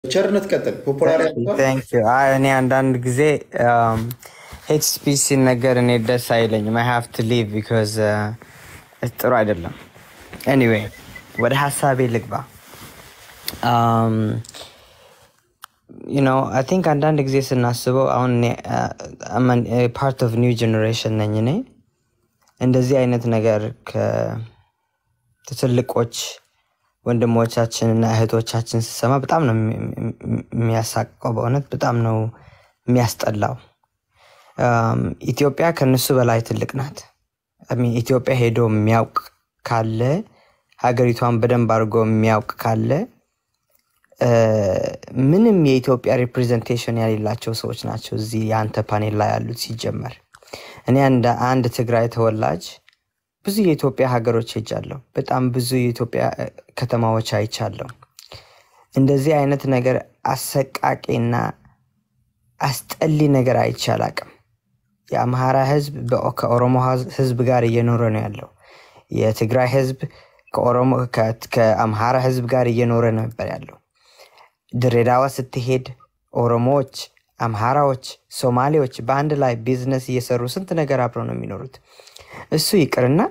ቸርነት ቀጥል። ፖፑላር ያደርጓል። Thank you. አይ እኔ አንዳንድ ጊዜ ሄት ስፒች ሲነገር እኔ ደስ አይለኝም። አይ ሃቭ ቱ ሊቭ ቢኮዝ ጥሩ አይደለም። ኤኒዌይ ወደ ሀሳቤ ልግባ። አይ ቲንክ አንዳንድ ጊዜ ስናስበው አሁን ፓርት ኦፍ ኒው ጀኔሬሽን ነኝ እኔ እንደዚህ አይነት ነገር ከትልቆች ወንድሞቻችን እና እህቶቻችን ስሰማ በጣም ነው የሚ- የሚያሳቀው። በእውነት በጣም ነው የሚያስጠላው። አም፣ ኢትዮጵያ ከነሱ በላይ ትልቅ ናት። I mean ኢትዮጵያ ሄዶ የሚያውቅ ካለ ሀገሪቷን በደንብ አድርጎ የሚያውቅ ካለ እ፣ ምንም የኢትዮጵያ ሪፕሬዘንቴሽን የሌላቸው ሰዎች ናቸው እዚህ የአንተ ፓኔል ላይ ያሉት። ሲጀመር እኔ እንደ አንድ ትግራይ ተወላጅ ብዙ የኢትዮጵያ ሀገሮች ሄጃለሁ። በጣም ብዙ የኢትዮጵያ እ፣ ከተማዎች አይቻለሁ። እንደዚህ አይነት ነገር አሰቃቂና አስጠሊ ነገር አይቼ አላቅም። የአምሃራ ህዝብ በ- ከኦሮሞ ህዝ- ህዝብ ጋር እየኖረ ነው ያለው። የትግራይ ህዝብ ከኦሮሞ ከ- ከአምሃራ ህዝብ ጋር እየኖረ ነበር ያለው። ድሬዳዋ ስትሄድ ኦሮሞዎች፣ አምሃራዎች፣ ሶማሌዎች በአንድ ላይ ቢዝነስ እየሰሩ ስንት ነገር አብረው ነው የሚኖሩት። እሱ ይቅርና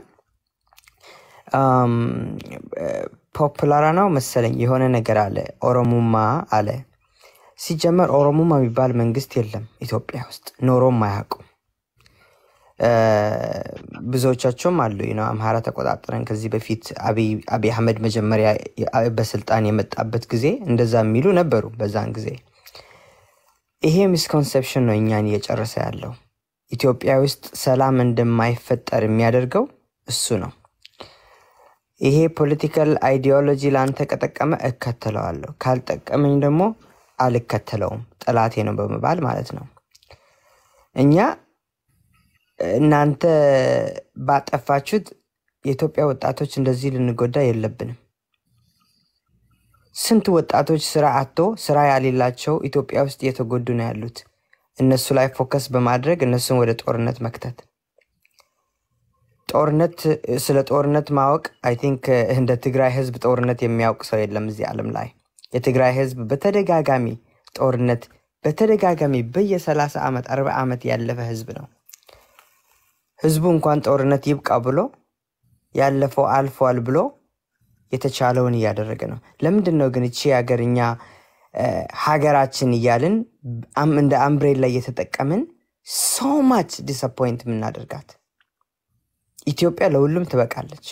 ፖፑላራ ነው መሰለኝ የሆነ ነገር አለ ኦሮሙማ አለ። ሲጀመር ኦሮሙማ የሚባል መንግስት የለም ኢትዮጵያ ውስጥ ኖሮም አያውቁም። እ፣ ብዙዎቻቸውም አሉ ነው አምሃራ ተቆጣጠረን ከዚህ በፊት አብይ አብይ አህመድ መጀመሪያ የ- በስልጣን የመጣበት ጊዜ እንደዛ የሚሉ ነበሩ በዛን ጊዜ። ይሄ ሚስኮንሰፕሽን ነው እኛን እየጨረሰ ያለው። ኢትዮጵያ ውስጥ ሰላም እንደማይፈጠር የሚያደርገው እሱ ነው። ይሄ ፖለቲካል አይዲዮሎጂ ለአንተ ከጠቀመ እከተለዋለሁ፣ ካልጠቀመኝ ደግሞ አልከተለውም፣ ጠላቴ ነው በመባል ማለት ነው። እኛ እናንተ ባጠፋችሁት የኢትዮጵያ ወጣቶች እንደዚህ ልንጎዳ የለብንም። ስንት ወጣቶች ስራ አጥቶ ስራ ያሌላቸው ኢትዮጵያ ውስጥ እየተጎዱ ነው ያሉት። እነሱ ላይ ፎከስ በማድረግ እነሱን ወደ ጦርነት መክተት ጦርነት ስለ ጦርነት ማወቅ አይ ቲንክ እንደ ትግራይ ህዝብ ጦርነት የሚያውቅ ሰው የለም እዚህ ዓለም ላይ። የትግራይ ህዝብ በተደጋጋሚ ጦርነት በተደጋጋሚ በየ30 ዓመት 40 ዓመት ያለፈ ህዝብ ነው። ህዝቡ እንኳን ጦርነት ይብቃ ብሎ ያለፈው አልፏል ብሎ የተቻለውን እያደረገ ነው። ለምንድን ነው ግን እቺ ሀገር እኛ እ፣ ሀገራችን እያልን አም- እንደ አምብሬላ እየተጠቀምን ሶ ማች ዲስአፖይንት የምናደርጋት? ኢትዮጵያ ለሁሉም ትበቃለች።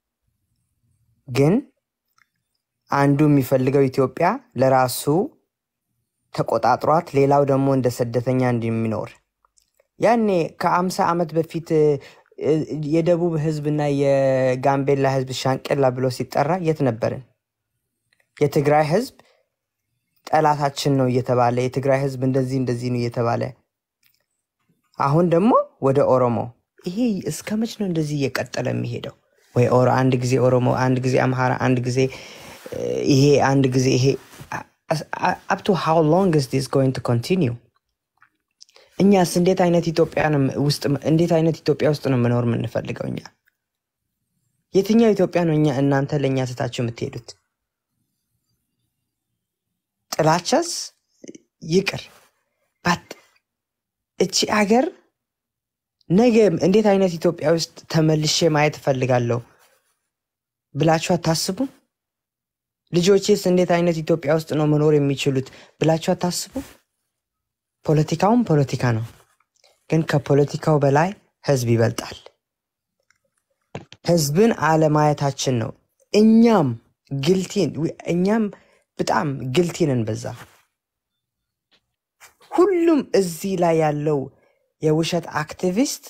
ግን አንዱ የሚፈልገው ኢትዮጵያ ለራሱ ተቆጣጥሯት ሌላው ደግሞ እንደ ስደተኛ እንደሚኖር ያኔ ከአምሳ ዓመት በፊት እ፣ እ፣ የደቡብ ህዝብና የጋምቤላ ህዝብ ሻንቄላ ብሎ ሲጠራ የት ነበርን? የትግራይ ህዝብ ጠላታችን ነው እየተባለ የትግራይ ህዝብ እንደዚህ እንደዚህ ነው እየተባለ አሁን ደግሞ ወደ ኦሮሞ ይሄ እስከ መች ነው እንደዚህ እየቀጠለ የሚሄደው? ወይ ኦሮ አንድ ጊዜ ኦሮሞ፣ አንድ ጊዜ አምሃራ፣ አንድ ጊዜ እ፣ ይሄ አንድ ጊዜ ይሄ አፕቱ ሃው ሎንግ ስ ዲስ ጎይንግ ቱ ኮንቲኒው? እኛስ እንዴት አይነት ኢትዮጵያ ነው ውስጥ እንዴት አይነት ኢትዮጵያ ውስጥ ነው መኖር የምንፈልገው? እኛ የትኛው ኢትዮጵያ ነው እኛ እናንተ ለእኛ ስታችሁ የምትሄዱት? ጥላቻስ ይቅር ባት እቺ አገር ነገ እንዴት አይነት ኢትዮጵያ ውስጥ ተመልሼ ማየት እፈልጋለሁ ብላችሁ አታስቡ? ልጆቼስ እንዴት አይነት ኢትዮጵያ ውስጥ ነው መኖር የሚችሉት ብላችሁ አታስቡ? ፖለቲካውም ፖለቲካ ነው፣ ግን ከፖለቲካው በላይ ህዝብ ይበልጣል። ህዝብን አለማየታችን ነው። እኛም ግልቲን እኛም በጣም ግልቲንን በዛ ሁሉም እዚህ ላይ ያለው የውሸት አክቲቪስት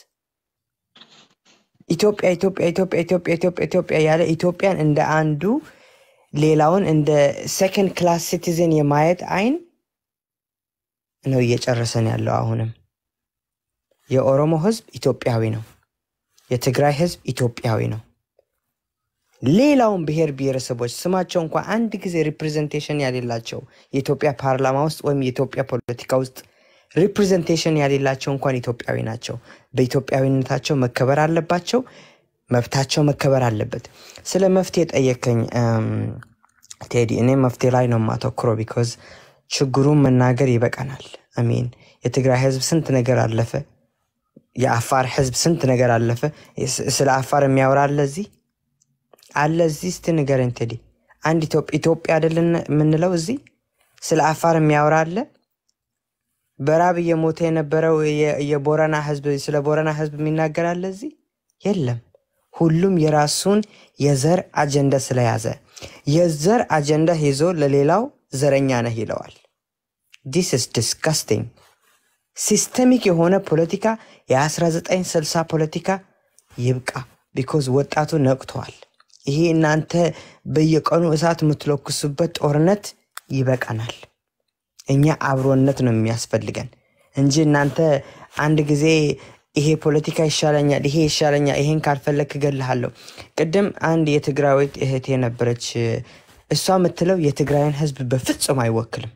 ኢትዮጵያ ኢትዮጵያ ኢትዮጵያ ኢትዮጵያ ኢትዮጵያ ኢትዮጵያ ያለ ኢትዮጵያን እንደ አንዱ ሌላውን እንደ ሴኮንድ ክላስ ሲቲዝን የማየት አይን ነው እየጨረሰን ያለው። አሁንም የኦሮሞ ህዝብ ኢትዮጵያዊ ነው። የትግራይ ህዝብ ኢትዮጵያዊ ነው። ሌላውን ብሔር ብሔረሰቦች ስማቸው እንኳ አንድ ጊዜ ሪፕሬዘንቴሽን ያሌላቸው የኢትዮጵያ ፓርላማ ውስጥ ወይም የኢትዮጵያ ፖለቲካ ውስጥ ሪፕሬዘንቴሽን ያሌላቸው እንኳን ኢትዮጵያዊ ናቸው። በኢትዮጵያዊነታቸው መከበር አለባቸው። መብታቸው መከበር አለበት። ስለ መፍትሄ ጠየከኝ ቴዲ። እኔ መፍትሄ ላይ ነው የማተኩረው ቢኮዝ ችግሩን መናገር ይበቃናል። አሜን። የትግራይ ህዝብ ስንት ነገር አለፈ። የአፋር ህዝብ ስንት ነገር አለፈ። ስ- ስለ አፋር የሚያወራ አለ እዚህ አለ እዚህ እስቲ ንገረኝ ቴዲ። አንድ ኢትዮጵ- ኢትዮጵያ አይደለን የምንለው እዚህ ስለ አፋር የሚያወራ አለ። በራብ እየሞተ የነበረው የ- የቦረና ህዝብ ስለ ቦረና ህዝብ የሚናገር አለ እዚህ የለም። ሁሉም የራሱን የዘር አጀንዳ ስለያዘ የዘር አጀንዳ ይዞ ለሌላው ዘረኛ ነህ ይለዋል። ዲስ ስ ዲስካስቲንግ ሲስተሚክ የሆነ ፖለቲካ የ1960 ፖለቲካ ይብቃ። ቢኮዝ ወጣቱ ነቅተዋል። ይሄ እናንተ በየቀኑ እሳት የምትለኩሱበት ጦርነት ይበቃናል። እኛ አብሮነት ነው የሚያስፈልገን እንጂ እናንተ አንድ ጊዜ ይሄ ፖለቲካ ይሻለኛል፣ ይሄ ይሻለኛል፣ ይሄን ካልፈለግ እገልሃለሁ። ቅድም አንድ የትግራዊት እህት የነበረች እሷ የምትለው የትግራይን ህዝብ በፍጹም አይወክልም።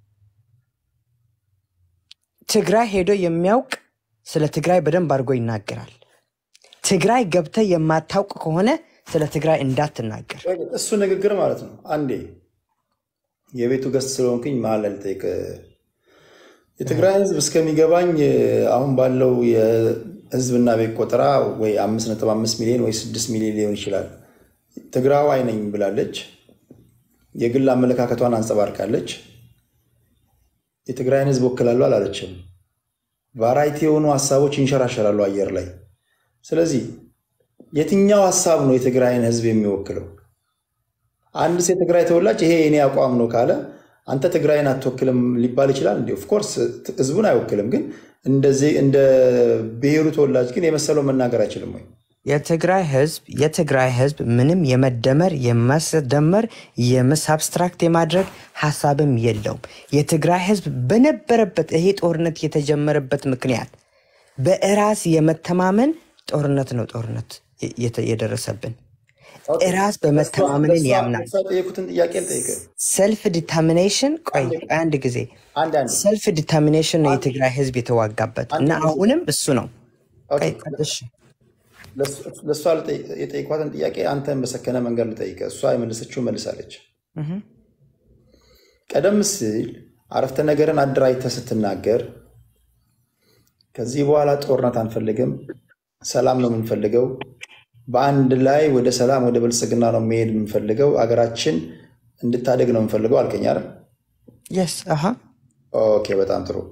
ትግራይ ሄዶ የሚያውቅ ስለ ትግራይ በደንብ አድርጎ ይናገራል። ትግራይ ገብተ የማታውቅ ከሆነ ስለ ትግራይ እንዳትናገር። እሱ ንግግር ማለት ነው። አንዴ የቤቱ ገስት ስለሆንኩኝ መሀል ላይ ልጠይቅ። የትግራይ ህዝብ እስከሚገባኝ አሁን ባለው የህዝብና ቤት ቆጠራ ወይ አምስት ነጥብ አምስት ሚሊዮን ወይ ስድስት ሚሊዮን ሊሆን ይችላል። ትግራዋይ ነኝ ብላለች። የግል አመለካከቷን አንጸባርቃለች። የትግራይን ህዝብ ወክላለሁ አላለችም። ቫራይቲ የሆኑ ሀሳቦች ይንሸራሸራሉ አየር ላይ። ስለዚህ የትኛው ሀሳብ ነው የትግራይን ህዝብ የሚወክለው? አንድ ሴ የትግራይ ተወላጅ ይሄ የኔ አቋም ነው ካለ አንተ ትግራይን አትወክልም ሊባል ይችላል። እንዲ ኦፍኮርስ ህዝቡን አይወክልም፣ ግን እንደዚህ እንደ ብሔሩ ተወላጅ ግን የመሰለው መናገር አይችልም ወይ? የትግራይ ህዝብ የትግራይ ህዝብ ምንም የመደመር የማስደመር የምስ አብስትራክት የማድረግ ሀሳብም የለውም። የትግራይ ህዝብ በነበረበት ይሄ ጦርነት የተጀመረበት ምክንያት በራስ የመተማመን ጦርነት ነው። ጦርነት የተ- የደረሰብን ራስ በመተማመንን ያምናል። እሷ የጠየኩትን ጥያቄ ልጠይቅህ። ሰልፍ ዲተርሚኔሽን ቆይ ቆይ አንድ ጊዜ አንድ አንድ ሰልፍ ዲተርሚኔሽን ነው የትግራይ ህዝብ የተዋጋበት እና አሁንም እሱ ነው። ቆይ ቆይ፣ እሺ ለእሷ ልጠይቅ- የጠየኳትን ጥያቄ አንተን በሰከነ መንገድ ልጠይቅህ። እሷ የመለሰችው መልሳለች። እህ። ቀደም ሲል አረፍተ ነገርን አደራጅተህ ስትናገር ከዚህ በኋላ ጦርነት አንፈልግም፣ ሰላም ነው የምንፈልገው፣ በአንድ ላይ ወደ ሰላም ወደ ብልጽግና ነው መሄድ የምንፈልገው፣ አገራችን እንድታደግ ነው የምንፈልገው አልከኝ አይደል? የስ አሃ ኦኬ፣ በጣም ጥሩ።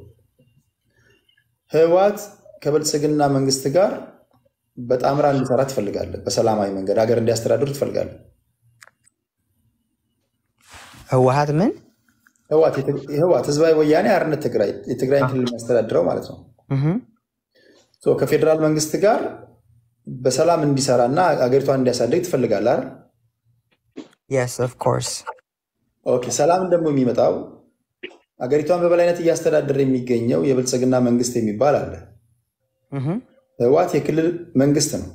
ህወሓት ከብልጽግና መንግስት ጋር በጣምራ እንዲሰራ ትፈልጋለህ። በሰላማዊ መንገድ ሀገር እንዲያስተዳድሩ ትፈልጋለህ። ህወሀት ምን ህወሓት ህወሓት ህዝባዊ ወያኔ ሓርነት ትግራይ የትግራይን ክልል የሚያስተዳድረው ማለት ነው። እህ። ሶ ከፌዴራል መንግስት ጋር በሰላም እንዲሰራ እና አገሪቷን እንዲያሳድግ ትፈልጋለህ አይደል? የስ ኦፍ ኮርስ ኦኬ። ሰላም ደግሞ የሚመጣው አገሪቷን በበላይነት እያስተዳደረ የሚገኘው የብልጽግና መንግስት የሚባል አለ። ህወሓት የክልል መንግስት ነው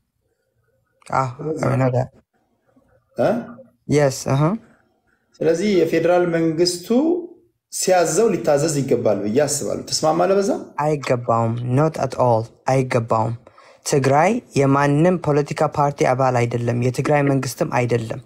እ? የስ ስለዚህ የፌዴራል መንግስቱ ሲያዘው ሊታዘዝ ይገባል ብዬ አስባለሁ። ተስማማለህ በዛ? አይገባውም። ኖት አት ኦል አይገባውም። ትግራይ የማንም ፖለቲካ ፓርቲ አባል አይደለም። የትግራይ መንግስትም አይደለም።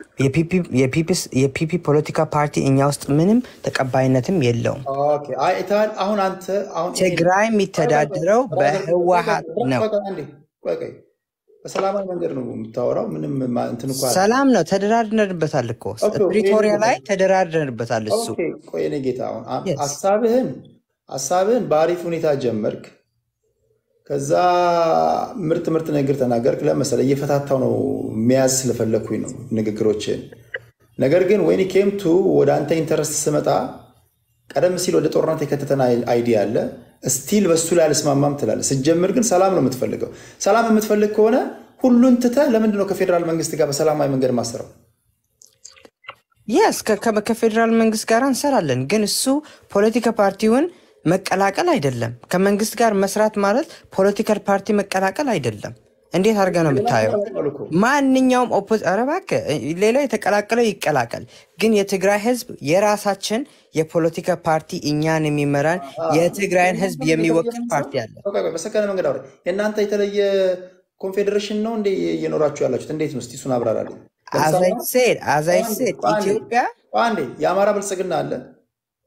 የፒፒ ፖለቲካ ፓርቲ እኛ ውስጥ ምንም ተቀባይነትም የለውም። ኦኬ። አይ አይተሃል። አሁን አንተ አሁን ይሄ- ትግራይ የሚተዳደረው በህወሀት ነው። ቆይ ቆይ አንዴ፣ ቆይ ቆይ። በሰላማዊ መንገድ ነው የምታወራው። ምንም ማ- እንትን እኮ አለ። ሰላም ነው። ተደራድረንበታል እኮ ኦኬ፣ ፕሪቶሪያ ኦኬ። ላይ ተደራድረንበታል። እሱ ኦኬ፣ ቆይ እኔ ጌታ አሁን አ- Yes. ሀሳብህን ሀሳብህን በአሪፍ ሁኔታ ጀመርክ። ከዛ ምርጥ ምርጥ ንግግር ተናገርክ። ለመሰለ እየፈታታው ነው መያዝ ስለፈለግኩኝ ነው ንግግሮችን። ነገር ግን ወይኒ ኬምቱ ወደ አንተ ኢንተረስት ስመጣ ቀደም ሲል ወደ ጦርነት የከተተን አይዲያ አለ። ስቲል በሱ ላይ አልስማማም ትላለህ። ስትጀምር ግን ሰላም ነው የምትፈልገው። ሰላም የምትፈልግ ከሆነ ሁሉን ትተህ ለምንድን ነው ከፌዴራል መንግስት ጋር በሰላማዊ መንገድ ማሰረው? የስ ከፌዴራል መንግስት ጋር እንሰራለን፣ ግን እሱ ፖለቲካ ፓርቲውን መቀላቀል አይደለም። ከመንግስት ጋር መስራት ማለት ፖለቲካል ፓርቲ መቀላቀል አይደለም። እንዴት አድርገህ ነው የምታየው? ማንኛውም ኦፖዝ ኧረ እባክህ ሌላ የተቀላቀለው ይቀላቀል። ግን የትግራይ ህዝብ የራሳችን የፖለቲካ ፓርቲ እኛን የሚመራን የትግራይን ህዝብ የሚወክል ፓርቲ አለ። ቆይ ቆይ፣ በሰከነ መንገድ አውራ። የእናንተ የተለየ ኮንፌዴሬሽን ነው እንዴ እየኖራችሁ ያላችሁት? እንዴት ነው? እስቲ እሱን አብራራልኝ። አዛይ ሴድ አዛይ ሴድ አንዴ፣ ኢትዮጵያ አንዴ የአማራ ብልጽግና አለ፣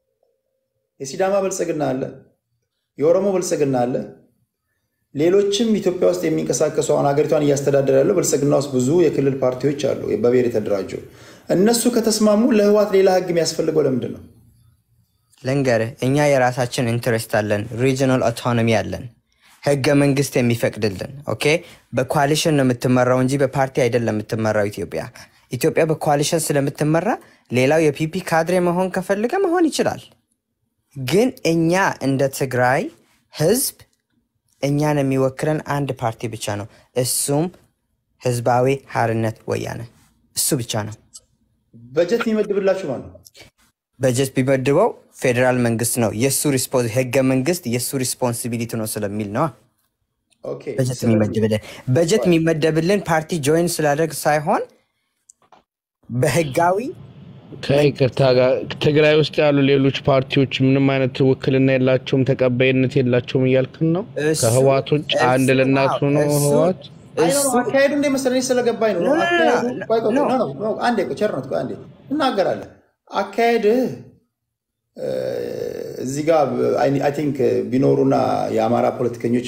የሲዳማ ብልጽግና አለ፣ የኦሮሞ ብልጽግና አለ፣ ሌሎችም ኢትዮጵያ ውስጥ የሚንቀሳቀሱ አሁን ሀገሪቷን እያስተዳደር ያለው ብልጽግና ውስጥ ብዙ የክልል ፓርቲዎች አሉ፣ በብሔር የተደራጁ። እነሱ ከተስማሙ ለህዋት ሌላ ህግ የሚያስፈልገው ለምንድን ነው? ልንገርህ፣ እኛ የራሳችን ኢንትረስት አለን፣ ሪጅናል ኦቶኖሚ አለን፣ ህገ መንግስት የሚፈቅድልን። ኦኬ፣ በኮalition ነው የምትመራው እንጂ በፓርቲ አይደለም የምትመራው ኢትዮጵያ። ኢትዮጵያ በኮalition ስለምትመራ ሌላው የፒፒ ካድሬ መሆን ከፈልገ መሆን ይችላል። ግን እኛ እንደ ትግራይ ህዝብ እኛን የሚወክለን አንድ ፓርቲ ብቻ ነው። እሱም ህዝባዊ ሓርነት ወያነ እሱ ብቻ ነው። በጀት የሚመድብላችሁ ማለት ነው። በጀት ቢመድበው ፌዴራል መንግስት ነው የእሱ ሪስፖንስ ህገ መንግስት የእሱ ሪስፖንሲቢሊቲ ነው ስለሚል ነዋ ኦኬ፣ በጀት ስለዚህ የሚመድብልን በጀት የሚመደብልን ፓርቲ ጆይን ስላደርግ ሳይሆን በህጋዊ ከይቅርታ ጋር ትግራይ ውስጥ ያሉ ሌሎች ፓርቲዎች ምንም አይነት ውክልና የላቸውም፣ ተቀባይነት የላቸውም እያልክን ነው? እሱ ከህዋት ውጭ አንድ እሱ ለእናቱ ነው እሱ ህዋት? አይ ነው እሱ አካሄዱ እንደ መሰለኝ ስለገባኝ ነው። ኖ ኖ ኖ አካሄዱ ቆይ ቆይ ኖ ኖ ኖ ኖ አንዴ ቆይ ቸርነት ቆይ አንዴ እናገራለን። አካሄድህ እ፣ እዚህ ጋር አይ ቲንክ ቢኖሩና የአማራ ፖለቲከኞች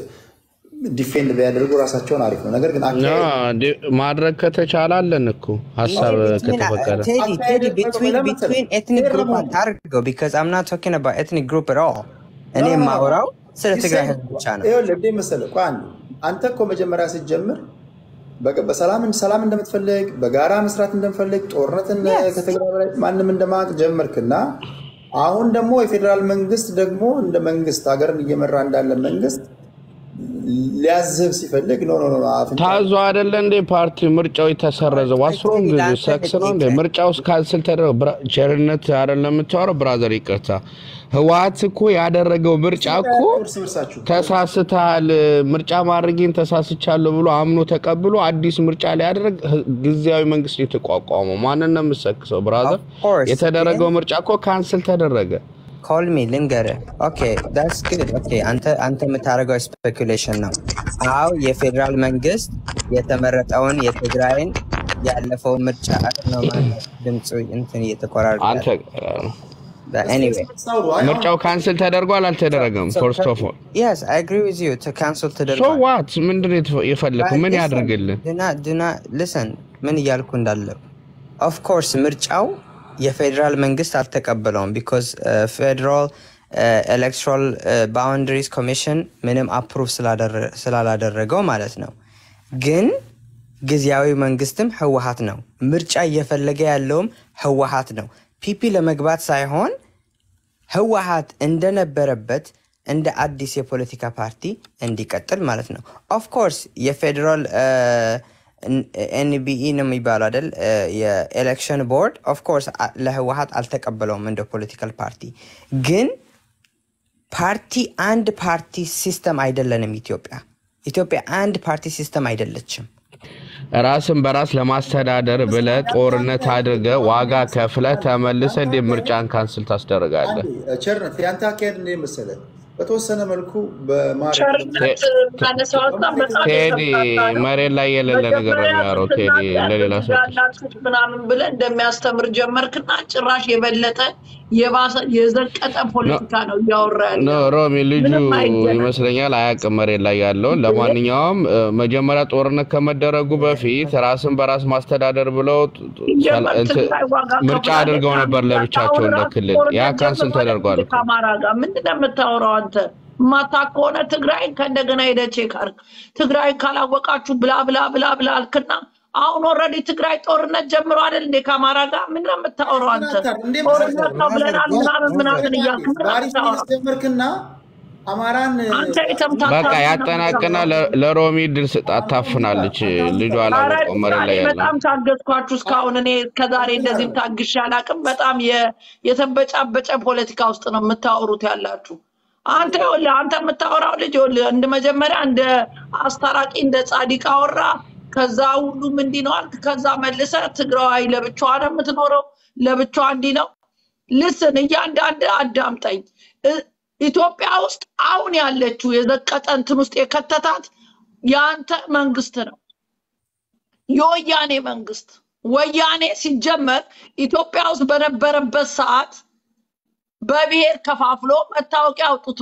ዲፌንድ ቢያደርጉ ራሳቸውን አሪፍ ነው። ነገር ግን ና አካሄድ ዲ- ማድረግ ከተቻለ አለን እኮ ሀሳብ ቢትዊን ከተፈቀደ ቴዲ አካሄድ ቴዲ ቆይ ቆይ ቢትዊን ለምን መሰለህ ቢትዊን ኤትኒክ ፌር ግሩፕ ለመሆን አታርገው ቢካዝ አም ናት ቶኪንግ አባውት ኤትኒክ ግሩፕ አት ኦል ኖ እኔ ኖ ኖ የማወራው ስለ ትግራይ ዲሳይድ ህዝብ ብቻ ነው። ይኸውልህ እንዴ መሰለህ ቆይ አንዴ አንተ እኮ መጀመሪያ ስትጀምር በ- በሰላም ሰላም እንደምትፈልግ በጋራ መስራት እንደምፈልግ ጦርነትን Yes. ከትግራይ በላይ ማንም እንደማቅ ጀመርክና አሁን ደግሞ የፌዴራል መንግስት ደግሞ እንደ መንግስት ሀገርን እየመራ እንዳለ መንግስት ሊያዝብ ሲፈልግ ኖ ኖ ኖ ኖ፣ አፍንጫ ታዞ አይደለ እንዴ ፓርቲ ምርጫው የተሰረዘው? ቆይ ዋስሮም ቴዲ ለአንተ ሰክስ ነው እንዴ? ልጠይቅህ ምርጫው ካንስል ተደረገ። ብራ- ቸርነት አይደለም የምታወራው ብራዘር፣ ይቅርታ። ህወሓት እኮ ያደረገው ምርጫ እኮ እርስ በርሳችሁ ተሳስተሃል፣ ምርጫ ማድረጌን ተሳስቻለሁ ብሎ አምኖ ተቀብሎ አዲስ ምርጫ ሊያደርግ ህ- ጊዜያዊ መንግስት የተቋቋመው ማንን ነው የምሰክሰው? ብራዘር፣ ኦፍ ኮርስ ግን የተደረገው ምርጫ እኮ ካንስል ተደረገ። ኮል ሚ ልንገርህ። ኦኬ ዳትስ ጉድ። ኦኬ አንተ አንተ የምታደርገው ስፔኩሌሽን ነው። አዎ የፌዴራል መንግስት የተመረጠውን የትግራይን ያለፈውን ምርጫ ነው ማለት ድምፁ እንትን እየተቆራረጠ አንተ ኤኒዌይ ሳውሩ አይ አሁን ምርጫው ካንስል ተደርጓል አልተደረገም? ፈርስት ኦፍ ኦል የስ አይ አግሪ ዊዝ ዩ ካንስል ሶ ተደርጓል። ዋት ምንድን ነው የተፈ- የፈለግከው? ምን ያድርግልን? ድና ድና ልሰን ምን እያልኩ እንዳለው ኦፍ ኮርስ ምርጫው የፌዴራል መንግስት አልተቀበለውም ቢኮዝ ፌዴራል ኤሌክትራል ባውንደሪስ ኮሚሽን ምንም አፕሩቭ ስላላደረገው ማለት ነው። ግን ጊዜያዊ መንግስትም ህወሀት ነው። ምርጫ እየፈለገ ያለውም ህወሀት ነው። ፒፒ ለመግባት ሳይሆን ህወሀት እንደነበረበት እንደ አዲስ የፖለቲካ ፓርቲ እንዲቀጥል ማለት ነው። ኦፍኮርስ የፌዴራል ኤንቢኢ ነው የሚባለው አይደል? የኤሌክሽን ቦርድ ኦፍኮርስ ለህወሀት አልተቀበለውም እንደ ፖለቲካል ፓርቲ። ግን ፓርቲ አንድ ፓርቲ ሲስተም አይደለንም። ኢትዮጵያ ኢትዮጵያ አንድ ፓርቲ ሲስተም አይደለችም። ራስን በራስ ለማስተዳደር ብለ ጦርነት አድርገ ዋጋ ከፍለ ተመልሰ እንዴ ምርጫን ካንስል ታስደርጋለህ? አንዴ ቸርነት የአንተ አካሄድ እንደ መሰለህ በተወሰነ መልኩ በማድረግ ቸርነት ካነሳው ሀሳብ በጣም ቴዲ የተምታታ ነው። መሬት ላይ የሌለ ነገር ነው መጀመሪያ የሚያወራው። ቴዲ ስትናገር ለሌላ ሰው ያላችሁት ምናምን ብለህ እንደሚያስተምር ጀመርክና ጭራሽ የበለጠ የባሰ የዘቀጠ ፖለቲካ ነው እያወራ ኖ ያለው። ሮሚ ልጁ ምንም አይገናኝም። ይመስለኛል አያውቅም መሬት ላይ ያለውን። ለማንኛውም እ፣ መጀመሪያ ጦርነት ከመደረጉ በፊት ራስን በራስ ማስተዳደር ብለው ጥ- ጥ- ሰላ- ሲጀመር እንትን ትግራይ ዋጋ ምርጫ ከፍላለች። አድርገው ነበር ለብቻቸው እንደ አሁን ክልል። ያ ጦርነት ካንስል ጀምሯል ተደርጓል እኮ። ከአማራ ጋር ምንድን ነው የምታወራው አንተ? ማታውቅ ከሆነ ትግራይን ከእንደገና ሄደህ ቼክ አድርግ። ትግራይ ካላወቃችሁ ብላ ብላ ብላ ብላ አልክና አሁን ኦልሬዲ ትግራይ ጦርነት ጀምሮ አይደል እንዴ ከአማራ ጋር ምንድን ነው የምታወራው አንተ? እንዴ ጦርነት ነው ብለናል ምናምን ምናምን እያልክ ምንድን ነው በአሪፍ የምታወራው? ያስጀመርክና አማራን አንተ የተምታታ በቃ ነው ያጠናቅና የምታወራው። ለ- ለሮሚ ድል ስጣት ታፍናለች። ልጁ ኧረ አላወቀው መሬት ላይ እኔ ያለው በጣም ታገዝኳችሁ እስካሁን። እኔ ከዛሬ እንደዚህም ታግሼ አላውቅም። በጣም የ- የተበጫበጨ ፖለቲካ ውስጥ ነው የምታወሩት ያላችሁ። አንተ ይኸውልህ አንተ የምታወራው ልጅ ይኸውልህ እንደ መጀመሪያ እንደ አስታራቂ እንደ ጻዲቅ አወራ። ከዛ ሁሉም እንዲህ ነው አልክ። ከዛ መልሰ ትግራዋይ ለብቻዋ ነው የምትኖረው፣ ለብቻዋ እንዲህ ነው። ልስን እያንዳንድ አዳምጠኝ። እ- ኢትዮጵያ ውስጥ አሁን ያለችው የዘቀጠ እንትን ውስጥ የከተታት የአንተ መንግስት ነው። የወያኔ መንግስት ወያኔ ሲጀመር ኢትዮጵያ ውስጥ በነበረበት ሰዓት በብሔር ከፋፍሎ መታወቂያ አውጥቶ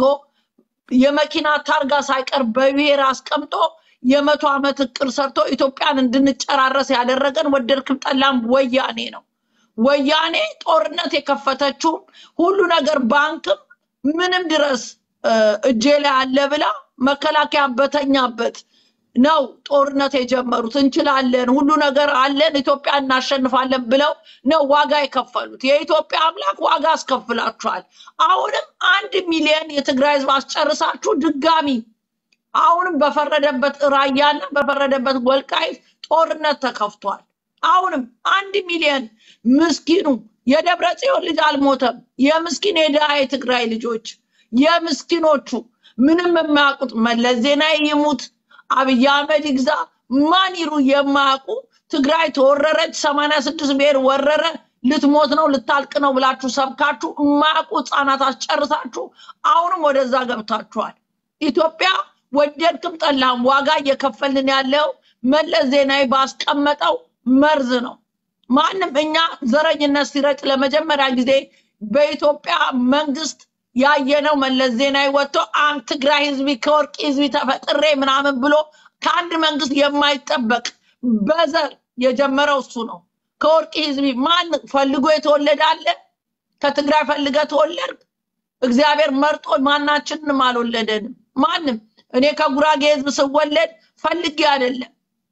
የመኪና ታርጋ ሳይቀር በብሔር አስቀምጦ የመቶ ዓመት እቅድ ሰርቶ ኢትዮጵያን እንድንጨራረስ ያደረገን ወደድክም ጠላም ወያኔ ነው። ወያኔ ጦርነት የከፈተችው ሁሉ ነገር ባንክም ምንም ድረስ እ፣ እጄ ላይ አለ ብላ መከላከያ በተኛበት ነው ጦርነት የጀመሩት። እንችላለን፣ ሁሉ ነገር አለን፣ ኢትዮጵያ እናሸንፋለን ብለው ነው ዋጋ የከፈሉት። የኢትዮጵያ አምላክ ዋጋ አስከፍላችኋል። አሁንም አንድ ሚሊዮን የትግራይ ህዝብ አስጨርሳችሁ ድጋሚ አሁንም በፈረደበት ራያና በፈረደበት ወልቃይት ጦርነት ተከፍቷል። አሁንም አንድ ሚሊዮን ምስኪኑ የደብረ ጽዮን ልጅ አልሞተም። የምስኪን የድሃ የትግራይ ልጆች የምስኪኖቹ ምንም የማያውቁት መለስ ዜናዊ ይሙት አብይ አህመድ ይግዛ ማን ይሩ የማያውቁ ትግራይ ተወረረች፣ ሰማንያ ስድስት ብሔር ወረረ፣ ልትሞት ነው ልታልቅ ነው ብላችሁ ሰብካችሁ የማያውቁ ህፃናት አስጨርሳችሁ አሁንም ወደዛ ገብታችኋል። ኢትዮጵያ ወደድክም ጠላም ዋጋ እየከፈልን ያለው መለስ ዜናዊ ባስቀመጠው መርዝ ነው። ማንም እኛ ዘረኝነት ሲረጭ ለመጀመሪያ ጊዜ በኢትዮጵያ መንግስት ያየነው መለስ ዜናዊ ወጥቶ አም ትግራይ ህዝቢ ከወርቂ ህዝቢ ተፈጥሬ ምናምን ብሎ ከአንድ መንግስት የማይጠበቅ በዘር የጀመረው እሱ ነው። ከወርቂ ህዝቢ ማን ፈልጎ የተወለደ አለ? ከትግራይ ፈልገ ተወለድክ? እግዚአብሔር መርጦ ማናችንንም አልወለደንም። ማንም እኔ ከጉራጌ ህዝብ ስወለድ ፈልጌ አይደለም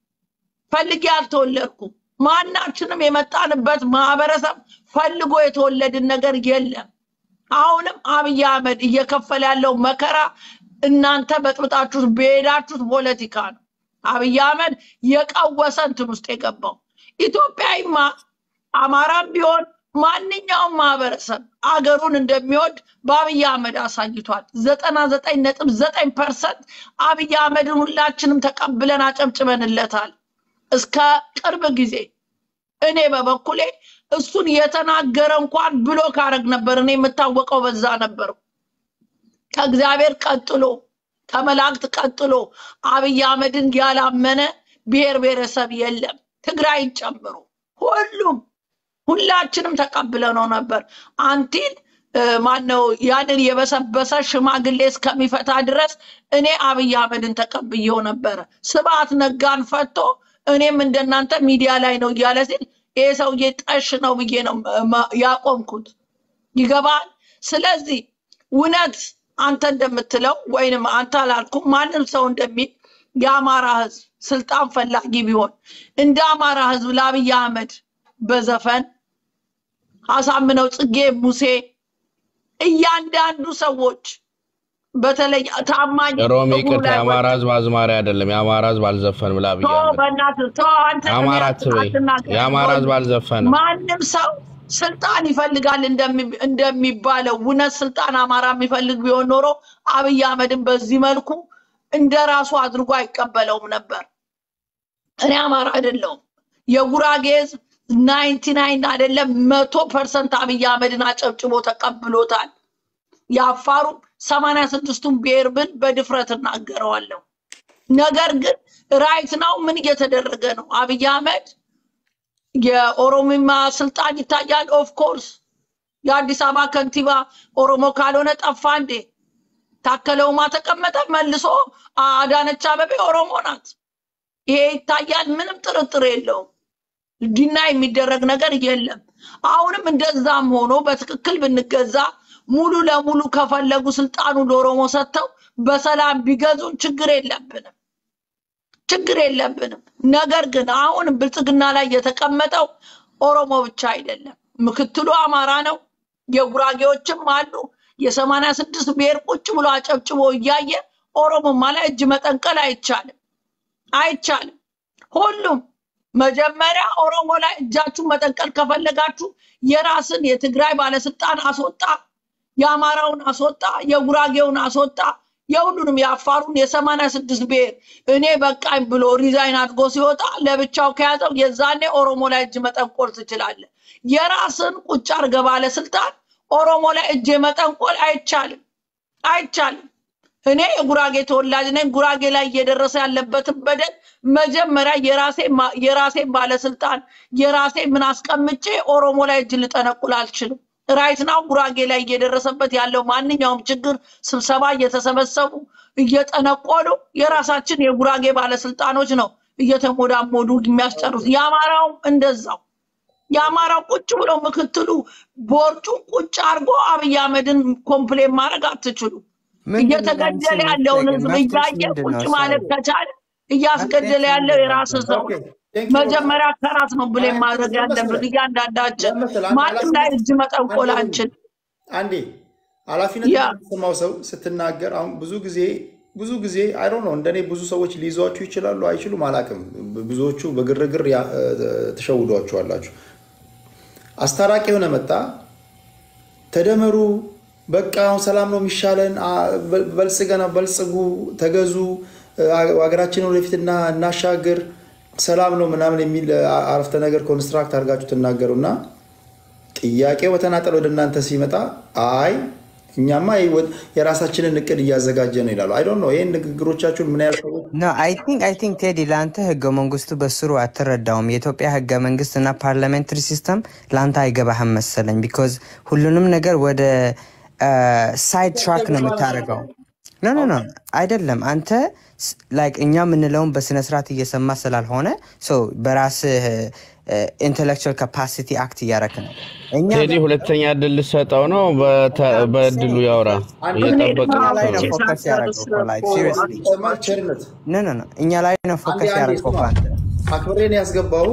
ፈልጌ አልተወለድኩም። ማናችንም የመጣንበት ማህበረሰብ ፈልጎ የተወለድን ነገር የለም። አሁንም አብይ አህመድ እየከፈለ ያለው መከራ እናንተ በጥብጣችሁት በሄዳችሁት ፖለቲካ ነው። አብይ አህመድ የቀወሰ እንትን ውስጥ የገባው ኢትዮጵያዊማ አማራም ቢሆን ማንኛውም ማህበረሰብ አገሩን እንደሚወድ በአብይ አህመድ አሳይቷል። ዘጠና ዘጠኝ ነጥብ ዘጠኝ ፐርሰንት አብይ አህመድን ሁላችንም ተቀብለን አጨብጭበንለታል። እስከ ቅርብ ጊዜ እኔ በበኩሌ እሱን የተናገረ እንኳን ብሎ ካረግ ነበር። እኔ የምታወቀው በዛ ነበር። ከእግዚአብሔር ቀጥሎ ከመላእክት ቀጥሎ አብይ አህመድን ያላመነ ብሔር ብሔረሰብ የለም፣ ትግራይን ጨምሮ ሁሉም ሁላችንም ተቀብለነው ነበር። አንቲል ማነው ያንን የበሰበሰ ሽማግሌ እስከሚፈታ ድረስ እኔ አብይ አህመድን ተቀብዬው ነበረ። ስብሐት ነጋን ፈቶ እኔም እንደናንተ ሚዲያ ላይ ነው እያለ ሲል ይሄ ሰውዬ ጠሽ ነው ብዬ ነው ማ- ያቆምኩት። ይገባል። ስለዚህ እውነት አንተ እንደምትለው ወይንም አንተ አላልኩም ማንም ሰው እንደሚል የአማራ ህዝብ ስልጣን ፈላጊ ቢሆን እንደ አማራ ህዝብ ለአብይ አህመድ በዘፈን አሳምነው ጽጌ፣ ሙሴ እያንዳንዱ ሰዎች በተለይ ታማኝ ሮሚ እግሩ ይቅርታ፣ ላይ የአማራ ወጥ ህዝብ አዝማሪ አይደለም። የአማራ ህዝብ አልዘፈንም ለአብይ ተው አህመድ። በእናትህ ተው አንተ እኔ የአማራ አት- አትበይ። አትናገር የአማራ ህዝብ አልዘፈንም። ማንም ሰው ስልጣን ይፈልጋል እንደሚ- እንደሚባለው እውነት ስልጣን አማራ የሚፈልግ ቢሆን ኖሮ አብይ አህመድን በዚህ መልኩ እንደ ራሱ አድርጎ አይቀበለውም ነበር። እኔ አማራ አይደለሁም። የጉራጌ ህዝብ ናይንቲ ናይን አይደለም መቶ ፐርሰንት አብይ አህመድን አጨብጭቦ ተቀብሎታል። የአፋሩ ሰማንያ ስድስቱን ብሔር ብል በድፍረት እናገረዋለሁ። ነገር ግን ራይት ናው ምን እየተደረገ ነው? አብይ አህመድ የኦሮሚማ ስልጣን ይታያል። ኦፍ ኮርስ የአዲስ አበባ ከንቲባ ኦሮሞ ካልሆነ ጠፋ እንዴ? ታከለ ኡማ ተቀመጠ፣ መልሶ አዳነች አበቤ ኦሮሞ ናት። ይሄ ይታያል። ምንም ጥርጥር የለውም። ዲና የሚደረግ ነገር የለም። አሁንም እንደዛም ሆኖ በትክክል ብንገዛ ሙሉ ለሙሉ ከፈለጉ ስልጣኑ ለኦሮሞ ሰጥተው በሰላም ቢገዙን ችግር የለብንም ችግር የለብንም። ነገር ግን አሁን ብልጽግና ላይ የተቀመጠው ኦሮሞ ብቻ አይደለም፣ ምክትሉ አማራ ነው። የጉራጌዎችም አሉ። የሰማንያ ስድስት ብሔር ቁጭ ብሎ አጨብጭቦ እያየ ኦሮሞማ ላይ እጅ መጠንቀል አይቻልም አይቻልም። ሁሉም መጀመሪያ ኦሮሞ ላይ እጃችሁን መጠንቀል ከፈለጋችሁ የራስን የትግራይ ባለስልጣን አስወጣ፣ የአማራውን አስወጣ፣ የጉራጌውን አስወጣ፣ የሁሉንም የአፋሩን የሰማንያ ስድስት ብሔር እኔ በቃኝ ብሎ ሪዛይን አድርጎ ሲወጣ ለብቻው ከያዘው የዛኔ ኦሮሞ ላይ እጅ መጠንቆል ትችላለህ። የራስን ቁጭ አድርገህ ባለስልጣን ኦሮሞ ላይ እጅ መጠንቆል አይቻልም አይቻልም። እኔ የጉራጌ ተወላጅ ነኝ። ጉራጌ ላይ እየደረሰ ያለበትን በደል መጀመሪያ የራሴ የራሴን ባለስልጣን የራሴ ምን አስቀምጬ ኦሮሞ ላይ እጅ ልጠነቁል አልችልም። ራይት ናው ጉራጌ ላይ እየደረሰበት ያለው ማንኛውም ችግር ስብሰባ እየተሰበሰቡ እየጠነቆሉ የራሳችን የጉራጌ ባለስልጣኖች ነው እየተሞዳሞዱ የሚያስጨርሱ። የአማራውም እንደዛው የአማራው ቁጭ ብሎ ምክትሉ ቦርጩ ቁጭ አድርጎ አብይ አህመድን ኮምፕሌን ማድረግ አትችሉ። ምንድን ነው ለአንቺ እየተገደለ ያለውን መፍትሄ? ህዝብ መፍትሄሽ እያየ ምንድን ቁጭ ነው? ማለት ሶሪ ከቻለ እያስገደለ ያለው የራስ ሰው ኦኬ ነው። ቴንክ ዩ መጀመሪያ ከራስ ነው ብለን አይ ማድረግ ለመሰለ ያለብን እያንዳንዳችን። ለመሰለ አንድ ማንም ላይ ኃላፊነት እጅ መጠንቆል አንዴ አንችል። አንዴ ኃላፊነት ያ የሚሰማው ሰው ስትናገር አሁን ብዙ ጊዜ ብዙ ጊዜ አይ ዶንት ኖ እንደኔ ብዙ ሰዎች ሊይዟችሁ ይችላሉ አይችሉም አላውቅም። ብዙዎቹ በግርግር ያ- ተሸውዷችኋላችሁ። አስታራቂ የሆነ መጣ ተደመሩ፣ በቃ አሁን ሰላም ነው የሚሻለን፣ አ- በ- በልጽገና በልጽጉ፣ ተገዙ፣ አ- ሀገራችንን ወደፊትና እናሻግር፣ ሰላም ነው ምናምን የሚል አ- አረፍተ ነገር ኮንስትራክት አድርጋችሁ ትናገሩና ጥያቄው በተናጠል ወደ እናንተ ሲመጣ አይ እኛማ ይወ- የራሳችንን እቅድ እያዘጋጀ ነው ይላሉ። አይ ዶንት ኖ ይህን ንግግሮቻችሁን ምን ያህል ሰዎች ኖ አይ ቲንክ አይ ቲንክ ቴዲ ለአንተ ህገ መንግስቱ በስሩ አትረዳውም። የኢትዮጵያ ህገ መንግስት እና ፓርላሜንታሪ ሲስተም ለአንተ አይገባህም መሰለኝ። ቢኮዝ ሁሉንም ነገር ወደ ሳይድ ትራክ ነው የምታደርገው። ኖ ኖ ኖ አይደለም። አንተ ላይክ እኛ የምንለውን በስነ ስርዓት እየሰማ ስላልሆነ ሶ በራስህ ኢንቴሌክቹዋል ካፓሲቲ አክት እያረክ ነው። እኛ ቴዲ ሁለተኛ እድል ልሰጠው ነው። በተ- በእድሉ ያውራ አንዴ እኔ እየጠበቅን እኛ ላይ እኮ ነው ነው። ፎከስ ያደረገው እኮ ላይክ ሲሪየስሊ ይሰማል? ቸርነት ኖ ኖ ኖ እኛ ላይ ነው አንዴ ፎከስ አንዴ ያደረገው ስማ፣ አንተ አክብሬን ያስገባው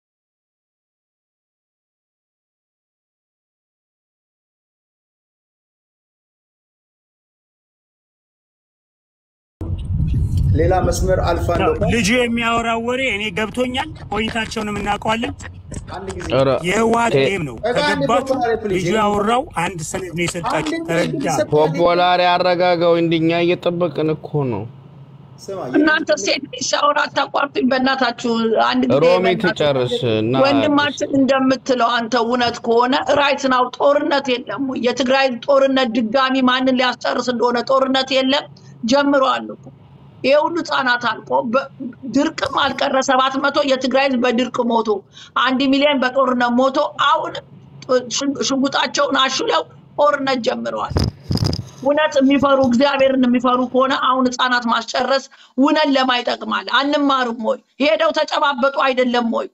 ሌላ መስመር አልፋለሁ። ልጁ የሚያወራው ወሬ እኔ ገብቶኛል። ቆይታቸውንም እናውቀዋለን። አንድ ጊዜ ኧረ የህወሓት ቴ- ጌም ነው። በቃ አንዴ ከገባችሁ ፖፑላሪ ፕሊዝ ልጁ ያወራው አንድ ሰነድ ነው አንዴ የሰጣችሁ። ፕሊዝ ተረዳ። ሰጥ- ፖፖላሪ አረጋጋው እንዲኛ እየጠበቅን እኮ ነው። ስማ እናንተ ሴት ልጅ ሲያወራ አታቋርጡኝ በእናታችሁ። አንድ ጊዜ ሮሚ በእናትህ ትጨርስ እና ወንድማችን እንደምትለው አንተ እውነት ከሆነ ራይት ናው ጦርነት የለም ወይ? የትግራይ ጦርነት ድጋሚ ማንን ሊያስጨርስ እንደሆነ ጦርነት የለም ጀምረዋል እኮ ይሄ ሁሉ ህጻናት አልቆ በ- ድርቅም አልቀረ ሰባት መቶ የትግራይ ህዝብ በድርቅ ሞቶ አንድ ሚሊዮን በጦርነት ሞቶ አሁን ሽ- ሽጉጣቸውን አሹለው ጦርነት ጀምረዋል። እውነት የሚፈሩ እግዚአብሔርን የሚፈሩ ከሆነ አሁን ህፃናት ማስጨረስ ውነን ለማ ይጠቅማል። አንማርም ወይ? ሄደው ተጨባበጡ አይደለም ወይ?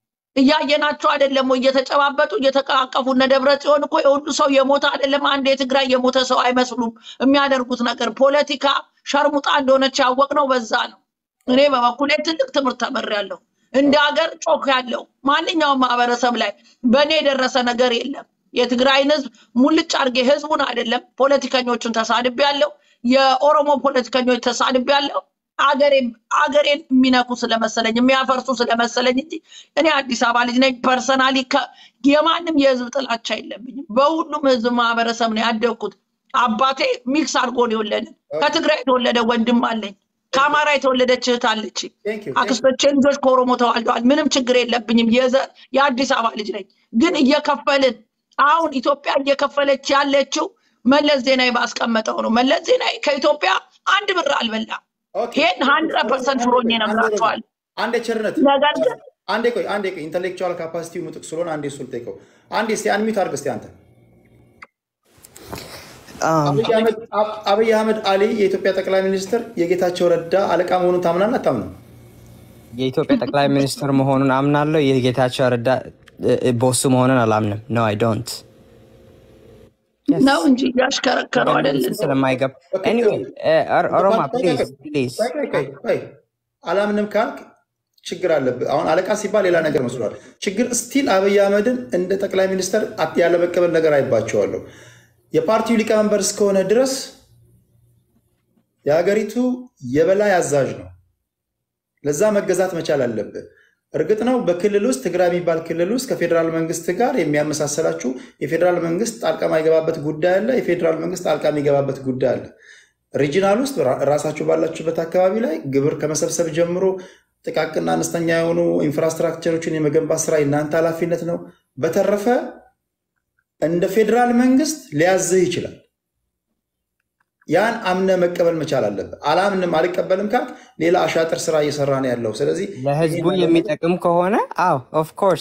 እያየናቸው አይደለም ወይ? እየተጨባበጡ እየተቃቀፉ እነ ደብረ ጽዮን እኮ የሁሉ ሰው የሞተ አይደለም። አንድ የትግራይ የሞተ ሰው አይመስሉም። የሚያደርጉት ነገር ፖለቲካ ሸርሙጣ እንደሆነች ያወቅነው በዛ ነው። እኔ በበኩሌ ትልቅ ትምህርት ተምሬያለሁ። እንደ ሀገር ጮክ ያለው ማንኛውም ማህበረሰብ ላይ በእኔ የደረሰ ነገር የለም። የትግራይን ህዝብ ሙልጭ አድርጌ ህዝቡን አይደለም ፖለቲከኞቹን ተሳድቤያለሁ። የኦሮሞ ፖለቲከኞች ተሳድቤያለሁ። አገሬን አገሬን የሚነኩ ስለመሰለኝ የሚያፈርሱ ስለመሰለኝ እንጂ እኔ አዲስ አበባ ልጅ ነኝ። ፐርሰናሊ የማንም የህዝብ ጥላቻ የለብኝም። በሁሉም ህዝብ ማህበረሰብ ነው ያደግኩት። አባቴ ሚክስ አድርጎ ነው የወለደን። ከትግራይ የተወለደ ወንድም አለኝ። ከአማራ የተወለደች እህት አለች። Thank you. አክስቶቼ ልጆች ከኦሮሞ ተዋልደዋል። ምንም ችግር የለብኝም። የዘ- የአዲስ አበባ ልጅ ነኝ። ግን እየከፈልን አሁን ኢትዮጵያ እየከፈለች ያለችው መለስ ዜናዊ ባስቀመጠው ነው። መለስ ዜናዊ ከኢትዮጵያ አንድ ብር አልበላም። ኦኬ። ይሄን ሀንድረድ ፐርሰንት ፍሮኝ ነግራቸዋል። አንዴ ቸርነት ነገር ግን አንዴ ቆይ አንዴ ቆይ ኢንተሌክቹዋል ካፓሲቲው ምጥቅ ስለሆነ አንዴ እሱን ልጠይቀው። አንዴ እስቲ አንሚት አድርግ እስቲ አንተ Um, አብይ አህመድ አብ- አብይ አህመድ አሊ የኢትዮጵያ ጠቅላይ ሚኒስትር የጌታቸው ረዳ አለቃ መሆኑን ታምናለህ አታምንም? የኢትዮጵያ ጠቅላይ ሚኒስትር መሆኑን አምናለሁ። የጌታቸው ረዳ እ- ቦሱ መሆኑን አላምንም። ኖ አይ ዶንት ነው እንጂ እያሽከረከረው አይደለም። ስለማይገባ ኤኒዌይ ኦሮማ ፕሊዝ ፕሊዝ ቆይ ቆይ ቆይ ቆይ አላምንም ካልክ ችግር አለብህ። አሁን አለቃ ሲባል ሌላ ነገር መስሏል። ችግር ስቲል አብይ አህመድን እንደ ጠቅላይ ሚኒስትር አት- ያለመቀበል ነገር አይባቸዋለሁ። የፓርቲው ሊቀመንበር እስከሆነ ድረስ የሀገሪቱ የበላይ አዛዥ ነው። ለዛ መገዛት መቻል አለብህ። እርግጥ ነው በክልል ውስጥ ትግራይ የሚባል ክልል ውስጥ ከፌዴራል መንግስት ጋር የሚያመሳሰላችሁ የፌዴራል መንግስት ጣልቃ የማይገባበት ጉዳይ አለ። የፌዴራል መንግስት ጣልቃ የሚገባበት ጉዳይ አለ። ሪጂናል ውስጥ ራ- ራሳችሁ ባላችሁበት አካባቢ ላይ ግብር ከመሰብሰብ ጀምሮ ጥቃቅንና አነስተኛ የሆኑ ኢንፍራስትራክቸሮችን የመገንባት ስራ የእናንተ ኃላፊነት ነው። በተረፈ እንደ ፌዴራል መንግስት ሊያዝህ ይችላል። ያን አምነ መቀበል መቻል አለብህ። አላምንም አልቀበልም ካልክ ሌላ አሻጥር ስራ እየሰራ ነው ያለው። ስለዚህ ለህዝቡ የሚጠቅም ከሆነ አዎ ኦፍ ኮርስ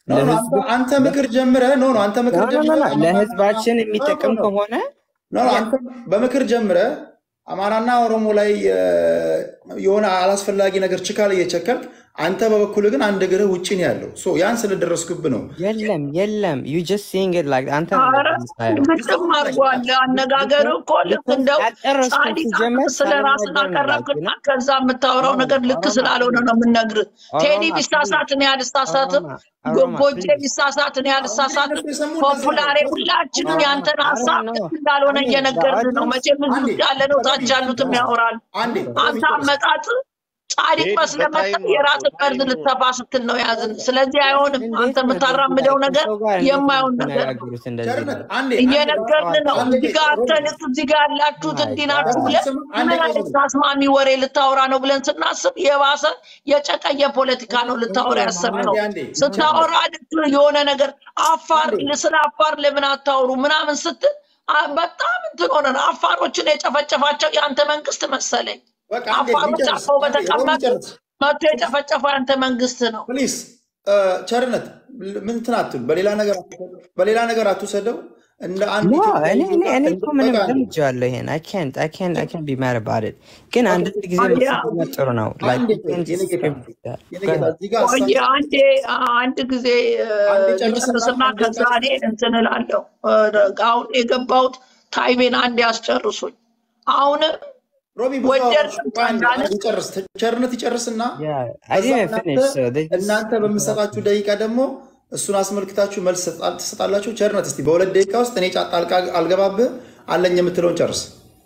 ኖ ኖ፣ ለህዝቡ አንተ አንተ ምክር ጀምረህ ኖ ኖ አንተ ኖ ምክር ኖ ኖ ጀምረህ ኖ፣ አማራና ለህዝባችን ኖ ኖ የሚጠቅም ኖ ከሆነ ኖ ኖ፣ አንተ በምክር ጀምረህ አማራና ኦሮሞ ላይ እ፣ የሆነ አላስፈላጊ ነገር ችካል እየቸከልክ አንተ በበኩል ግን አንድ እግርህ ውጭ ነው ያለው። ሶ ያን ስለደረስኩብህ ነው። የለም የለም ዩ ጀስት ሲንግ ኢት ላይክ አንተ ነው ኧረ እንደዚህ የምታየው። ግጥም አድርጓል። አነጋገር እኮ ልክ ቢኮዝ እንደው አልጨረስኩም ጻድቅ ሲጀመር ስለ ራስን ሳልናገር ነው ላይክ አቀረብክና ነው ከዛ የምታወራው ነገር ልክ ኦሮማ ስላልሆነ ነው የምነግርህ። ቴዲ ኦሮማ ፕሊዝ ቢሳሳት እኔ አልሳሳትም፣ ኦሮማ ጎ- ኦሮማ ጎጄ ፕሊዝ ቢሳሳት እኔ እንግዲህ አልሳሳትም። እነሱ የሰሙ እንደዛ ነው። ፖፑላሬ ሁላችንም ኦሮማ ያንተን አይ ሀሳብ ዶንት ኖ ልክ እንዳልሆነ እኔ እየነገርን ነው። በኦዲየንስ መቼም እዚህ አንዴ ውስጥ ያለ ነው ሮቢ ታች ያሉትም ያወራል። አንዴ አንተ ሮቢ ጨርስ። አመጣጥ ጻድቅ ቴዲ መስለህ መጥተህ በታይም የራስን አውቀው መርዝ ታይም ልትተፋ ስትል ነው ያዝን። ስለዚህ አይሆንም። አንተ እንዴት ነው እንደዚህ የምታራምደው ላይክ ነገር ከሰው ጋር እንዴት ነው የማይሆን ነገር ነው። የምትነጋገሩት እንደዚህ ቸርነት ላይክ አንዴ አንዴ እየነገርን ነው። አንዴ እዚህ ጋር ሮቢ አተንስ እዚህ ጋር ያላችሁት ማይ እንዲህ ናችሁ ጋድ ብለን ስማ፣ አንዴ ምን ቆይ አይነት ሮቢ ታስማሚ ወሬ ልታወራ ነው ብለን ስናስብ የባሰ የጨቀየ ፖለቲካ ነው ልታወራ ያሰብነው። አንዴ አንዴ ስታወራ ልክ የሆነ ነገር አፋር አንዴ ስለ አፋር ለምን አታወሩ ምናምን ስትል አ- በጣም እንትን ሆነን አፋሮችን የጨፈጨፋቸው የአንተ መንግስት መሰለኝ። በቃ አንዴ አፋሮች ሊጨርስ አርፈው አንዴ ሮቢ በተቀመጡ ጨርስ መጥቶ የጨፈጨፈው የአንተ መንግስት ነው። ፕሊዝ ቸርነት ምን እንትን አትል፣ በሌላ ነገር አትውሰደው፣ በሌላ ነገር አትውሰደው። እንደ አንድ ኖ ኢትዮጵያዊ እኔ እኔ ዜጋ እኔ እንደ እኮ ምንም በቃ አንዴ ለምጄዋለሁ ይሄን አይ ካንት አይ ካንት አይ ካንት ቢ ማድ አባውት ኢት ግን ኦኬ አንዳንድ ጊዜ አያ መሰለኝ ጥሩ ነው ላይክ አንዴ ዩ ቆይ ካን የኔ ጀስት ጌታ ስክሪፕት ዳት የኔ ጎ ጌታ አሄድ እዚህ ጋር ቆይ ሀሳብ አንዴ አንድ ጊዜ እ፣ አንዴ ጨርስና ልጨርስና አንዴ ከዛ እኔ ጨርስና እንትን እላለሁ። እ፣ አሁን የገባሁት ታይቤን አንዴ ያስጨርሱኝ። አሁንም ሮቢ ብዙ አወራሽ። ወደድንም ቆይ አንዴ ጠላንም አንዴ ጨርስ፣ ቸርነት ይጨርስና ያ አይ ከዛ ዲድንት እናንተ ፊኒሽ ሶ ዴይ ጀስት እናንተ በምሰጣችሁ ደቂቃ ደግሞ እሱን አስመልክታችሁ መልስ ትሰጣ- ትሰጣላችሁ። ቸርነት እስቲ በሁለት ደቂቃ ውስጥ እኔ ጫ- ጣልቃ አልገባብህ አለኝ የምትለውን ጨርስ።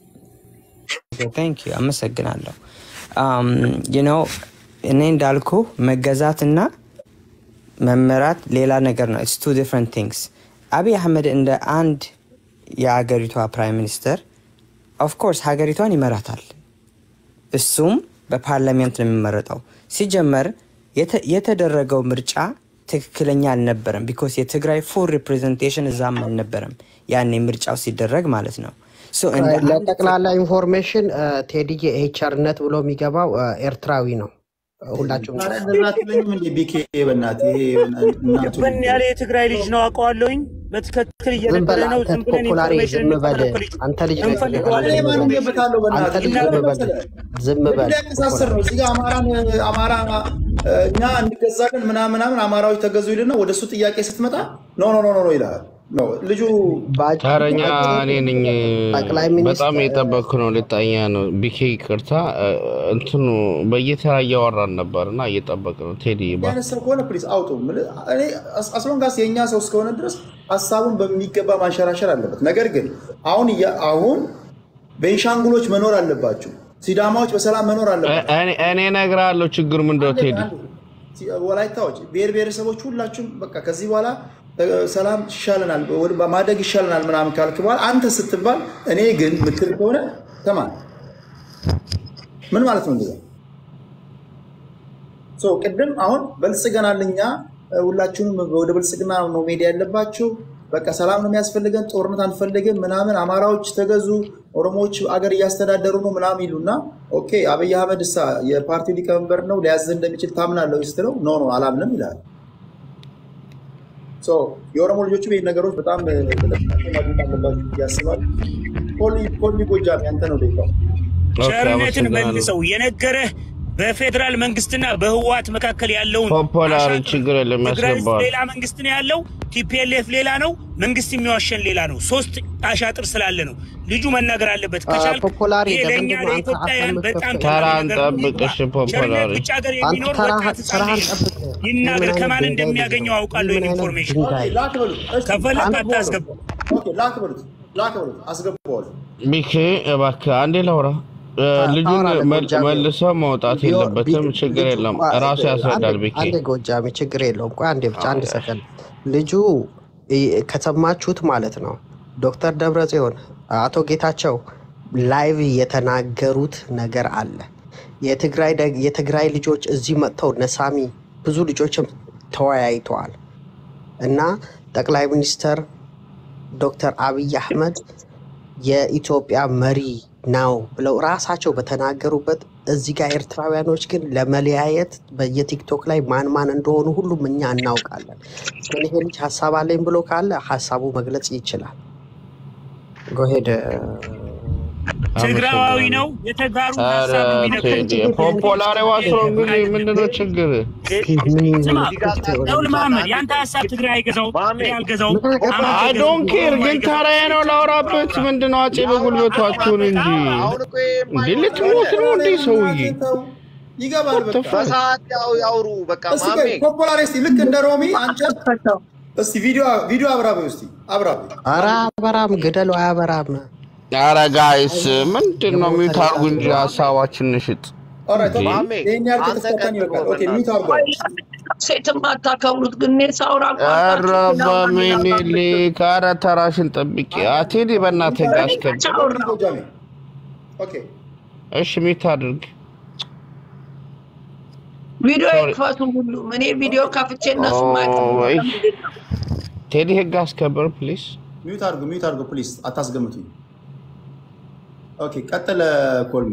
ታንክ ዩ አመሰግናለሁ። ዩ ኖ እኔ እንዳልኩ መገዛትና መመራት ሌላ ነገር ነው። ኢትስ ቱ ዲፍረንት ቲንግስ። አብይ አህመድ እንደ አንድ የአገሪቷ ፕራይም ሚኒስተር ኦፍኮርስ ሀገሪቷን ይመራታል። እሱም በፓርላሜንት ነው የሚመረጠው። ሲጀመር የተ- የተደረገው ምርጫ ትክክለኛ አልነበረም። ቢኮዝ የትግራይ ፉል ሪፕሬዘንቴሽን እዛም አልነበረም ያኔ ምርጫው ሲደረግ ማለት ነው። ሶ እንደ አንድ ለጠቅላላ ኢንፎርሜሽን ቴዲዬ ይሄ ቸርነት ብሎ የሚገባው እ፣ ኤርትራዊ ነው። ሁላችሁም ኧረ እንደዛ አትለኝም እንዴ ቢኬ በእናትህ ይሄ እናቱ ድብን ያለ የትግራይ ልጅ ነው አውቀዋለሁኝ። በትክክል ዝም በል እየነገረ ነው። አንተ ዝም ብለን ፖፑላሪ ኢንፎርሜሽን ዝም በል እንቀበለው ከልጁ አንተ ልጅ ነህ እንፈልገዋለን። እኔ ማን ገብታለሁ አንተ በእናትህ ልጅ ምን ዝም በል መሰለህ ዝም ምን በል ሊያቀሳስር ነው? እዚህ ጋር አማራን አማራ እ፣ እኛ እንገዛለን ምናምን ምናምን አማራዎች ተገዙ ይልና ወደ እሱ ጥያቄ ስትመጣ ኖ ኖ ኖ ኖ ኖ ይልሃል። ኖ ልጁ ባጭ- ተረኛ እኔ ነኝ። ጠቅላይ በጣም ሚኒስትር የጠበቅኩ ነው። ልጣኛ ነው። ቢኬ ይቅርታ፣ እንትኑ በየተራ እያወራን ነበር እና እየጠበቅ ነው። ቴዲ ባ አይነት ሰው ከሆነ ፕሊዝ አውጡ። ምል- እኔ አስ- አስሎንጋስ የእኛ ሰው እስከሆነ ድረስ ሀሳቡን በሚገባ ማንሸራሸር አለበት። ነገር ግን አሁን እያ- አሁን ቤንሻንጉሎች መኖር አለባቸው። ሲዳማዎች በሰላም መኖር አለባቸው። እኔ እኔ እነግርሃለሁ ችግሩ ምን እንደው አንዴ ቴዲ አንዴ ሲ- ወላይታዎች፣ ብሔር ብሔረሰቦች ሁላችሁም በቃ ከዚህ በኋላ እ፣ ሰላም ይሻለናል፣ ወደ ማደግ ይሻለናል ምናምን ካልክ በኋላ አንተ ስትባል እኔ ግን ምትል ከሆነ ተማን ምን ማለት ነው እንደዛ? ሶ ቅድም አሁን በልጽገናል እኛ እ፣ ሁላችሁንም ወደ ብልጽግና ነው መሄድ ያለባችሁ። በቃ ሰላም ነው የሚያስፈልገን፣ ጦርነት አንፈልግም ምናምን፣ አማራዎች ተገዙ፣ ኦሮሞዎች አገር እያስተዳደሩ ነው ምናምን ይሉና ኦኬ አብይ አህመድ እሳ የፓርቲው ሊቀመንበር ነው ሊያዝ እንደሚችል ታምናለህ ስትለው ኖ ኖ አላምንም ይላል። ሶ የኦሮሞ ልጆቹ ይህ ነገሮች በጣም እ፣ ጥንቃቄ ማድረግ አለባችሁ ብዬ አስባለሁ። ኮሊ ኮሊ ጎጃም ያንተ ነው ደቂቃው። ኦኬ፣ ቸርነትን አመሰግናለሁ። መልሰው የነገረህ በፌዴራል መንግስትና በህወሓት መካከል ያለውን ፖፖላር አሻጥር ችግር የለም ትግራይ ውስጥ ያስገባዋል። ሌላ መንግስት ነው ያለው፣ ቲፒኤልኤፍ ሌላ ነው፣ መንግስት የሚዋሸን ሌላ ነው። ሶስት አሻጥር ስላለ ነው ልጁ መናገር አለበት። ከቻልክ ፖፖላሪ ይሄ ለእኛ ለምንድን ነው አንተ ለኢትዮጵያውያን አፈ በጣም የምትከፍተው? ጠቃሚ ተራን ነገር ነው። ጠብቅ እሺ። ቸርነት ፖፖላሪ ውጭ ሀገር አንተ የሚኖር ተራህን ወጣት ህፃን ተራህን ልጅ ነው። ጠብቅ። ይህ ይናገር ምን ከማን አይነት ድንጋይ ልጅ እንደሚያገኘው ነው? አውቃለሁ። ይህ ምን አይነት ኢንፎርሜሽን ድንጋይ ላክ በሉት። እሺ፣ ከፈለክ አንድ አታስገቡ። ኦኬ፣ ላክ በሉት ላክ በሉት አስገባዋለሁ። ቢኬ እባክህ አንዴ ላውራ። እ፣ ልጁን ታወራለህ መል- ጎጃሜ። መልሰው መውጣት ቢሆን- የለበትም። ቢ- ችግር ልጁ- የለም። ቆይ፣ ራሱ ያስረዳል። አንዴ- ቢኬ አንዴ ጎጃሜ ችግር የለውም። ቆይ አንዴ ብቻ አንድ አዎ፣ ሰከንድ። ልጁ ይ- ከሰማችሁት ማለት ነው ዶክተር ደብረጽዮን አቶ ጌታቸው ላይቭ የተናገሩት ነገር አለ። የትግራይ ደግ- የትግራይ ልጆች እዚህ መጥተው ነሳሚ ብዙ ልጆችም ተወያይተዋል እና ጠቅላይ ሚኒስተር ዶክተር አብይ አህመድ የኢትዮጵያ መሪ ነው ብለው ራሳቸው በተናገሩበት እዚህ ጋር ኤርትራውያኖች ግን ለመለያየት በየቲክቶክ ላይ ማን ማን እንደሆኑ ሁሉም እኛ እናውቃለን። ግን ይሄ ልጅ ሀሳብ አለኝ ብሎ ካለ ሀሳቡ መግለጽ ይችላል። ጎሄድ ትግራዋዊ ነው። የተጋሩ ኧረ ሀሳብ የሚነግር ቴዲ ፖፖላር ዋስሮ እንግዲህ ምንድነው ችግር? ስማ ደውል መሀመድ የአንተ ሀሳብ ትግራይ አይገዛውም፣ ትግራይ አልገዛውም፣ አማራ አይ አይገዛውም። ዶንት ኬር ግን ተራዬ ነው ላውራበት። ምንድነው አፄ በጉልበቷችሁን እንጂ እንዴ ልትሞት ነው እንዴ ሰውዬ? ይገባል። በቃ በሰዓት ያው ያውሩ በቃ እስቲ ማሜ ፖፑላር እስቲ ልክ እንደ ሮሚ አንቺ እስቲ ቪዲዮ ቪዲዮ አብራበ እስቲ አብራበ ኧረ አበራም ግደለው አያበራም። ኧረ ጋይስ ምንድን ነው ሚውት አድርጉ እንጂ ሀሳባችን ንሽጥ። ኦራይት እንዴ? ኦኬ ይሄን ያህል አንተ ከተስፋፋን ይበቃል። ኦኬ ሚውት አድርጓል። ሴትም አታከብሩት ግን እኔ ሳውራ ኧረ በሚኒሊክ ኧረ ተራሽን ጠብቂ። አ ቴዲ በእናትህ ጋር አስገባ። ጎጃሜ ኦኬ እሺ ሚውት አድርግ። ቪዲዮ ሶሪ። ይክፈቱ ሁሉም። እኔ ቪዲዮ ከፍቼ እነሱ ኦይ። ቴዲ ህግ አስከብር ፕሊዝ። ሚውት አድርጉ ሚውት አድርጉ ፕሊዝ አታስገምቱኝ። ኦኬ ቀጥለ ኮልሚ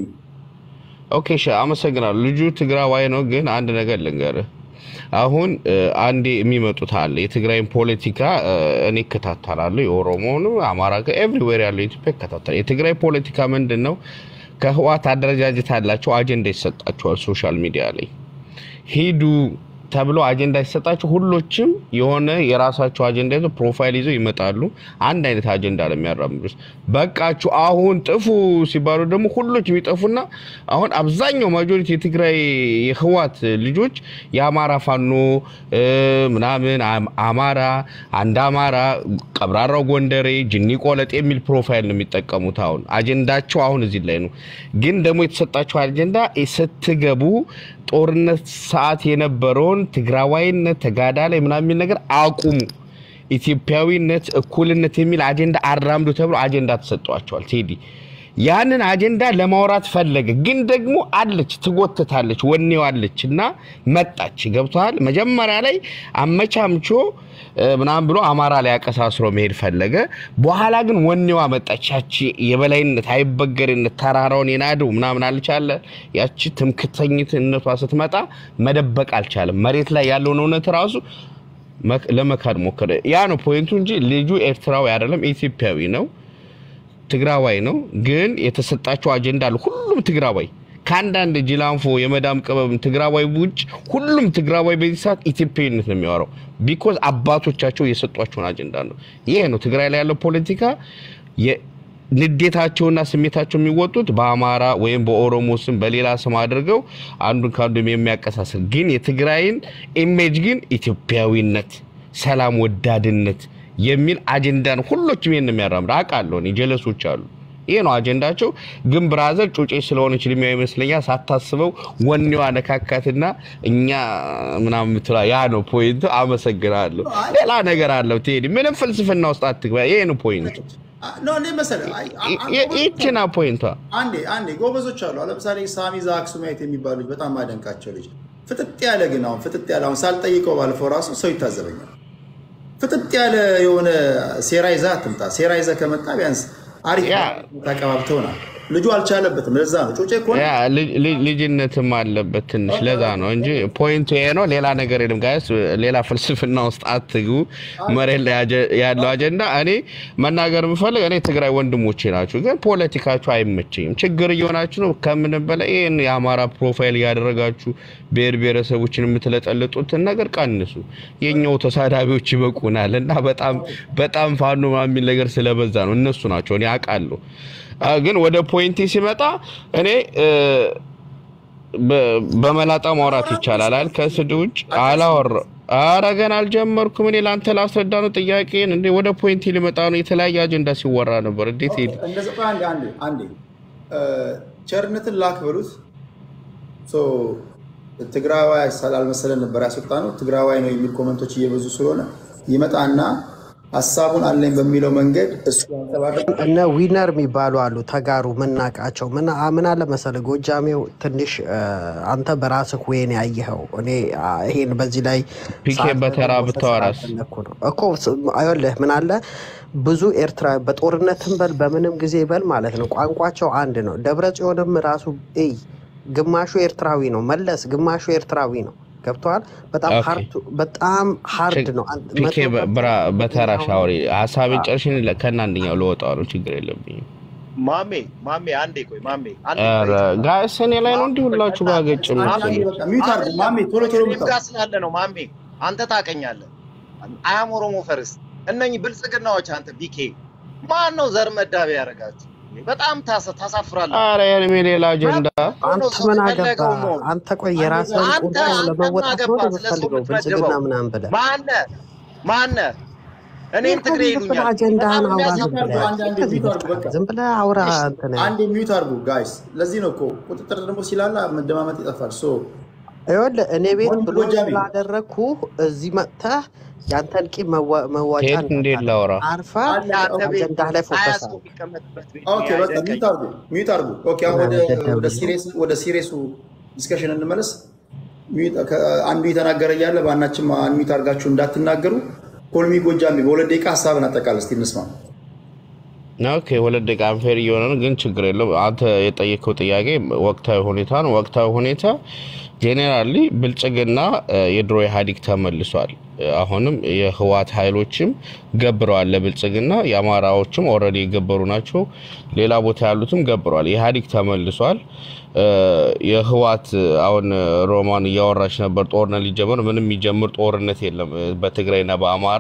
ኦኬ እሺ፣ አመሰግናለሁ። ልጁ ትግራዋይ ነው፣ ግን አንድ ነገር ልንገርህ። አሁን እ፣ አንዴ የሚመጡት አለ የትግራይን ፖለቲካ እ፣ እኔ እከታተላለሁ። የኦሮሞንም አማራ ኤቭሪዌር ያለው ኢትዮጵያ ይከታተላል። የትግራይ ፖለቲካ ምንድን ነው? ከህዋት አደረጃጀት አላቸው፣ አጀንዳ ይሰጣቸዋል ሶሻል ሚዲያ ላይ ሂዱ ተብሎ አጀንዳ ሲሰጣቸው ሁሎችም የሆነ የራሳቸው አጀንዳ ይዘው ፕሮፋይል ይዘው ይመጣሉ። አንድ አይነት አጀንዳ ነው የሚያራምዱት። በቃችሁ አሁን ጥፉ ሲባሉ ደግሞ ሁሎች የሚጠፉና አሁን አብዛኛው ማጆሪቲ የትግራይ የህዋት ልጆች የአማራ ፋኖ እ፣ ምናምን አም- አማራ አንድ አማራ ቀብራራው ጎንደሬ ጅኒ ቆለጥ የሚል ፕሮፋይል ነው የሚጠቀሙት። አሁን አጀንዳቸው አሁን እዚህ ላይ ነው። ግን ደግሞ የተሰጣቸው አጀንዳ ስትገቡ ጦርነት ሰዓት የነበረውን ትግራዋይነት ተጋዳ ላይ ምናምን የሚል ነገር አቁሙ፣ ኢትዮጵያዊነት፣ እኩልነት የሚል አጀንዳ አራምዱ ተብሎ አጀንዳ ተሰጧቸዋል። ቴዲ ያንን አጀንዳ ለማውራት ፈለገ፣ ግን ደግሞ አለች ትጎትታለች፣ ወኔው አለች እና መጣች። ገብተዋል። መጀመሪያ ላይ አመቻምቾ እ፣ ምናምን ብሎ አማራ ላይ አቀሳስሮ መሄድ ፈለገ። በኋላ ግን ወኔዋ መጣች። ያቺ የበላይነት አይበገሬነት ተራራውን የናደው ምናምን አልቻለ። ያቺ ትምክተኝነቷ ስትመጣ መደበቅ አልቻለም። መሬት ላይ ያለውን እውነት ራሱ መክ- ለመካድ ሞከረ። ያ ነው ፖይንቱ እንጂ ልጁ ኤርትራዊ አይደለም፣ ኢትዮጵያዊ ነው። ትግራዋይ ነው። ግን የተሰጣቸው አጀንዳ አለ። ሁሉም ትግራዋይ ከአንዳንድ ጅላንፎ የመዳም ቅመም ትግራዋይ ውጭ ሁሉም ትግራዋይ በዚህ ሰዓት ኢትዮጵያዊነት ነው የሚያወራው። ቢኮዝ አባቶቻቸው የሰጧቸውን አጀንዳ ነው። ይሄ ነው ትግራይ ላይ ያለው ፖለቲካ። የ- ንዴታቸውና ስሜታቸው የሚወጡት በአማራ ወይም በኦሮሞ ስም በሌላ ስም አድርገው አንዱን ከአንዱ የሚያቀሳስር ግን የትግራይን ኢሜጅ ግን ኢትዮጵያዊነት፣ ሰላም ወዳድነት የሚል አጀንዳ ነው። ሁሎችም ይሄን ነው የሚያራምድ አውቃለሁ። እኔ ጀለሶች አሉ። ይሄ ነው አጀንዳቸው። ግን ብራዘር ጩጬ ስለሆነች እድሜዋ ይመስለኛል ሳታስበው ወኔዋ ነካካትና እኛ ምናምን ምትላ ያ ነው ፖይንቱ። አመሰግናለሁ። ሌላ ነገር አለው ቴዲ፣ ምንም ፍልስፍና ውስጥ አትግባ። ይሄ ነው ፖይንቱ። ኖ እንዴ መሰለህ አይ- አ- አ- ይ- ይቺና ፖይንቷ አንዴ አንዴ ጎበዞች አሉ። አሁን ለምሳሌ ሳሚዛ አክሱማይት የሚባሉ ልጅ በጣም ማደንቃቸው ልጅ ፍጥጥ ያለ ግን አሁን ፍጥጥ ያለ አሁን ሳልጠይቀው ባለፈው ራሱ ሰው ይታዘበኛል። ፍጥጥ ያለ የሆነ ሴራ ይዛ አትምጣ። ሴራ ይዘ ከመጣ ቢያንስ አሪፍ ያ። ተቀባብተውናል። ልጁ አልቻለበትም። ለዛ ነው ጩጬ እኮ ነው። ያ ልጅ- ልጅ- ልጅነትም አለበት ትንሽ፣ ለዛ ነው እንጂ ፖይንቱ ይሄ ነው። ሌላ ነገር የለም ጋይስ፣ ሌላ ፍልስፍና ውስጥ አትግቡ። መሬት ላይ አጀ- ያለው አጀንዳ እኔ መናገር የምፈልግ እኔ ትግራይ ወንድሞቼ ናችሁ፣ ግን ፖለቲካችሁ አይመቸኝም። ችግር እየሆናችሁ ነው። ከምንም በላይ ይህን የአማራ ፕሮፋይል እያደረጋችሁ ብሔር ብሔረሰቦችን የምትለጠልጡትን ነገር ቀንሱ። የኛው ተሳዳቢዎች ይበቁናል እና በጣም በጣም ፋኖ ምናምን የሚል ነገር ስለበዛ ነው። እነሱ ናቸው እኔ አውቃለሁ። አ፣ ግን ወደ ፖይንቴ ሲመጣ እኔ እ፣ በ- በመላጣ ማውራት ይቻላል አይደል? ከስድ ውጭ አላወራ ኧረ ገና አልጀመርኩም። እኔ ለአንተ ላስረዳ ነው ጥያቄን። እንዴ ወደ ፖይንቴ ሊመጣ ነው። የተለያየ አጀንዳ ሲወራ ነበር። እንዴት ሄድ እንደዛ ቆይ አንዴ አንዴ አንዴ እ፣ ቸርነትን ላክ በሉት። ሶ ትግራዋይ ስላልመሰለን ነበር ያስወጣ ነው። ትግራዋይ ነው የሚል ኮመንቶች እየበዙ ስለሆነ ይመጣና ሀሳቡን አለኝ በሚለው መንገድ እሱ ያንጸባርቅ። እነ ዊነር የሚባሉ አሉ ተጋሩ ምናቃቸው ምን አ- ምን አለ መሰለህ ጎጃሜው ትንሽ እ፣ አንተ በራስህ ወይን ያየኸው እኔ አ፣ ይሄን በዚህ ላይ ፒኬ ሰዓት በተራ መውሰድ ብታወራስ? ስላልፈለኩ ነው እኮ ስ- አይወልህ ምን አለ ብዙ ኤርትራ በጦርነትም በል በምንም ጊዜ በል ማለት ነው ቋንቋቸው አንድ ነው። ደብረ ጽዮንም ራሱ እይ ግማሹ ኤርትራዊ ነው። መለስ ግማሹ ኤርትራዊ ነው። ገብተዋል። በጣም ኦኬ ሀርድ በጣም ሀርድ ነው። አንድ ፒኬ መቶ በ- ብራ ፐርሰንት በተራ ሻወሪ ሀሳቤን አ- ጨርሽን ከና አንደኛው ልወጣ ነው። ችግር የለብኝም። ማሜ ማሜ አንዴ ቆይ ማሜ አንዴ ኧረ ቆይ ጋይስ እኔ ላይ ነው ማሜ እንዲህ ቆይ ሁላችሁ በእናትህ ባገጭ አንድ አንድ የምትሉት በቃ ሚዩት አድርጉ አይደለም ማሜ፣ ቶሎ ቶሎ እኔም ምታው። ጋር ስላለ ነው ማሜ አንተ ታቀኛለህ አያም ኦሮሞ ፈርስት እነኚህ ብልጽግናዎች አንተ ቢኬ ማን ነው ዘር መዳቢ ያደረጋችሁ በጣም ታሳ- ታሳፍራለህ አረ የእድሜ ሌላ አጀንዳ መብት እኮ ነው አንተ ሰው ምን አገባ? የፈለገው መሆን አንተ ቆይ አንድ የራስህን ጋር አንተ ቁርሾ አንተ ምን ለመወጣት ነው አገባ እንደ ስለሱ የምትፈልገው ብልጽግና የምትመድበው ምናምን ብለህ ማነ ማነ እኔን ይህ ትግሬ ዝም ብለህ ይሉኛል አጀንዳህን በጣም አውራ። ሚዩት ዝም የሚያሳፍር አድርጉ። ብለህ አንድ አንድ ከዚህ ሚዩት አድርጉ። በቃ በቃ ዝም ብለህ አውራ። እሺ እንትን አንድ ሚዩት አድርጉ ጋይስ። ለዚህ ነው እኮ ቁጥጥር ደግሞ ሲላላ መደማመጥ ይጠፋል። ሶ ይኸውልህ እኔ ቤት ሞኝ ብሎክ ጎጃሜ ስላደረግኩ እዚህ መጥተህ ያንተን ቂም መዋ- መዋጫ ከየት እንዴት እንዳታደርግ ላውራ? አርፈህ አለ አንተ ቤት አጀንዳህ ላይ ሀያ ፎከስ ሰው አድርግ። የሚቀመጥበት ቤት ኦኬ ነው በቃ ሚዩት ያደረገኝ አድርጉ፣ ሚዩት አድርጉ። ኦኬ አሁን ወደ ምናምን ደደብ ወደ ልጅ ነው። ሲሪየስ ወደ ሲሪየሱ ዲስከሽን እንመለስ። ሚዩት- ከ- አንዱ የተናገረ እያለ በአናችም ሚዩት አድርጋችሁ እንዳትናገሩ። ኮልሚ ጎጃሜ በሁለት ደቂቃ ሀሳብን አጠቃል እስቲ እንስማ። ኦኬ ሁለት ደቂቃ አንፌር እየሆነ ነው፣ ግን ችግር የለውም። አንተ የጠየቀው ጥያቄ ወቅታዊ ሁኔታ ነው። ወቅታዊ ሁኔታ ጄኔራሊ ብልጽግና እ፣ የድሮ ኢህአዴግ ተመልሷል። እ፣ አሁንም የህዋት ኃይሎችም ገብረዋል ለብልጽግና። የአማራዎችም ኦልሬዲ የገበሩ ናቸው። ሌላ ቦታ ያሉትም ገብረዋል። ኢህአዴግ ተመልሷል። እ፣ የህዋት አሁን ሮማን እያወራች ነበር፣ ጦርነት ሊጀምር ምንም የሚጀምር ጦርነት የለም እ፣ በትግራይና በአማራ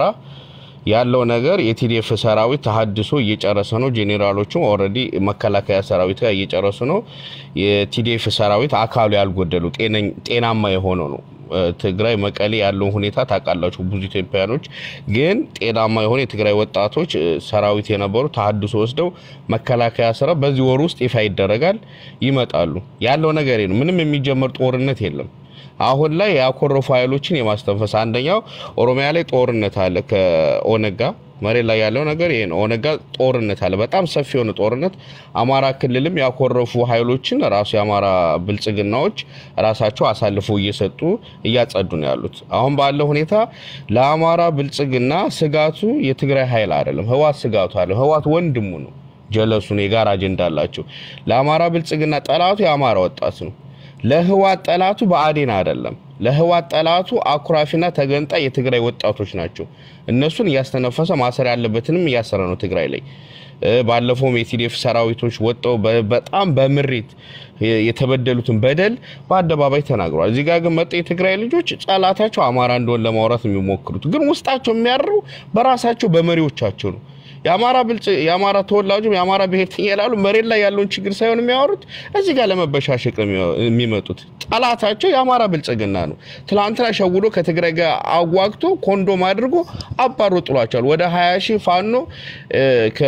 ያለው ነገር የቲዲኤፍ ሰራዊት ተሀድሶ እየጨረሰ ነው። ጄኔራሎቹም ኦልሬዲ መከላከያ ሰራዊት ጋር እየጨረሱ ነው። የቲዲኤፍ ሰራዊት አካሉ ያልጎደሉ ጤነኝ- ጤናማ የሆነ ነው። እ፣ ትግራይ መቀሌ ያለውን ሁኔታ ታውቃላችሁ። ብዙ ኢትዮጵያኖች ግን ጤናማ የሆነ የትግራይ ወጣቶች እ፣ ሰራዊት የነበሩ ተሀድሶ ወስደው መከላከያ ስራ በዚህ ወር ውስጥ ይፋ ይደረጋል፣ ይመጣሉ። ያለው ነገር ይሄ ነው። ምንም የሚጀመር ጦርነት የለም። አሁን ላይ ያኮረፉ ኃይሎችን የማስተንፈስ አንደኛው ኦሮሚያ ላይ ጦርነት አለ ከኦነግ ጋር መሬት ላይ ያለው ነገር ይሄ ነው። ኦነግ ጋር ጦርነት አለ፣ በጣም ሰፊ የሆነ ጦርነት። አማራ ክልልም ያኮረፉ ኃይሎችን ራሱ የአማራ ብልጽግናዎች ራሳቸው አሳልፈው እየሰጡ እያጸዱ ነው ያሉት። አሁን ባለው ሁኔታ ለአማራ ብልጽግና ስጋቱ የትግራይ ኃይል አይደለም፣ ህዋት ስጋቱ አለ። ህዋት ወንድሙ ነው፣ ጀለሱ ነው፣ የጋራ አጀንዳ አላቸው። ለአማራ ብልጽግና ጠላቱ የአማራ ወጣት ነው። ለህዋት ጠላቱ ብአዴን አይደለም። ለህዋት ጠላቱ አኩራፊና ተገንጣይ የትግራይ ወጣቶች ናቸው። እነሱን እያስተነፈሰ ማሰር ያለበትንም እያሰረ ነው ትግራይ ላይ። እ፣ ባለፈውም የቲዲኤፍ ሰራዊቶች ወጥተው በ- በጣም በምሬት የ- የተበደሉትን በደል በአደባባይ ተናግረዋል። እዚህ ጋር ግን መጤ የትግራይ ልጆች ጠላታቸው አማራ እንደሆን ለማውራት የሚሞክሩት ግን ውስጣቸው የሚያርሩ በራሳቸው በመሪዎቻቸው ነው። የአማራ ብልጽ የአማራ ተወላጁም የአማራ ብሔርተኛ ይላሉ። መሬት ላይ ያለውን ችግር ሳይሆን የሚያወሩት እዚህ ጋር ለመበሻሸቅ ነው የሚያ- የሚመጡት። ጠላታቸው የአማራ ብልጽግና ነው። ትላንትና ሸውዶ ከትግራይ ጋር አዋግቶ ኮንዶም አድርጎ አባሮ ጥሏቸዋል። ወደ ሀያ ሺህ ፋኖ እ፣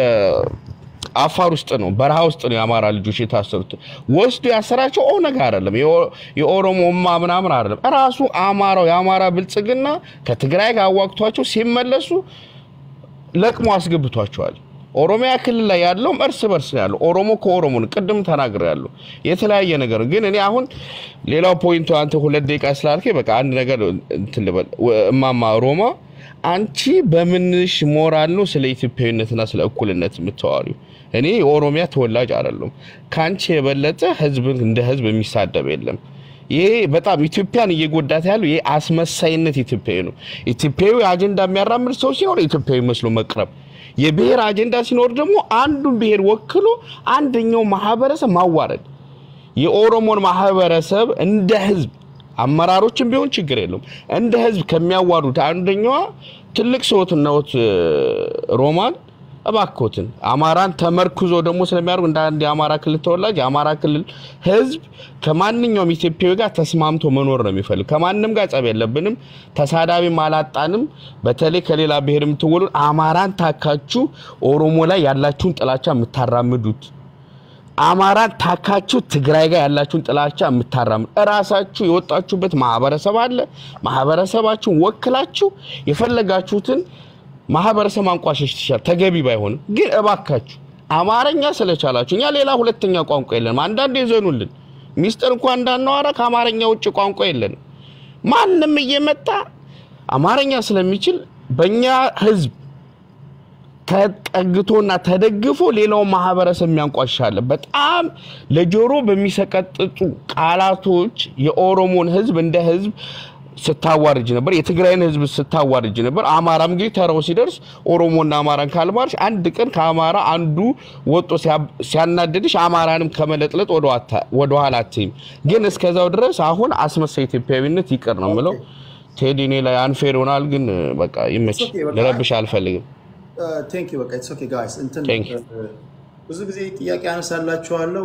ከአፋር ውስጥ ነው በረሃ ውስጥ ነው የአማራ ልጆች የታሰሩት። ወስዶ ያሰራቸው ኦነግ አይደለም፣ የኦ- የኦሮሞማ ምናምን አይደለም። ራሱ አማራው የአማራ ብልጽግና ከትግራይ ጋር አዋግቷቸው ሲመለሱ ለቅሞ አስገብቷቸዋል። ኦሮሚያ ክልል ላይ ያለውም እርስ በርስ ነው ያለው። ኦሮሞ ከኦሮሞ ነው። ቅድም ተናግረ ያለው የተለያየ ነገር ነው። ግን እኔ አሁን ሌላው ፖይንቱ አንተ ሁለት ደቂቃ ስላልከኝ በቃ አንድ ነገር እንትን ልበል። ወ- እማማ ሮማ አንቺ በምንሽ ሞራል ነው ስለ ኢትዮጵያዊነትና ስለ እኩልነት የምታወሪው? እኔ የኦሮሚያ ተወላጅ አይደለም። ከአንቺ የበለጠ ህዝብን እንደ ህዝብ የሚሳደብ የለም። ይሄ በጣም ኢትዮጵያን እየጎዳት ያለው ይሄ አስመሳይነት ኢትዮጵያዊ ነው። ኢትዮጵያዊ አጀንዳ የሚያራምድ ሰው ሲኖር ኢትዮጵያዊ መስሎ መቅረብ፣ የብሔር አጀንዳ ሲኖር ደግሞ አንዱን ብሔር ወክሎ አንደኛው ማህበረሰብ ማዋረድ። የኦሮሞን ማህበረሰብ እንደ ህዝብ አመራሮችን ቢሆን ችግር የለውም እንደ ህዝብ ከሚያዋሩት አንደኛዋ ትልቅ ሰዎት ነዎት ሮማን እባኮትን አማራን ተመርኩዞ ደግሞ ስለሚያደርጉ እንደ አንድ የአማራ ክልል ተወላጅ የአማራ ክልል ህዝብ ከማንኛውም ኢትዮጵያዊ ጋር ተስማምቶ መኖር ነው የሚፈልግ። ከማንም ጋር ጸብ የለብንም፣ ተሳዳቢም አላጣንም። በተለይ ከሌላ ብሔር የምትወሉ አማራን ታካችሁ ኦሮሞ ላይ ያላችሁን ጥላቻ የምታራምዱት አማራን ታካችሁ ትግራይ ጋር ያላችሁን ጥላቻ የምታራምዱ እራሳችሁ የወጣችሁበት ማህበረሰብ አለ። ማህበረሰባችሁን ወክላችሁ የፈለጋችሁትን ማህበረሰብ ማንቋሸሽ ትችላል፣ ተገቢ ባይሆንም ግን እባካችሁ አማርኛ ስለቻላችሁ እኛ ሌላ ሁለተኛ ቋንቋ የለንም። አንዳንድ የዘኑልን ሚስጥር እንኳ እንዳናወራ ከአማርኛ ውጭ ቋንቋ የለንም። ማንም እየመጣ አማርኛ ስለሚችል በእኛ ህዝብ ተጠግቶና ተደግፎ ሌላውን ማህበረሰብ የሚያንቋሻለ በጣም ለጆሮ በሚሰቀጥጡ ቃላቶች የኦሮሞን ህዝብ እንደ ህዝብ ስታዋርጅ ነበር። የትግራይን ህዝብ ስታዋርጅ ነበር። አማራም እንግዲህ ተራው ሲደርስ ኦሮሞና አማራን ካልማርሽ አንድ ቀን ከአማራ አንዱ ወጦ ሲያ- ሲያናድድሽ አማራንም ከመለጥለጥ ወደ ኋላ አትይም። ግን እስከዛው ድረስ አሁን አስመሳይ ኢትዮጵያዊነት ይቅር ነው የምለው። ቴዲ እኔ ላይ አንፌር ይሆናል፣ ግን በቃ ይመች። It's okay፣ በቃ ልረብሽ አልፈልግም። ቴንክ ዩ በቃ ኢትስ ኦኬ ጋይስ እንትን Thank you። እ፣ ብዙ ጊዜ ጥያቄ አነሳላችኋለሁ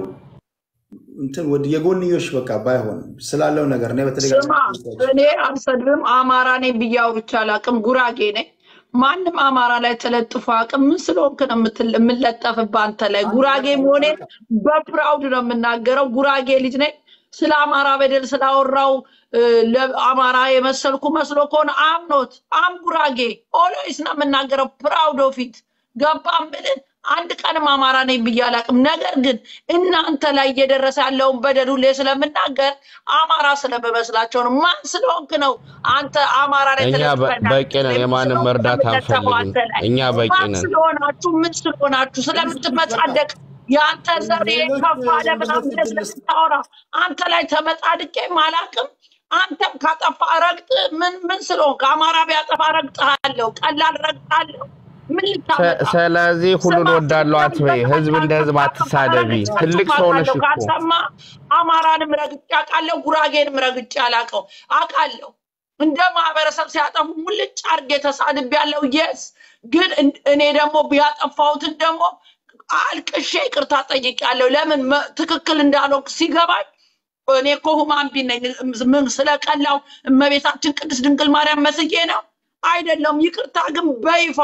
እንትን ወደ የጎንዮሽ በቃ ባይሆን ስላለው ነገር እኔ ስማ በተደጋጋሚ እኔ አልሰድብም። አማራ ነኝ ብዬ አውርቼ አላውቅም። ጉራጌ ነኝ። ማንም አማራ ላይ ተለጥፎ አቅም ምን ስለሆንክ ነው የምትል- የምለጠፍብህ አንተ ላይ? ጉራጌ መሆኔን በፕራውድ ነው የምናገረው። ጉራጌ ልጅ ነኝ። ስለ አማራ በደል ስላወራው እ፣ ለአማራ የመሰልኩ መስሎ ከሆነ አምኖት አም ጉራጌ ኦልዌይስ ነው የምናገረው። ፕራውድ ኦፊት ገባ ምልን አንድ ቀንም አማራ ነኝ ብዬ አላውቅም። ነገር ግን እናንተ ላይ እየደረሰ ያለውን በደል ሁሌ ስለምናገር አማራ ስለምመስላቸው ነው። ማን ስለሆንክ ነው አንተ አማራ ላይ እኛ በ- ተለጥፈህ በቂ ነን። የማንም መርዳት የምትለጠፈው አንተ አንፈልግም። ላይ? እኛ በቂ ማን ነን። ስለሆናችሁ ምን ስለሆናችሁ ስለምትመጻደቅ የአንተ ዘር ሌሎች ከፍ አለ ምናምን ብለህ ሌሎች ስለምታወራ አንተ ላይ ተመጻድቄም አላውቅም። አንተም ካጠፋ ረግጥ ምን ምን ስለሆንክ አማራ ቢያጠፋ ረግጥሃለሁ፣ ቀላል ረግጣለሁ። ምን ሰ- ልታመጣ ስለዚህ ሁሉን ስማ ወዳለው አትበይ። ህዝብ እንደ ህዝብ አትሳደቢ። ትልቅ ሰው ነሽ እኮ። ካሰማ አማራንም ረግጬ አውቃለሁ፣ ጉራጌንም ረግጬ አላውቀው አውቃለሁ። እንደ ማህበረሰብ ሲያጠፉ ሙልጭ አድርጌ ተሳድቤያለሁ። የስ ግን እን- እኔ ደግሞ ያጠፋሁትን ደግሞ አልቅሼ ይቅርታ ጠይቄያለሁ። ለምን መ- ትክክል እንዳልሆንኩ ሲገባኝ እኔ እኮ ሁማን ቢን ነኝ። ምን ስለቀላው እመቤታችን ቅድስት ድንግል ማርያም መስዬ ነው አይደለም። ይቅርታ ግን በይፋ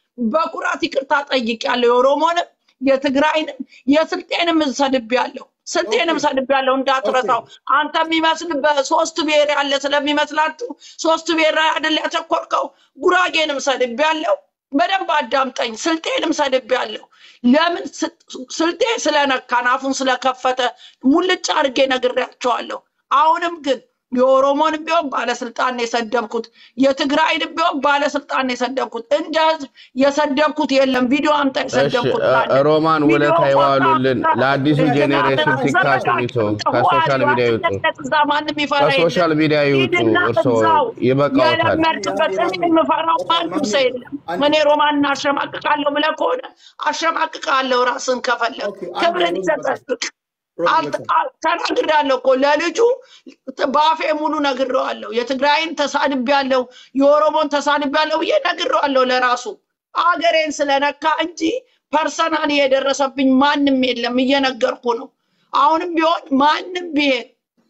በኩራት ይቅርታ ጠይቄያለሁ። የኦሮሞንም የትግራይንም የስልጤንም ሰድቤያለሁ። ስልጤንም ሰድቤያለሁ እንዳትረሳው። አንተ የሚመስል በሶስት ብሔር ያለ ስለሚመስላችሁ ሶስት ብሔር ላይ አይደል ያተኮርከው። ጉራጌንም ሰድቤያለሁ። በደንብ አዳምጠኝ። ስልጤንም ሰድቤያለሁ። ለምን ስ- ስልጤ ስለነካን አፉን ስለከፈተ ሙልጭ አድርጌ ነግሬያቸዋለሁ። አሁንም ግን የኦሮሞንም ቢሆን ባለስልጣን ነው የሰደብኩት፣ የትግራይንም ቢሆን ባለስልጣን ነው የሰደብኩት። እንደ ህዝብ የሰደብኩት የለም። ቪዲዮ አምጣ እሺ የሰደብኩት እ- ካለ ሮማን ቪዲዮ ውለታ ፎቶ ይዋሉልን። አምጣ። ለአዲሱ ጄኔሬሽን ቲክታክን ይተው፣ ከሶሻል ሚዲያ ይውጡ፣ እዛ ማንም ይፈራ ከሶሻል የለም። ሚዲያ ይውጡ። ሂድና እርስዎ እዛው ይበቃዎታል። የለመድክበት እኔ የምፈራው ማንም ሰው የለም። እኔ ሮማንን አሸማቅቃለሁ ብለህ ከሆነ አሸማቅቃለሁ። ራስን ከፈለግ ኦኬ፣ አንድ ክብርን ሮዝ በቃ ይሰጠቅ ሮዝ አልተ- በቃ አል- ተናግሬያለሁ እኮ ለልጁ በአፌ ሙሉ ነግሬዋለሁ። የትግራይን ተሳድቤያለሁ፣ የኦሮሞን ተሳድቤያለሁ ብዬ ነግሬዋለሁ። ለራሱ አገሬን ስለነካ እንጂ ፐርሰናል የደረሰብኝ ማንም የለም። እየነገርኩ ነው። አሁንም ቢሆን ማንም ብሄር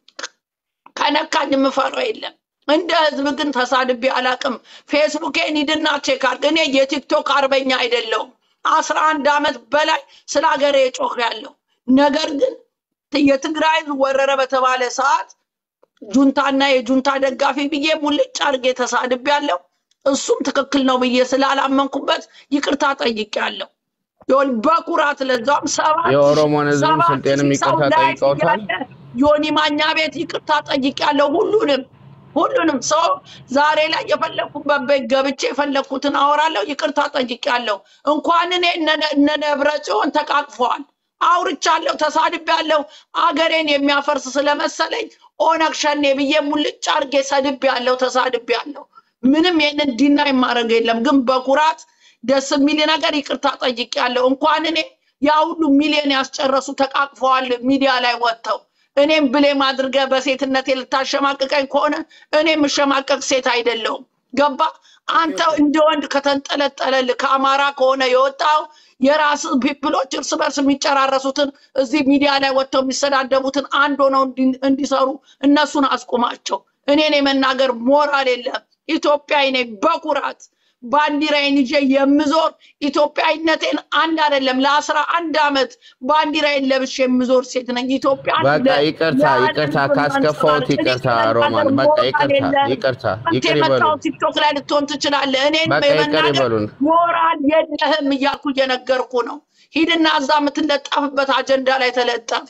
ከነካኝ የምፈራው የለም። እንደ ህዝብ ግን ተሳድቤ አላቅም። ፌስቡኬን ሂድና ቼክ አድርግ። እኔ የቲክቶክ አርበኛ አይደለሁም። አስራ አንድ ዓመት በላይ ስለ ሀገሬ ጮህ ያለው ነገር ግን የትግራይ ህዝብ ወረረ በተባለ ሰዓት ጁንታና የጁንታ ደጋፊ ብዬ ሙልጭ አድርጌ ተሳድቤ ያለው እሱም ትክክል ነው ብዬ ስላላመንኩበት ይቅርታ ጠይቄያለሁ። ይሁን በኩራት ለዛም ሰባት የኦሮሞን ህዝብም ሰባት ስልጤንም ሺህ ሰው ይቅርታ ላይ ጠይቀውታል። እያለ ዮኒ ማኛ ቤት ይቅርታ ጠይቄያለሁ። ሁሉንም ሁሉንም ሰው ዛሬ ላይ የፈለግኩበት ቤት ገብቼ የፈለግኩትን አወራለሁ። ይቅርታ ጠይቄያለሁ። እንኳን እኔ እነ- እነ ደብረ ጽዮን ተቃቅፈዋል። አውርቻለሁ፣ ተሳድቤያለሁ። አገሬን የሚያፈርስ ስለመሰለኝ ኦነግ ሸኔ ብዬ ሙልጭ አድርጌ ሰድቤያለሁ፣ ተሳድቤያለሁ። ምንም ይህንን ዲና የማደርግ የለም። ግን በኩራት ደስ የሚል ነገር ይቅርታ ጠይቄያለሁ። እንኳን እኔ ያ ሁሉ ሚሊዮን ያስጨረሱ ተቃቅፈዋል ሚዲያ ላይ ወጥተው እኔም ብሌም አድርገህ በሴትነቴ ልታሸማቅቀኝ ከሆነ እኔ የምሸማቀቅ ሴት አይደለሁም። ገባ? አንተ እንደ ወንድ ከተንጠለጠለልህ ከአማራ ከሆነ የወጣው የራስ ፒፕሎች እርስ በርስ የሚጨራረሱትን እዚህ ሚዲያ ላይ ወጥተው የሚሰዳደቡትን አንድ ሆነው እንዲ- እንዲሰሩ እነሱን አስቁማቸው። እኔን የመናገር ሞራል የለም። ኢትዮጵያዊ ነኝ በኩራት ባንዲራዬን ይዤ የምዞር ኢትዮጵያዊነቴን አንድ አይደለም ለአስራ አንድ ዓመት ባንዲራዬን ለብሼ የምዞር ሴት ነኝ። ኢትዮጵያን በቃ ለ- ይቅርታ ለዓለም ይቅርታ ሁሉ ካስከፋሁት ማንጸባረቅ እኔ ይቅርታ የመናገር ሮማን በቃ ሞራል ይቅርታ የለም። ይቅርታ አንተ ይቅር ይበሉን የመጣው ቲክቶክ ላይ ልትሆን ትችላለህ። እኔን በቃ ይቅር የመናገር ይበሉን ሞራል የለህም እያልኩ እየነገርኩ ነው። ሂድና እዛ የምትለጠፍበት አጀንዳ ላይ ተለጠፍ።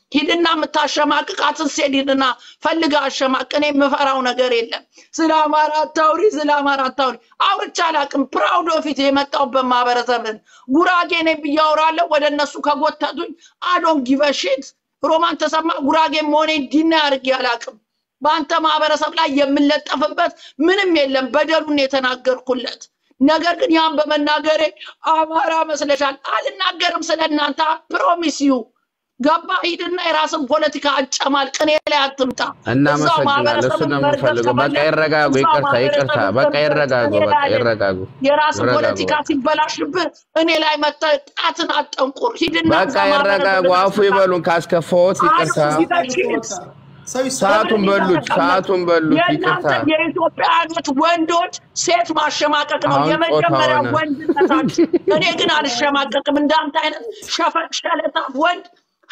ሂድና የምታሸማቅቃትን ሴት ሂድና ፈልጋ አሸማቅ። እኔ የምፈራው ነገር የለም። ስለ አማራ አታውሪ፣ ስለ አማራ አታውሪ። አውርቼ አላውቅም። ፕራውድ ኦፊት የመጣሁበት ማህበረሰብን ጉራጌ ነኝ ብዬ አወራለሁ። ወደ እነሱ ከጎተቱኝ አዶን ጊቨሽት ሮማን ተሰማ ጉራጌ መሆኔን ዲና አድርጌ አላውቅም። በአንተ ማህበረሰብ ላይ የምለጠፍበት ምንም የለም። በደሉን የተናገርኩለት ነገር ግን ያን በመናገሬ አማራ መስለሻል። አልናገርም ስለ እናንተ ፕሮሚስ ዩ ገባ ሂድና የራስን ፖለቲካ አጨማልቅ። እኔ ላይ አትምጣ። እዛው እናመሰግናለን። እሱ ማህበረሰብን ነው መርገጥ የምንፈልገው። በቃ ከፈለግ ይረጋጉ። እዛው ይቅርታ ይቅርታ። ማህበረሰብን በቃ መርገጥ ይረጋጉ። እኔ በቃ ላይ አይደለም። ይረጋጉ። የራስን ይረጋጉ። ፖለቲካ በቃ ሲበላሽብህ እኔ ላይ መጥተህ ጣትን አጠንቁር። ሂድና በቃ እዛ ይረጋጉ። ማህበረሰብን አፉ ይበሉን ካስከፋዎት ይቅርታ። አዶ ጊቨሽት ሰው ይሰማል። ሰዓቱን በሉት፣ ሰዓቱን በሉት። ይቅርታ። የእናንተ የኢትዮጵያውያኖች ወንዶች ሴት ማሸማቀቅ ነው አሁን የመጀመሪያ ጾታውን ወንድነታችሁ። እኔ ግን አልሸማቀቅም። እንዳንተ አይነት ሸፈ- ሸለታፍ ወንድ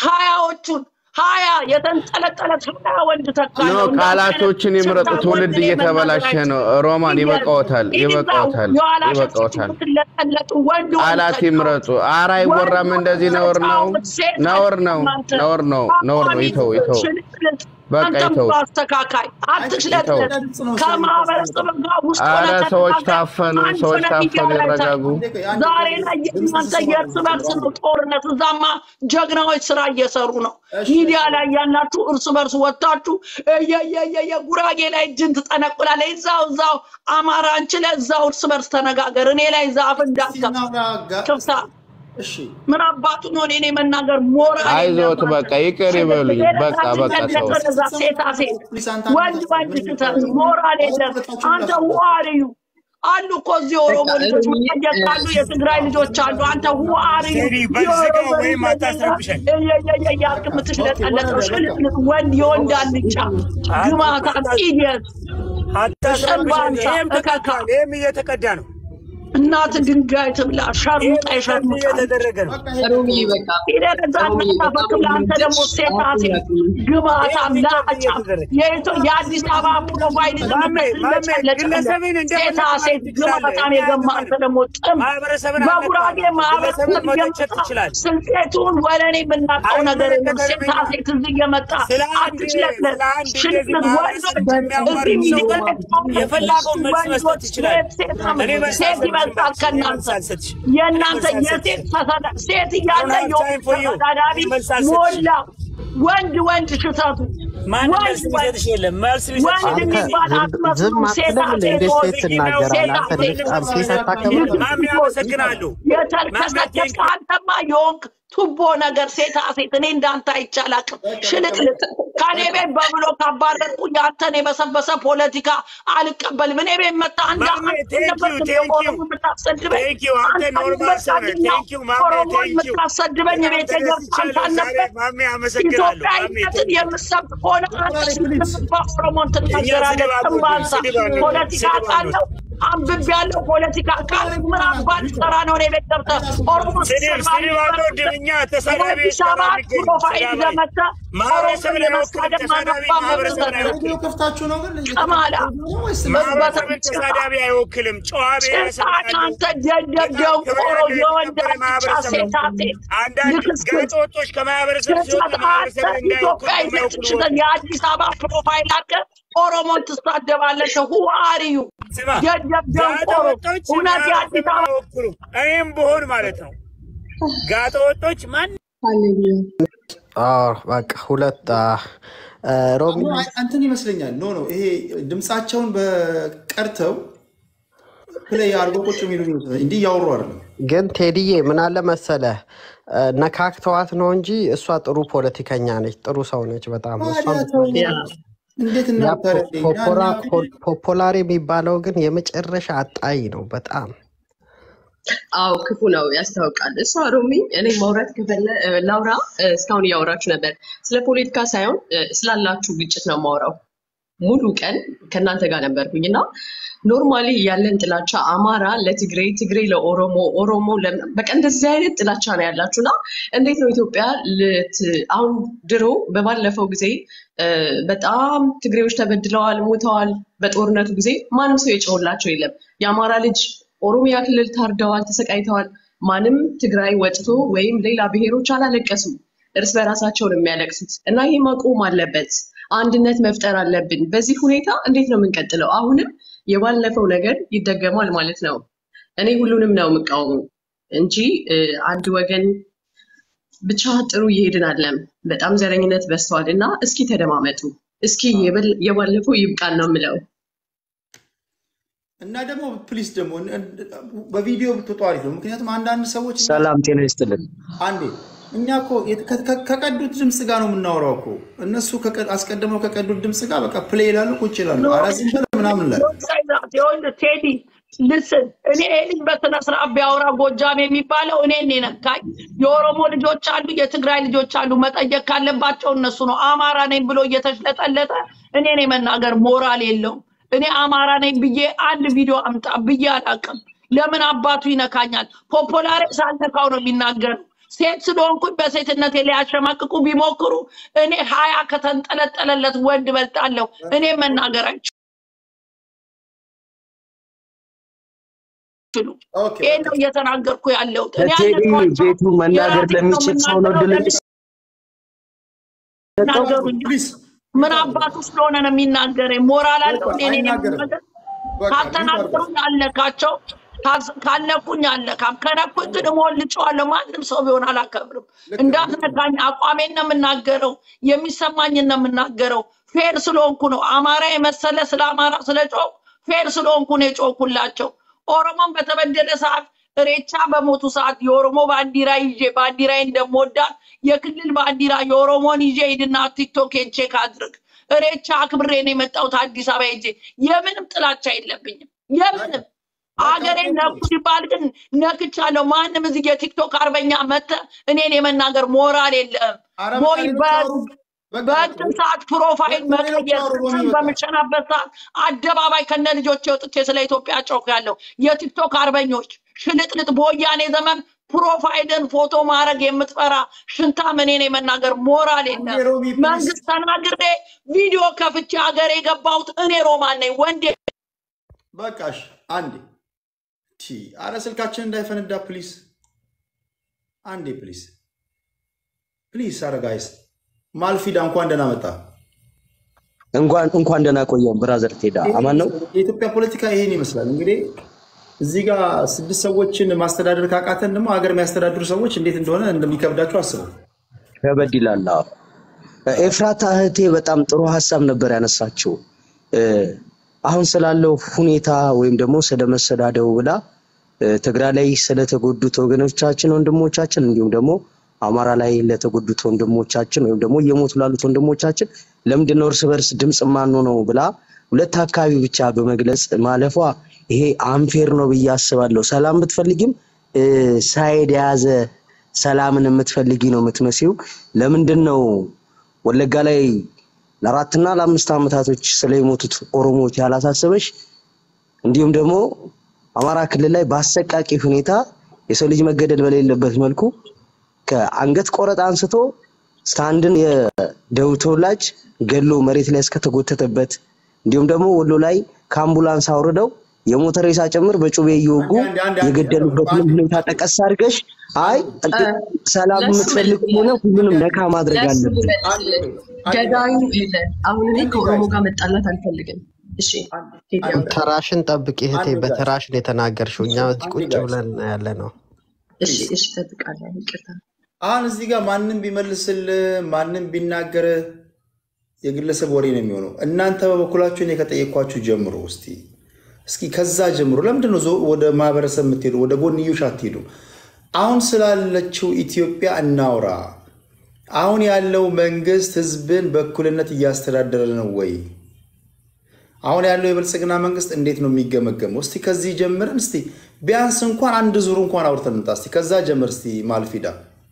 ሀያዎቹን ሀያ የተንጠለጠለ ሀያ ወንድ ኖ ተካለው። እንዳንተ አይነት ቃላቶችን ይምረጡ። ሽፍታ ትውልድ ወንድ እኔ እየተበላሸ መናገር ነው። ሮማን ይበቃዎታል፣ ይበቃዎታል፣ የኋላ ሸፍት ይበቃዎታል። የምትለጠለጡ ወንድ ወንድ ቃላት ተጫወት። ይምረጡ። ኧረ አይወራም እንደዚህ ነውር ነው፣ ነውር ነው፣ ነውር ነው፣ ነውር ነው። ይተው ይተው፣ በቃ አንተም ይተው። አስተካካይ አትሽለጥለጥ። ይተው። ከማህበረሰብ ጋር ውስጥ ኧረ ሆነህ ሰዎች ተነጋገር። ታፈኑ፣ አንድ ሰዎች ሆነህ ሚዲያ ታፈኑ፣ ላይ ይረጋጉ። ተናገር። ዛሬ ላይ የእናንተ የእርስ በርስ ነው ጦርነት። እዛማ ጀግናዎች ስራ እየሰሩ ነው። ሚዲያ ላይ ያላችሁ እርስ በርስ ወጥታችሁ እየየየየ ጉራጌ ላይ እጅን ትጠነቁላለህ። እዛው እዛው አማራ እንችለ እዛው እርስ በርስ ተነጋገር። እኔ ላይ ዛፍ እንዳትከፍት ክፍታ እሺ ምን አባቱ ነው እኔ መናገር ሞራል አይዞት፣ በቃ ይቅር ይበሉኝ። በቃ በቃ ሰው ሴታ ሴት ወንድ ወንድ ስተት ሞራል የለም። አንተ ዋርዩ አሉ እኮ እዚህ ኦሮሞ ልጆች መጠየቅ ካሉ የትግራይ ልጆች አሉ። አንተ ዋርዩ ቴዲ በዝጋው ወይም አታስረብሸን። ያልክ የምትሽለጠለጠው ሽልጥልጥ ወንድ የወንድ አልጫ ግማታ ኢዲየት አታስረብሸን። ጭንባንሳ ይህም ተቀድቷል። ይህም እየተቀዳ ነው። እናት ድንጋይ ትብላ ሸርሙጣ ይህም የሸርሙጣ እየተደረገ ነው። ሮሚ በቃ ሂደህ እዛ እናታፈክም ለአንተ ደግሞ ሴታ ሴት ግማታም ላጫ የኢትዮ- የአዲስ አበባ ፕሮፋይል ማሜ ማሜ ግለሰብን ሴታ ሴት ግማታም የገማ አንተ ደግሞ ጥም ማህበረሰብን በጉራጌ ማህበረሰብ ግለሰብን መተቸት እየመጣ ትችላለህ። ስልጤቱን ወለኔ የምናውቀው ነገር የለም። ሴታ ሴት እዚህ እየመጣ ስለ አንድ አትችለጥለት ስለ አንድ እንደዚህ ሽልጥልጥ ማህበረሰብ ወንዶች የሚያዋርድ እዚህ ሰው ሚዲያ ላይ ቆመው የፈለገውን መልስ መስጠት ወንዶች ይችላል። ሴት ሴት እኔ መልስ ሴት አልሰጥሽም። ይበልጣል ከእናንተ መልስ አልሰጥሽም። የእናንተ መልስ የሴት አልሰጥሽም። ተሰዳ ሴት እያለ I don't have time for you. ተወዳዳሪ መልስ አልሰጥሽም። ሞላ ወንድ ወንድ ሽተቱ ማንም ወንድ መልስ ወንድ የሚሰጥሽ የለም። መልስ የሚሰጥሽ ወንድ አንተ የሚባል ዝም አትመስሉ። ዝም ሴታ አትልም እንዴ? ሴት እንዴት ሆይ ሴት ትናገራለህ? ሴታ አንተ ሴት በጣም ሴት አታከብርም? ማሜ አመሰግናለሁ። የተልከሰከስክ አንተማ የሆንክ ቱቦ ነገር ሴታ ሴት እኔ እንዳንተ አይቻላቅም ሽልጥልጥ ከኔ ቤት በብሎ ካባረርኩ ያንተን የበሰበሰ ፖለቲካ አልቀበልም። እኔ ቤት መጣ አንድ ማሜ አመት ቴንክ ዩ ነበርክ ቴንክ ዩ ኦሮሞ የምታሰድበኝ ቴንክ ዩ አንተ አንተ ኖርማል ሰው ነህ። ልበቃልኛ ቴንክ ዩ ማሜ ኦሮሞን ቴንክ ዩ የምታሰድበኝ በጣም ቤት ገብታ አንተ ተደስቻለሁ ዛሬ አልነበር ማሜ አመሰግናለሁ። ማሜ ኢትዮጵያዊነትን ቴንክ ዩ የምሰብክ ከሆነ አንተ ስትገባ ኦሮሞን እኛ ትናገራለህ። ስድብ አንወድም፣ ጥንባንሳ ስድብ አንወድም፣ ፖለቲካ ስድብ ቃለው አንብብ ያለው ፖለቲካ ቃል ምን አባት ሰራ ነው እኔ ቤት ገብተህ ኦሮሞ ስድብ ስትሰማ ስድብ አንወድም። እኛ ተሳዳቢዎች የአዲስ አበባ ጋር የሚገኙ ፕሮፋይል ተሳዳቢ ለመተ ማህበረሰብን ኦሮሞ አይወክልም። የመሳደብ ተሳዳቢ ማነባ ማህበረሰብን መብት አይወክልም። ሬዲዮ ከፍታችሁ ነው ግን ቀማላ ማህበረሰብን ተሳዳቢ አይወክልም። ጨዋ ብሔረሰብ ጭጣን ያለው አንተ ደደብ ደንቆሮ የወንድ አልጫ ሴታ ሴት አንዳንድ ልክስክስ ጋጠወጦች ከማህበረሰብ ሲወጡ አንተ ማህበረሰብን እንዳይወክሉ ኢትዮጵያዊነት የሚወክሉ ሽተን የአዲስ አበባ ፕሮፋይል አድርገህ ኦሮሞን ትሳደባለህ። ሁ አርዩ ስማ ደደብ ደንቆሮ ጋጠወጦች እውነት የአዲስ ማህበረሰብን አበባ አይወክሉም። እኔም ብሆን ማለት ነው ጋጠወጦች ማን ሃሌሉያ አዎ፣ በቃ ሁለት አ፣ አ፣ ሮሚ እንትን ይመስለኛል። ኖ ኖ ይሄ ድምፃቸውን በቀርተው ፕሌይ አድርጎ ቁጭ የሚሉ ይመስለኛል። እንዲህ እያወሩ አይደለም። ግን ቴዲዬ ምን አለ መሰለህ አ፣ ነካክተዋት ነው እንጂ እሷ ጥሩ ፖለቲከኛ ነች፣ ጥሩ ሰው ነች በጣም እሷን ታዲያ እንዴት ያ እናውቃለን? ፖ- ፖፖራ ፖ- ፖፖላር የሚባለው ግን የመጨረሻ አጣይ ነው በጣም አዎ ክፉ ነው ያስታውቃል። እሷ ሮሚ እኔ ማውራት ከፈለ እ፣ ላውራ እ፣ እስካሁን እያወራችሁ ነበር። ስለ ፖለቲካ ሳይሆን እ፣ ስላላችሁ ግጭት ነው ማውራው። ሙሉ ቀን ከእናንተ ጋር ነበርኩኝ እና ኖርማሊ ያለን ጥላቻ አማራ ለትግሬ፣ ትግሬ ለኦሮሞ፣ ኦሮሞ ለ- በቃ እንደዚህ አይነት ጥላቻ ነው ያላችሁ እና እንዴት ነው ኢትዮጵያ ልት አሁን ድሮ በባለፈው ጊዜ እ፣ በጣም ትግሬዎች ተበድለዋል፣ ሞተዋል። በጦርነቱ ጊዜ ማንም ሰው የጨውላቸው የለም። የአማራ ልጅ ኦሮሚያ ክልል ታርደዋል፣ ተሰቃይተዋል። ማንም ትግራይ ወጥቶ ወይም ሌላ ብሔሮች አላለቀሱም። እርስ በራሳቸው ነው የሚያለቅሱት እና ይሄ መቆም አለበት። አንድነት መፍጠር አለብን። በዚህ ሁኔታ እንዴት ነው የምንቀጥለው? አሁንም የባለፈው ነገር ይደገማል ማለት ነው። እኔ ሁሉንም ነው የምቃወመው እንጂ እ፣ አንድ ወገን ብቻ ጥሩ እየሄድን አለም። በጣም ዘረኝነት በዝተዋል እና እስኪ ተደማመጡ። እስኪ የበል- የባለፈው ይብቃን ነው የምለው። እና ደግሞ ፕሊስ ደግሞ በቪዲዮ ብትወጡ አሪፍ ነው። ምክንያቱም አንዳንድ ሰዎች እኛ ሰላም ጤና ይስጥልን። አንዴ እኛ እኮ የት- ከ- ከ- ከቀዱት ድምፅ ጋር ነው የምናወራው እኮ እነሱ ከቀ- አስቀድመው ከቀዱት ድምፅ ጋር በቃ ፕሌይ ይላሉ፣ ቁጭ ይላሉ። ኖ ኧረ ዝም በል ምናምን ላይ ዶንት ሴይ ዛት። ይኸውልህ ቴዲ ልስን እኔ ይሄ ልጅ በስነ ስርዓት ቢያወራ ጎጃም የሚባለው እኔን ነካኝ። የኦሮሞ ልጆች አሉ፣ የትግራይ ልጆች አሉ። መጠየቅ ካለባቸው እነሱ ነው። አማራ ነኝ ብሎ እየተሽለጠለጠ እኔን የመናገር ሞራል የለውም። እኔ አማራ ነኝ ብዬ አንድ ቪዲዮ አምጣ ብዬ አላውቅም። ለምን አባቱ ይነካኛል? ፖፖላሬ ሳልነካው ነው የሚናገረው። ሴት ስለሆንኩኝ በሴትነቴ ሊያሸማቅቁ ቢሞክሩ እኔ ሀያ ከተንጠለጠለለት ወንድ በልጣለሁ። እኔ መናገር አይችሉም። ኦኬ ይሄን በቃ ነው እየተናገርኩ ያለሁት። እኔ ለቴዲ ያልነካቸው ቤቱ መናገር የራሴን ነው ለሚችል ሰው ነው የምናገረው። እድል ለምን የሚሰጠው። ይናገሩኛል? ፕሊዝ ምን አባቱ ስለሆነ ነው የሚናገረኝ? ሞራል አለው እንዴ? እኔን አይናገርም። የሚናገር በቃ ሚውት አድርገው። ካልተናገሩኝ አልነካቸው፣ ካስ- ካልነኩኝ አልነካም። ከነኩኝ ግን እሞልጨዋለሁ። ማንም ሰው ቢሆን አላከብርም። ልክ ነው። እንዳትነካኝ፣ አቋሜን ነው የምናገረው፣ የሚሰማኝን ነው የምናገረው። ፌር ስለሆንኩ ነው። አማራ የመሰለ ስለ አማራ ስለ ጮክ ፌር ስለሆንኩ ነው የጮኩላቸው። ኦሮሞን በተበደለ ሰዓት እሬቻ በሞቱ ሰዓት የኦሮሞ ባንዲራ ይዤ ባንዲራዬ እንደምወዳት የክልል ባንዲራ የኦሮሞን ይዤ ሂድና ቲክቶኬን ቼክ አድርግ። እሬቻ አክብሬ ነው የመጣሁት አዲስ አበባ ሄጄ። የምንም ጥላቻ የለብኝም። የምንም በቃ አገሬን ቴዲ ነኩ ሲባል ግን ነክቻለሁ። ማንም እዚህ የቲክቶክ አርበኛ መተ እኔን የመናገር ሞራል የለም ኧረ በቃ ወይ ሌሎች አውሩ። በቃ በቃ በእንትን ሰዓት ፕሮፋይል በቃ ሌሎች መቀየር አውሩ። ስም በሚ በቃ በምሸናበት ሰዓት አደባባይ ከነ ልጆቼ ወጥቼ ስለ ኢትዮጵያ ጮክ ያለው የቲክቶክ አርበኞች ሽልጥልጥ በወያኔ ዘመን ፕሮፋይልን ፎቶ ማድረግ የምትፈራ ሽንታም እኔን የመናገር ሞራል አንዴ የለም። ሮሚ ፕሊዝ መንግስት ተናግሬ ቪዲዮ ከፍቼ ሀገር የገባሁት እኔ ሮማን ነኝ ወንዴ በቃሽ አንዴ ቲ አረ ስልካችን እንዳይፈነዳ ፕሊዝ አንዴ ፕሊዝ ፕሊዝ አረ ጋይስ ማልፊዳ እንኳን ደህና መጣ እንኳን እንኳን ደህና ቆየን ብራዘር ቴዳ አማን ነው። የኢትዮጵያ ፖለቲካ ይሄን ይመስላል እንግዲህ እዚህ ጋር ስድስት ሰዎችን ማስተዳደር ካቃተን ደግሞ ሀገር የሚያስተዳድሩ ሰዎች እንዴት እንደሆነ እንደሚከብዳቸው አስቡ ከበድ ይላል። አዎ። ኤፍራታ እህቴ በጣም ጥሩ ሀሳብ ነበር ያነሳችው። እ፣ አሁን ስላለው ሁኔታ ወይም ደግሞ ስለመሰዳደቡ ብላ እ፣ ትግራይ ላይ ስለተጎዱት ወገኖቻችን ወንድሞቻችን፣ እንዲሁም ደግሞ አማራ ላይ ለተጎዱት ወንድሞቻችን ወይም ደግሞ እየሞቱ ላሉት ወንድሞቻችን ለምንድን ነው እርስ በርስ ድምፅ ማንሆነው ብላ ሁለት አካባቢ ብቻ በመግለጽ ማለፏ ይሄ አንፌር ነው ብዬ አስባለሁ። ሰላም ብትፈልጊም እ፣ ሳይድ የያዘ ሰላምን የምትፈልጊ ነው የምትመሲው። ለምንድን ነው ወለጋ ላይ ለአራትና ለአምስት ዓመታቶች ስለሞቱት ኦሮሞዎች ያላሳሰበሽ? እንዲሁም ደግሞ አማራ ክልል ላይ በአሰቃቂ ሁኔታ የሰው ልጅ መገደል በሌለበት መልኩ ከአንገት ቆረጥ አንስቶ እስከ አንድን የደቡብ ተወላጅ ገሎ መሬት ላይ እስከተጎተተበት እንዲሁም ደግሞ ወሎ ላይ ከአምቡላንስ አውርደው የሞተ ሬሳ ጭምር በጩቤ እየወጉ አንዴ አንዴ አንዴ የገደሉበትን አንዴ ሁኔታ ጠቀስ አድርገሽ አይ እ፣ ሰላም ለሱ የምትፈልግ ከሆነ መልስልህ ሁሉንም ነካ ማድረግ ለሱ አለብን። አንዴ ልመልስልህ። ቆይ አንዴ ገዳዩ ቆይ የለ አሁን እኔ አንዴ ከኦሮሞ ጋይስ ጋር መጣላት አልፈልግም። እሺ አንዴ ቴዲ አንዴ አውራ። ተራሽን ጠብቂ እህቴ፣ አንዴ ጋይስ በተራሽ ነው የተናገርሽው። እኛ አንዴ ቁጭ ጋይስ ብለን ያለ ነው። እሺ ፕሊዝ እሺ እጠብቃለሁ። ይቅርታ። አሁን እዚህ ጋር ማንም ቢመልስል ማንም ቢናገር የግለሰብ ወሬ ነው የሚሆነው። እናንተ በበኩላችሁ እኔ ከጠየኳችሁ ጀምሮ እስቲ እስኪ ከዛ ጀምሮ ለምንድን ነው ዞ- ወደ ማህበረሰብ የምትሄዱ? ወደ ጎንዮሽ አትሄዱ? አሁን ስላለችው ኢትዮጵያ እናውራ። አሁን ያለው መንግስት ህዝብን በእኩልነት እያስተዳደረ ነው ወይ? አሁን ያለው የብልጽግና መንግስት እንዴት ነው የሚገመገመው? እስቲ ከዚህ ጀምረን እስቲ ቢያንስ እንኳን አንድ ዙር እንኳን አውርተን እንምጣ። እስቲ ከዛ ጀምር እስቲ ማልፊዳ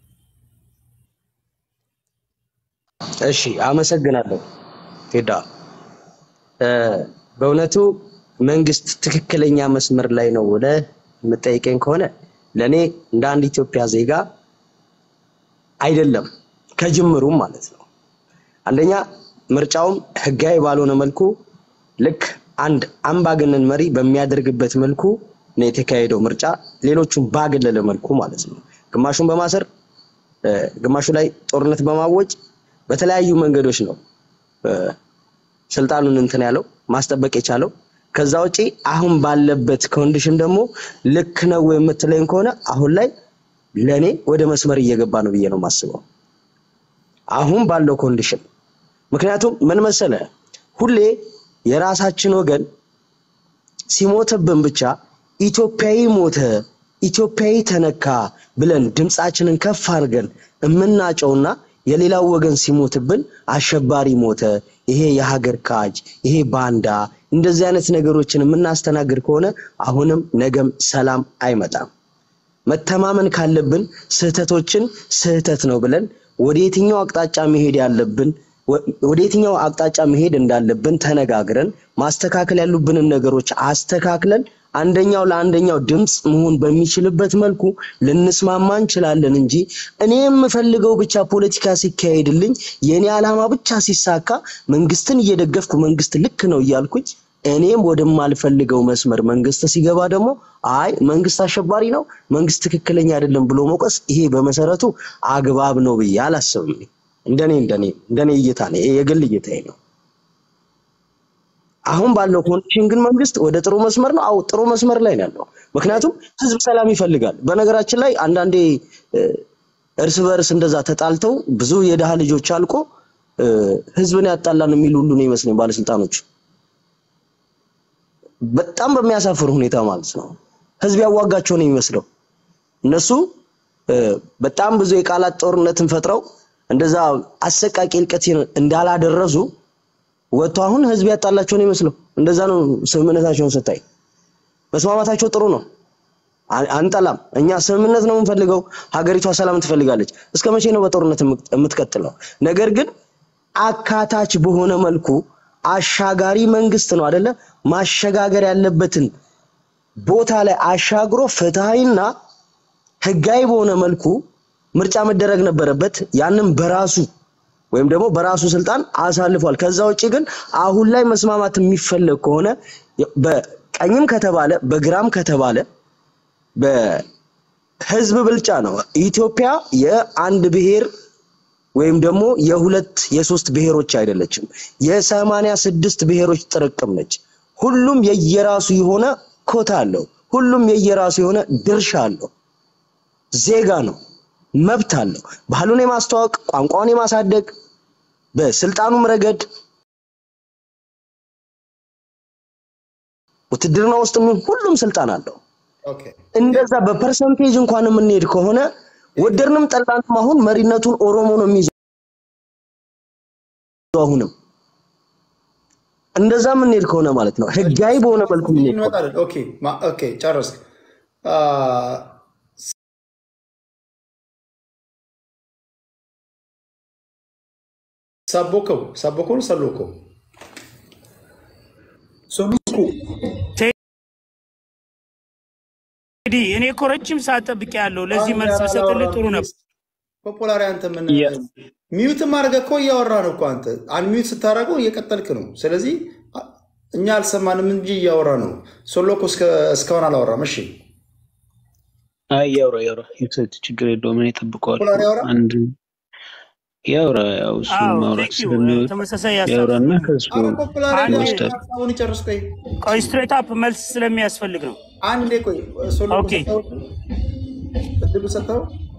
እሺ አመሰግናለሁ ቴዳ። እ፣ በእውነቱ መንግስት ትክክለኛ መስመር ላይ ነው ብለህ የምጠይቀኝ ከሆነ ለእኔ እንደ አንድ ኢትዮጵያ ዜጋ አይደለም፣ ከጅምሩም ማለት ነው። አንደኛ ምርጫውም ህጋዊ ባልሆነ መልኩ ልክ አንድ አምባገነን መሪ በሚያደርግበት መልኩ ነው የተካሄደው ምርጫ፣ ሌሎቹም ባገለለ መልኩ ማለት ነው። ግማሹን በማሰር እ፣ ግማሹ ላይ ጦርነት በማወጅ በተለያዩ መንገዶች ነው እ፣ ስልጣኑን እንትን ያለው ማስጠበቅ የቻለው። ከዛ ውጪ አሁን ባለበት ኮንዲሽን ደግሞ ልክ ነው የምትለኝ ከሆነ አሁን ላይ ለእኔ ወደ መስመር እየገባ ነው ብዬ ነው የማስበው አሁን ባለው ኮንዲሽን። ምክንያቱም ምን መሰለ ሁሌ የራሳችን ወገን ሲሞትብን ብቻ ኢትዮጵያዊ ሞተ፣ ኢትዮጵያዊ ተነካ ብለን ድምፃችንን ከፍ አድርገን የምናጨውና የሌላው ወገን ሲሞትብን አሸባሪ ሞተ፣ ይሄ የሀገር ካጅ፣ ይሄ ባንዳ፣ እንደዚህ አይነት ነገሮችን የምናስተናግድ ከሆነ አሁንም ነገም ሰላም አይመጣም። መተማመን ካለብን ስህተቶችን ስህተት ነው ብለን ወደ የትኛው አቅጣጫ መሄድ ያለብን ወ- ወደ የትኛው አቅጣጫ መሄድ እንዳለብን ተነጋግረን ማስተካከል ያሉብንን ነገሮች አስተካክለን አንደኛው ለአንደኛው ድምፅ መሆን በሚችልበት መልኩ ልንስማማ እንችላለን እንጂ እኔ የምፈልገው ብቻ ፖለቲካ ሲካሄድልኝ የእኔ ዓላማ ብቻ ሲሳካ መንግስትን እየደገፍኩ መንግስት ልክ ነው እያልኩኝ እኔም ወደማልፈልገው መስመር መንግስት ሲገባ ደግሞ አይ መንግስት አሸባሪ ነው፣ መንግስት ትክክለኛ አይደለም ብሎ መውቀስ ይሄ በመሰረቱ አግባብ ነው ብዬ አላስብም። እንደኔ እንደኔ እንደኔ እይታ ነው፣ ይሄ የግል እይታዬ ነው። አሁን ባለው ኮንዲሽን ግን መንግስት ወደ ጥሩ መስመር ነው። አዎ ጥሩ መስመር ላይ ነው ያለው። ምክንያቱም ህዝብ ሰላም ይፈልጋል። በነገራችን ላይ አንዳንዴ እ፣ እርስ በእርስ እንደዛ ተጣልተው ብዙ የድሃ ልጆች አልቆ እ፣ ህዝብን ያጣላን የሚሉ ሁሉ ነው ይመስለኝ ባለስልጣኖች በጣም በሚያሳፍር ሁኔታ ማለት ነው። ህዝብ ያዋጋቸው ነው የሚመስለው። እነሱ እ፣ በጣም ብዙ የቃላት ጦርነትን ፈጥረው እንደዛ አሰቃቂ እልቀትን እንዳላደረሱ ወጥቶ አሁን ህዝብ ያጣላቸው ነው የሚመስለው። እንደዛ ነው ስምምነታቸውን ስታይ። መስማማታቸው ጥሩ ነው፣ አ- አንጠላም። እኛ ስምምነት ነው የምንፈልገው። ሀገሪቷ ሰላም ትፈልጋለች። እስከ መቼ ነው በጦርነት የምት- የምትቀጥለው? ነገር ግን አካታች በሆነ መልኩ አሻጋሪ መንግስት ነው አደለ? ማሸጋገር ያለበትን ቦታ ላይ አሻግሮ ፍትሃዊና ህጋዊ በሆነ መልኩ ምርጫ መደረግ ነበረበት። ያንም በራሱ ወይም ደግሞ በራሱ ስልጣን አሳልፏል። ከዛ ውጭ ግን አሁን ላይ መስማማት የሚፈለግ ከሆነ በቀኝም ከተባለ በግራም ከተባለ በህዝብ ብልጫ ነው። ኢትዮጵያ የአንድ ብሔር ወይም ደግሞ የሁለት የሶስት ብሔሮች አይደለችም። የሰማንያ ስድስት ብሔሮች ጥርቅም ነች። ሁሉም የየራሱ የሆነ ኮታ አለው። ሁሉም የየራሱ የሆነ ድርሻ አለው። ዜጋ ነው፣ መብት አለው። ባህሉን የማስተዋወቅ ቋንቋውን የማሳደግ በስልጣኑም ረገድ ውትድርና ውስጥ ሁሉም ስልጣን አለው። ኦኬ እንደዛ በፐርሰንቴጅ እንኳን የምንሄድ ከሆነ ወደድንም ጠላንም አሁን መሪነቱን ኦሮሞ ነው የሚይዘው። አሁንም እንደዛ የምንሄድ ከሆነ ማለት ነው ህጋዊ በሆነ መልኩ የምንሄድ ከሆነ እንመጣለን። ኦኬ ማ- ኦኬ ጨረስክ። አ፣ ሰቦከው ሰቦከው ነው ሰሎከው ሶሉኩ ቴዲ እኔ እኮ ረጅም ሰዓት ጠብቄ ያለው ለዚህ መልስ ብሰጥልህ ጥሩ ነበር። ፖፖላሪ አንተ ምን ሚዩት ማድረግ እኮ እያወራ ነው እኮ አንተ አንሚዩት ስታደርገው እየቀጠልክ ነው። ስለዚህ አ- እኛ አልሰማንም እንጂ እያወራ ነው። ሶሎኮ እስከ- እስካሁን አላወራም። እሺ አይ ያውራ ያውራ ይውሰድ፣ ችግር የለውም። እኔ እጠብቀዋለሁ። ፖፖላሪ ያወራ አንድ ያውራ፣ ያው እሱ አዎ ማውራት ቴንክ ዩ ስለሚወድ ተመሳሳይ ሀሳብ ያውራና ከሱ አረ ፖፖላሪ አንዴ ይወስዳል። ሀሳቡን ይጨርስ። ቆይ ቆይ ስትሬት አፕ መልስ ስለሚያስፈልግ ነው። አንዴ ቆይ ሶሎኮ ኦኬ ሰጠው እድሉ ሰጠው።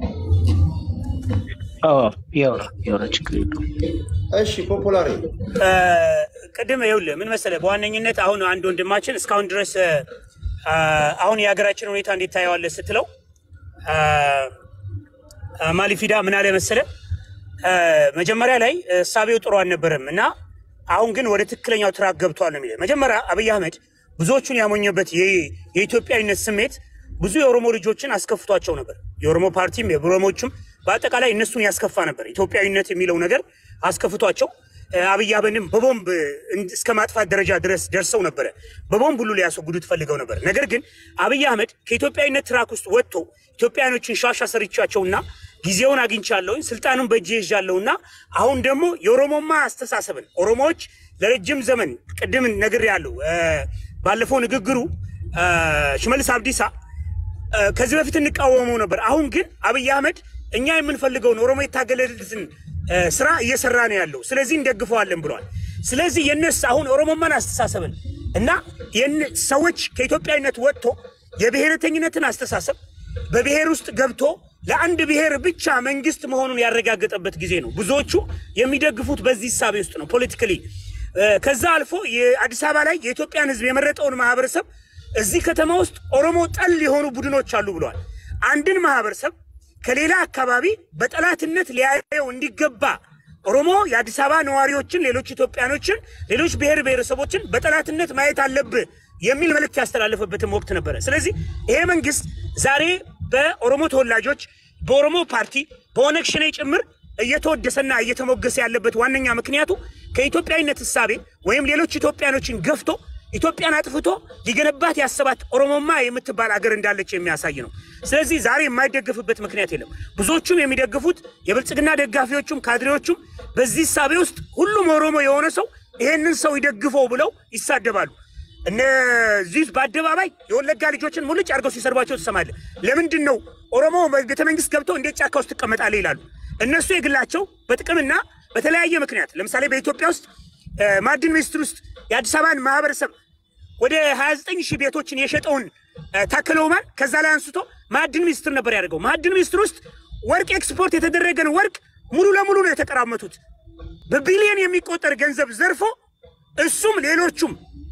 አዎ ያውራ ያውራ፣ ችግር የለውም። እሺ ፖፖላሪ እ፣ ቅድም ይኸውልህ ምን መሰለህ፣ በዋነኝነት አሁን አንድ ወንድማችን እስካሁን ድረስ እ፣ አሁን የሀገራችን ሁኔታ እንዴት ታየዋለህ ስትለው እ፣ እ፣ ማሊፊዳ ምን አለ መሰለህ እ፣ መጀመሪያ ላይ እሳቤው ጥሩ አልነበረም እና አሁን ግን ወደ ትክክለኛው ትራክ ገብቷል ነው የሚለው። መጀመሪያ አብይ አህመድ ብዙዎቹን ያሞኘበት የ- የኢትዮጵያዊነት ስሜት ብዙ የኦሮሞ ልጆችን አስከፍቷቸው ነበር። የኦሮሞ ፓርቲም የኦሮሞዎችም በአጠቃላይ እነሱን ያስከፋ ነበር። ኢትዮጵያዊነት የሚለው ነገር አስከፍቷቸው እ፣ አብይ አህመድን በቦምብ እንድ- እስከ ማጥፋት ደረጃ ድረስ ደርሰው ነበረ። በቦምብ ሁሉ ሊያስወግዱት ፈልገው ነበር። ነገር ግን አብይ አህመድ ከኢትዮጵያዊነት ትራክ ውስጥ ወጥቶ ኢትዮጵያኖችን ሻሻ ሰርቻቸውና ጊዜውን አግኝቻለሁኝ ስልጣኑን በእጄ ይዣለሁና አሁን ደግሞ የኦሮሞማ አስተሳሰብን ኦሮሞዎች ለረጅም ዘመን ቅድም ነግሬያለሁ። እ፣ ባለፈው ንግግሩ እ፣ ሽመልስ አብዲሳ እ፣ ከዚህ በፊት እንቃወመው ነበር። አሁን ግን አብይ አህመድ እኛ የምንፈልገውን ኦሮሞ የታገለለትን እ፣ ስራ እየሰራ ነው ያለው። ስለዚህ እንደግፈዋለን ብለዋል። ስለዚህ የነሱ አሁን ኦሮሞማን አስተሳሰብን እና የነ- ሰዎች ከኢትዮጵያዊነት ወጥቶ የብሔረተኝነትን አስተሳሰብ በብሔር ውስጥ ገብቶ ለአንድ ብሔር ብቻ መንግስት መሆኑን ያረጋገጠበት ጊዜ ነው። ብዙዎቹ የሚደግፉት በዚህ እሳቤ ውስጥ ነው ፖለቲካሊ። ከዛ አልፎ የአዲስ አበባ ላይ የኢትዮጵያን ሕዝብ የመረጠውን ማህበረሰብ እዚህ ከተማ ውስጥ ኦሮሞ ጠል የሆኑ ቡድኖች አሉ ብለዋል። አንድን ማህበረሰብ ከሌላ አካባቢ በጠላትነት ሊያየው እንዲገባ ኦሮሞ የአዲስ አበባ ነዋሪዎችን፣ ሌሎች ኢትዮጵያኖችን፣ ሌሎች ብሔር ብሔረሰቦችን በጠላትነት ማየት አለብህ የሚል መልእክት ያስተላለፈበትም ወቅት ነበረ። ስለዚህ ይሄ መንግስት ዛሬ በኦሮሞ ተወላጆች፣ በኦሮሞ ፓርቲ፣ በኦነግ ሸኔ ጭምር እየተወደሰና እየተሞገሰ ያለበት ዋነኛ ምክንያቱ ከኢትዮጵያዊነት እሳቤ ወይም ሌሎች ኢትዮጵያኖችን ገፍቶ ኢትዮጵያን አጥፍቶ ሊገነባት ያሰባት ኦሮሞማ የምትባል አገር እንዳለች የሚያሳይ ነው። ስለዚህ ዛሬ የማይደገፍበት ምክንያት የለም። ብዙዎቹም የሚደግፉት የብልጽግና ደጋፊዎቹም ካድሬዎቹም በዚህ እሳቤ ውስጥ ሁሉም ኦሮሞ የሆነ ሰው ይሄንን ሰው ይደግፈው ብለው ይሳደባሉ። እነዚህ በአደባባይ የወለጋ ልጆችን ሙልጭ አድርገው ሲሰርባቸው ትሰማለህ። ለምንድን ነው ኦሮሞ ቤተ መንግስት ገብቶ እንዴት ጫካ ውስጥ ትቀመጣለህ ይላሉ። እነሱ የግላቸው በጥቅምና በተለያየ ምክንያት ለምሳሌ በኢትዮጵያ ውስጥ እ፣ ማዕድን ሚኒስቴር ውስጥ የአዲስ አበባን ማህበረሰብ ወደ 29 ሺህ ቤቶችን የሸጠውን እ፣ ታከለ ኡማን ከዛ ላይ አንስቶ ማዕድን ሚኒስትር ነበር ያደርገው። ማዕድን ሚኒስትር ውስጥ ወርቅ ኤክስፖርት የተደረገን ወርቅ ሙሉ ለሙሉ ነው የተቀራመቱት። በቢሊዮን የሚቆጠር ገንዘብ ዘርፎ እሱም ሌሎቹም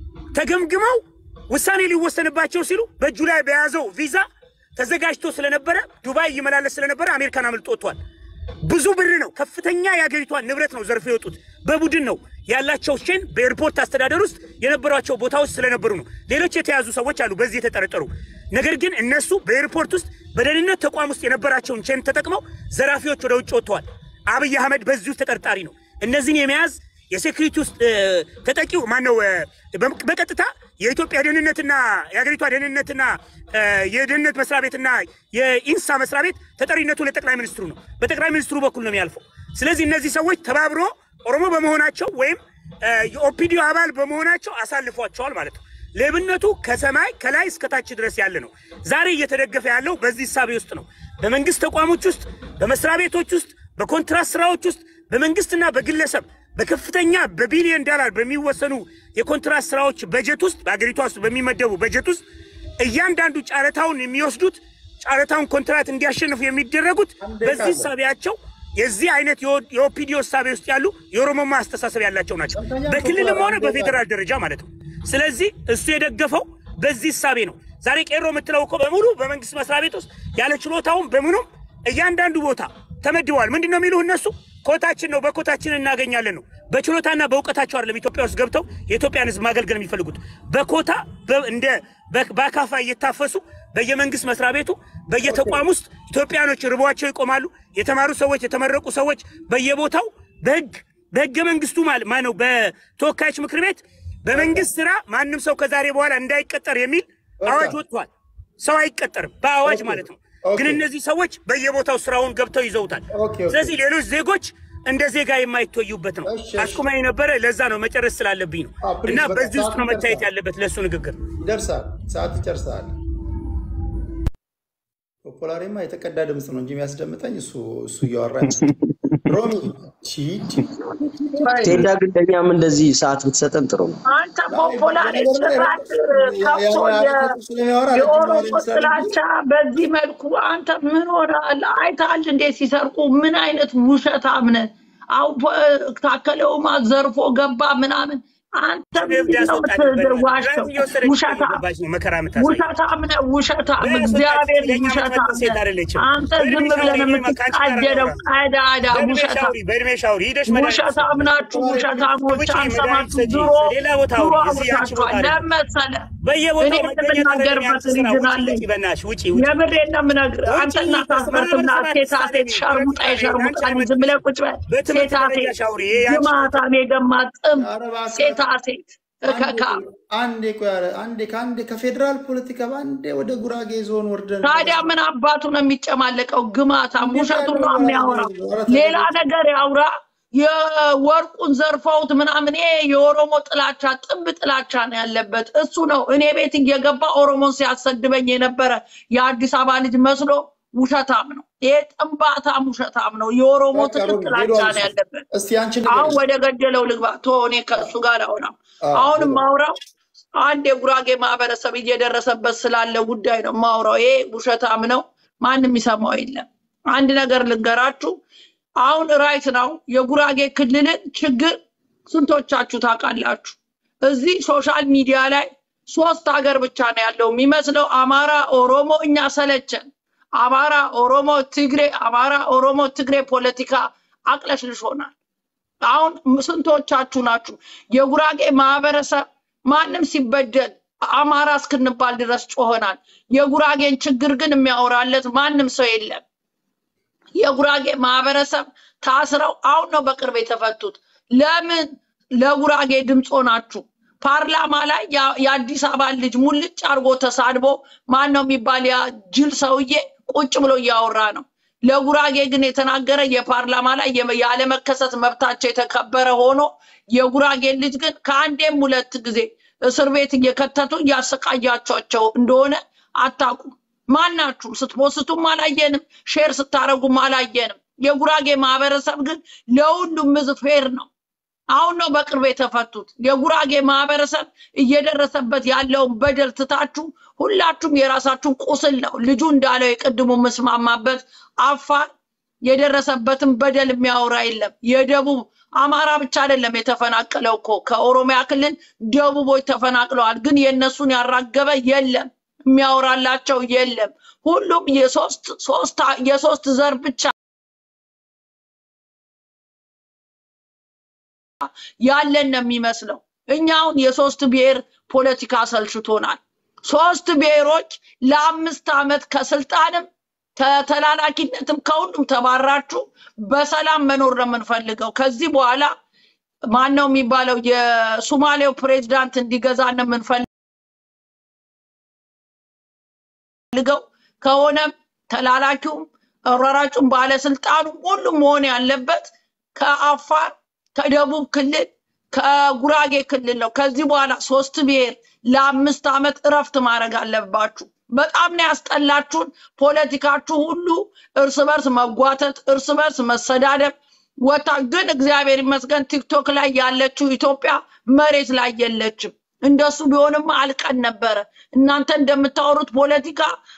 ተገምግመው ውሳኔ ሊወሰንባቸው ሲሉ በእጁ ላይ በያዘው ቪዛ ተዘጋጅቶ ስለነበረ ዱባይ ይመላለስ ስለነበረ አሜሪካን አምልጦ ወጥቷል። ብዙ ብር ነው፣ ከፍተኛ የአገሪቷን ንብረት ነው ዘርፎ የወጡት። በቡድን ነው ያላቸው ቼን በኤርፖርት አስተዳደር ውስጥ የነበሯቸው ቦታዎች ስለነበሩ ነው። ሌሎች የተያዙ ሰዎች አሉ በዚህ የተጠረጠሩ። ነገር ግን እነሱ በኤርፖርት ውስጥ በደህንነት ተቋም ውስጥ የነበራቸውን ቼን ተጠቅመው ዘራፊዎች ወደ ውጭ ወጥተዋል። አብይ አህመድ በዚህ ውስጥ ተጠርጣሪ ነው። እነዚህን የመያዝ የሴኩሪቲ ውስጥ እ፣ ተጠቂው ማነው? እ፣ በም- በቀጥታ የኢትዮጵያ ደህንነትና የሀገሪቷ ደህንነትና እ፣ የደህንነት መስሪያ ቤትና የኢንሳ መስሪያ ቤት ተጠሪነቱ ለጠቅላይ ሚኒስትሩ ነው። በጠቅላይ ሚኒስትሩ በኩል ነው የሚያልፈው። ስለዚህ እነዚህ ሰዎች ተባብሮ ኦሮሞ በመሆናቸው ወይም እ፣ የኦፒዲዮ አባል በመሆናቸው አሳልፏቸዋል ማለት ነው። ሌብነቱ ከሰማይ ከላይ እስከታች ድረስ ያለ ነው። ዛሬ እየተደገፈ ያለው በዚህ እሳቤ ውስጥ ነው። በመንግስት ተቋሞች ውስጥ፣ በመስሪያ ቤቶች ውስጥ፣ በኮንትራት ስራዎች ውስጥ፣ በመንግስትና በግለሰብ በከፍተኛ በቢሊዮን ዶላር በሚወሰኑ የኮንትራት ስራዎች በጀት ውስጥ በአገሪቷ ውስጥ በሚመደቡ በጀት ውስጥ እያንዳንዱ ጨረታውን የሚወስዱት ጨረታውን ኮንትራት እንዲያሸንፉ የሚደረጉት በዚህ እሳቤያቸው የዚህ አይነት የኦ- የኦፒዲዮ እሳቤ ውስጥ ያሉ የኦሮሞማ አስተሳሰብ ያላቸው ናቸው። በክልልም ሆነ በፌዴራል ደረጃ ማለት ነው። ስለዚህ እሱ የደገፈው በዚህ እሳቤ ነው። ዛሬ ቄሮ የምትለው እኮ በሙሉ በመንግስት መስሪያ ቤት ውስጥ ያለ ችሎታውን በምኑም እያንዳንዱ ቦታ ተመድበዋል። ምንድን ነው የሚሉ እነሱ ኮታችን ነው በኮታችን እናገኛለን ነው። በችሎታና በእውቀታቸው አይደለም ኢትዮጵያ ውስጥ ገብተው የኢትዮጵያን ሕዝብ ማገልገል የሚፈልጉት በኮታ በ- እንደ በ- በአካፋ እየታፈሱ በየመንግስት መስሪያ ቤቱ በየተቋም ውስጥ ኢትዮጵያኖች ርቧቸው ይቆማሉ። የተማሩ ሰዎች፣ የተመረቁ ሰዎች በየቦታው በህግ በህገ መንግስቱ ማለት ማነው በተወካዮች ምክር ቤት በመንግስት ስራ ማንም ሰው ከዛሬ በኋላ እንዳይቀጠር የሚል አዋጅ ወጥቷል። ሰው አይቀጠርም በአዋጅ ማለት ነው። ግን እነዚህ ሰዎች በየቦታው ስራውን ገብተው ይዘውታል። ስለዚህ ሌሎች ዜጎች እንደ ዜጋ የማይተዩበት ነው። አስቁማኝ ነበረ። ለዛ ነው መጨረስ ስላለብኝ ነው። እና በዚህ ውስጥ ነው መታየት ያለበት ለእሱ ንግግር ይደርሳል። ሰዓት ይጨርሳል። ፖላሬማ የተቀዳ ድምፅ ነው እንጂ የሚያስደምጠኝ እሱ እሱ እያወራ ሮሚ ቺድ ቴዳ ግን ለእኛም እንደዚህ ሰዓት ብትሰጠን ጥሩ ነው። አንተ ፖፖላሪ ስርዓት ከፍቶ የ- የኦሮሞ ጥላቻ በዚህ መልኩ አንተ ምን ሆናል? አይተሃል እንዴት ሲሰርቁ? ምን አይነት ውሸታም ነህ? አሁን ፖ- ታከለውማ ዘርፎ ገባ ምናምን። አንተ ምንድን ነው የምትዋሸው? ውሸታም ውሸታም ነህ፣ ውሸታም እግዚአብሔር ውሸታም ነህ። አንተ ዝም ብለህ የምትቃጀለው ቀዳዳ ውሸታም ውሸታም ናችሁ። ውሸታሞች አንሰማችሁ። ድሮ ድሮ አውርታችኋል። ለምን መሰለህ? እኔ የምናገርበት ሪጅን አለኝ። የምሬን ነው የምነግርህ። አንተ እናት አስመርትና ሴታ ሴት ሸርሙጣ የሸርሙጣ ልጅ ዝም ብለህ ቁጭ በል። ሴታ ሴት ግማታም የገማ ጥም ሴታ ሴት እከካ አንዴ ቆይ ኧረ አንዴ ከአንዴ ከፌዴራል ፖለቲካ በአንዴ ወደ ጉራጌ ዞን ወርደን ታዲያ ምን አባቱ ነው የሚጨማለቀው? ግማታም ውሸቱን ነው የሚያወራው። ሌላ ነገር ያውራ። የወርቁን ዘርፈውት ምናምን ይሄ የኦሮሞ ጥላቻ ጥብ ጥላቻ ነው ያለበት እሱ ነው። እኔ ቤት እየገባ ኦሮሞን ሲያሰድበኝ የነበረ የአዲስ አበባ ልጅ መስሎ ውሸታም ነው። ይሄ ጥንባታም ውሸታም ነው። የኦሮሞ በቃ ሮሚ ትክክል ሄዶ አቻ ነው አልኩሽ። ያለበት። እስቲ አንቺ አሁን ንገሪኝ። ወደ ገደለው ልግባ። ቶ እኔ ከእሱ ጋር አውራው አዎ አሁንም ሄዶ ማውራው አንድ የጉራጌ ማህበረሰብ እየደረሰበት ስላለ ጉዳይ ነው ማውራው። ይሄ ውሸታም ነው፣ ማንም ይሰማው የለም። አንድ ነገር ልንገራችሁ። አሁን ራይት ነው የጉራጌ ክልልን ችግር ስንቶቻችሁ ታውቃላችሁ? እዚህ ሶሻል ሚዲያ ላይ ሶስት ሀገር ብቻ ነው ያለው የሚመስለው፣ አማራ፣ ኦሮሞ። እኛ ሰለቸን። አማራ፣ ኦሮሞ፣ ትግሬ፣ አማራ፣ ኦሮሞ፣ ትግሬ ፖለቲካ አቅለሽልሾናል። አሁን ስንቶቻችሁ ናችሁ የጉራጌ ማህበረሰብ ማንም ሲበደል አማራ እስክንባል ድረስ ጮሆናል። የጉራጌን ችግር ግን የሚያወራለት ማንም ሰው የለም። የጉራጌ ማህበረሰብ ታስረው አሁን ነው በቅርብ የተፈቱት። ለምን ለጉራጌ ድምፅ ሆናችሁ? ፓርላማ ላይ ያ- የአዲስ አበባ ልጅ ሙልጭ አድርጎ ተሳድቦ ማን ነው የሚባል ያ ጅል ሰውዬ ቁጭ ብሎ እያወራ ነው። ለጉራጌ ግን የተናገረ የፓርላማ ላይ የመ- ያለመከሰስ መብታቸው የተከበረ ሆኖ የጉራጌን ልጅ ግን ከአንዴም ሁለት ጊዜ እስር ቤት እየከተቱ እያሰቃያቸቸው እንደሆነ አታውቁም። ማናችሁም ስትፖስቱም አላየንም፣ ሼር ስታረጉም አላየንም። የጉራጌ ማህበረሰብ ግን ለሁሉም ህዝብ ፌር ነው። አሁን ነው በቅርብ የተፈቱት። የጉራጌ ማህበረሰብ እየደረሰበት ያለውን በደል ትታችሁ ሁላችሁም የራሳችሁን ቁስል ነው ልጁ እንዳለው የቅድሙ መስማማበት አፋር የደረሰበትን በደል የሚያወራ የለም። የደቡብ አማራ ብቻ አይደለም የተፈናቀለው እኮ ከኦሮሚያ ክልል ደቡቦች ተፈናቅለዋል። ግን የእነሱን ያራገበ የለም፣ የሚያወራላቸው የለም። ሁሉም የሶስት ሶስት የሶስት ዘር ብቻ ያለን ነው የሚመስለው። እኛ አሁን የሶስት ብሔር ፖለቲካ ሰልችቶናል። ሶስት ብሔሮች ለአምስት ዓመት ከስልጣንም ከተላላኪነትም ከሁሉም ተባራችሁ በሰላም መኖር ነው የምንፈልገው። ከዚህ በኋላ ማን ነው የሚባለው የሱማሌው ፕሬዝዳንት እንዲገዛ ነው የምንፈልገው። ከሆነም ተላላኪውም አሯራጩም ባለስልጣኑም ሁሉም መሆን ያለበት ከአፋር ከደቡብ ክልል ከጉራጌ ክልል ነው። ከዚህ በኋላ ሶስት ብሔር ለአምስት ዓመት እረፍት ማድረግ አለባችሁ። በጣም ነው ያስጠላችሁን። ፖለቲካችሁ ሁሉ እርስ በርስ መጓተት፣ እርስ በርስ መሰዳደብ ወታ ግን እግዚአብሔር ይመስገን ቲክቶክ ላይ ያለችው ኢትዮጵያ መሬት ላይ የለችም። እንደሱ ቢሆንም አልቀን ነበረ። እናንተ እንደምታወሩት ፖለቲካ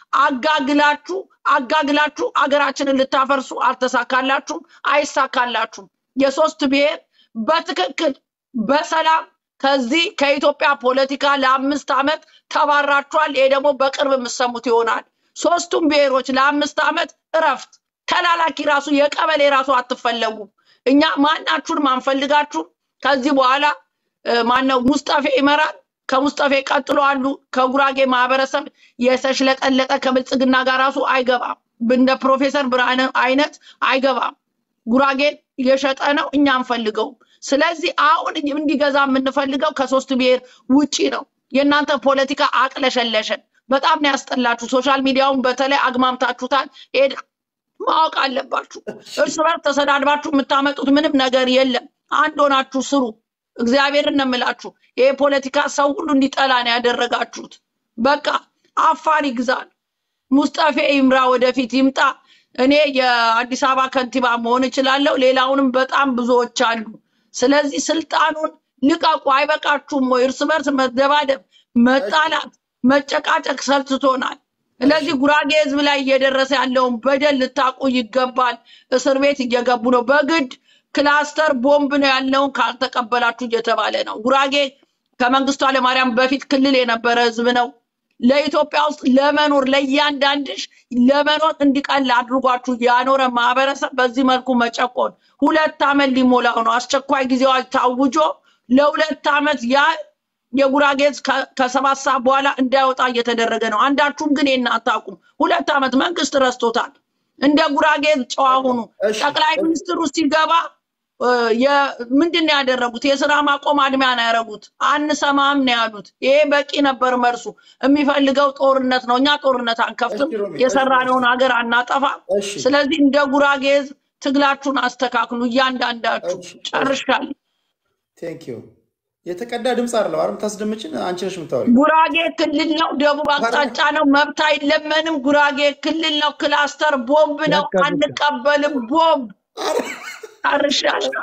አጋግላችሁ አጋግላችሁ አገራችንን ልታፈርሱ አልተሳካላችሁም፣ አይሳካላችሁም። የሶስት ብሔር በትክክል በሰላም ከዚህ ከኢትዮጵያ ፖለቲካ ለአምስት ዓመት ተባራችኋል። ይሄ ደግሞ በቅርብ የምሰሙት ይሆናል። ሶስቱም ብሔሮች ለአምስት ዓመት እረፍት፣ ተላላኪ ራሱ የቀበሌ ራሱ አትፈለጉም። እኛ ማናችሁንም አንፈልጋችሁም። ከዚህ በኋላ እ፣ ማነው ሙስጠፌ ይመራል። ከሙስጠፌ ቀጥሎ አሉ ከጉራጌ ማህበረሰብ የተሽለጠለጠ ከብልጽግና ጋር ራሱ አይገባም። እንደ ፕሮፌሰር ብርሃነ አይነት አይገባም። ጉራጌን እየሸጠ ነው፣ እኛ አንፈልገውም። ስለዚህ አሁን እንዲገዛ የምንፈልገው ከሶስት ብሔር ውጪ ነው። የእናንተ ፖለቲካ አቅለሸለሸን። በጣም ነው ያስጠላችሁ። ሶሻል ሚዲያውን በተለይ አግማምታችሁታል። ይሄ ማወቅ አለባችሁ። እርስ በርስ ተሰዳድባችሁ የምታመጡት ምንም ነገር የለም። አንድ ሆናችሁ ስሩ። እግዚአብሔርን ነው የምላችሁ። ይሄ ፖለቲካ ሰው ሁሉ እንዲጠላ ነው ያደረጋችሁት። በቃ አፋር ይግዛል። ሙስጠፌ ይምራ፣ ወደፊት ይምጣ። እኔ የአዲስ አበባ ከንቲባ መሆን እችላለሁ። ሌላውንም በጣም ብዙዎች አሉ። ስለዚህ ስልጣኑን ልቀቁ። አይበቃችሁም ወይ? እርስ በርስ መደባደብ፣ መጣላት፣ መጨቃጨቅ ሰልችቶናል። ስለዚህ ጉራጌ ህዝብ ላይ እየደረሰ ያለውን በደል ልታውቁ ይገባል። እስር ቤት እየገቡ ነው። በግድ ክላስተር ቦምብ ነው ያለውን ካልተቀበላችሁ እየተባለ ነው። ጉራጌ ከመንግስቱ ኃይለማርያም በፊት ክልል የነበረ ህዝብ ነው። ለኢትዮጵያ ውስጥ ለመኖር ለእያንዳንድሽ ለመኖር እንዲቀል አድርጓችሁ ያኖረ ማህበረሰብ በዚህ መልኩ መጨቆን ሁለት ዓመት ሊሞላው ነው። አስቸኳይ ጊዜ አዋጅ ታውጆ ለሁለት ዓመት ያ የጉራጌ ህዝብ ከ- ከሰባት ሰዓት በኋላ እንዳይወጣ እየተደረገ ነው። አንዳችሁም ግን ይህን አታውቁም። ሁለት ዓመት መንግስት ረስቶታል። እንደ ጉራጌ ህዝብ ጨዋ ሁኑ። እሺ ጠቅላይ እሺ ሚኒስትሩ ሲገባ እ፣ የ- ምንድን ነው ያደረጉት? የስራ ማቆም አድሚያ ነው ያደረጉት። አንሰማም ነው ያሉት። ይሄ በቂ ነበር መልሱ። የሚፈልገው ጦርነት ነው። እኛ ጦርነት አንከፍትም፣ እሺ ሮሚ እሺ እሺ የሰራነውን ሀገር አናጠፋም። እሺ ስለዚህ እንደ ጉራጌ ህዝብ ትግላችሁን አስተካክሉ። እያንዳንዳችሁ እሺ እሺ ጨርሻለሁ። ቴንክ ዩ የተቀዳ ድምፅ አይደለም አይደል? የምታስደምጭን አንቺ ነሽ የምታወሪው። ጉራጌ ክልል ነው፣ ደቡብ አቅጣጫ ነው። መብት አይለመንም። ጉራጌ ክልል ነው። ክላስተር ቦምብ ነው። በቃ በቃ አንቀበልም ቦምብ። አርሻለሁ።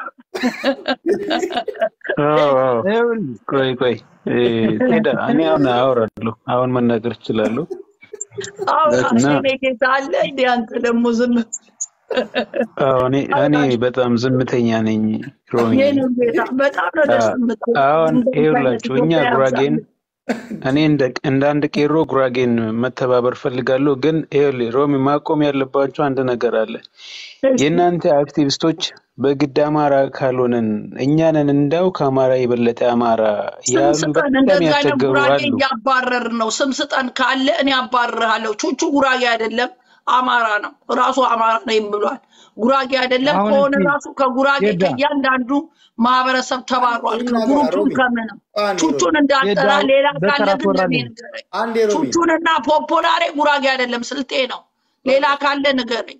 አዎ አዎ። ይኸውልህ ቆይ ቆይ እ፣ ቴዳ እኔ አሁን አወራለሁ። አሁን መናገር እችላለሁ አውራ እና እኔ ጌታ አለ እንዴ? አንተ ደግሞ ዝም አዎ፣ እኔ እኔ በጣም ዝምተኛ ነኝ ሮሚ። የኔ ጌታ በጣም ነው ደስ አ- የምትለው። አሁን እንደዚህ አይነት ይኸውላችሁ እኛ ኢትዮጵያ ጉራጌን ያብዛልን። እኔ እንደ እንደ አንድ ቄሮ ጉራጌን መተባበር ፈልጋለሁ። ግን ይኸውልህ ሮሚ ማቆም ያለባቸው አንድ ነገር አለ። እሺ የእናንተ አክቲቪስቶች በግድ አማራ ካልሆነን እኛንን እንዳው ከአማራ የበለጠ አማራ ስም ያሉ ስጠን። በጣም እንደዚህ አይነት ያስቸገሩ ጉራጌ አሉ። እያባረር ነው። ስም ስጠን ካለ እኔ አባርርሃለሁ። ቹቹ ጉራጌ አይደለም አማራ ነው። ራሱ አማራ ነኝ ብሏል። ጉራጌ አይደለም አሁን ከሆነ እስኪ ራሱ ከጉራጌ ቴዳ ከእያንዳንዱ ማህበረሰብ ተባሯል። ይናገር ከግሩፕም ሮሚ። ከምንም አንዴ ሮሚ፣ ቹቹን እንዳጠራ ቴዳ ሌላ በተራ ካለ ግን ለኔ ትወራለህ። ንገረኝ። አንዴ ሮሚ፣ ቹቹንና ፖፖላሬ ጉራጌ አይደለም ስልጤ ነው። ሌላ ካለ ንገረኝ።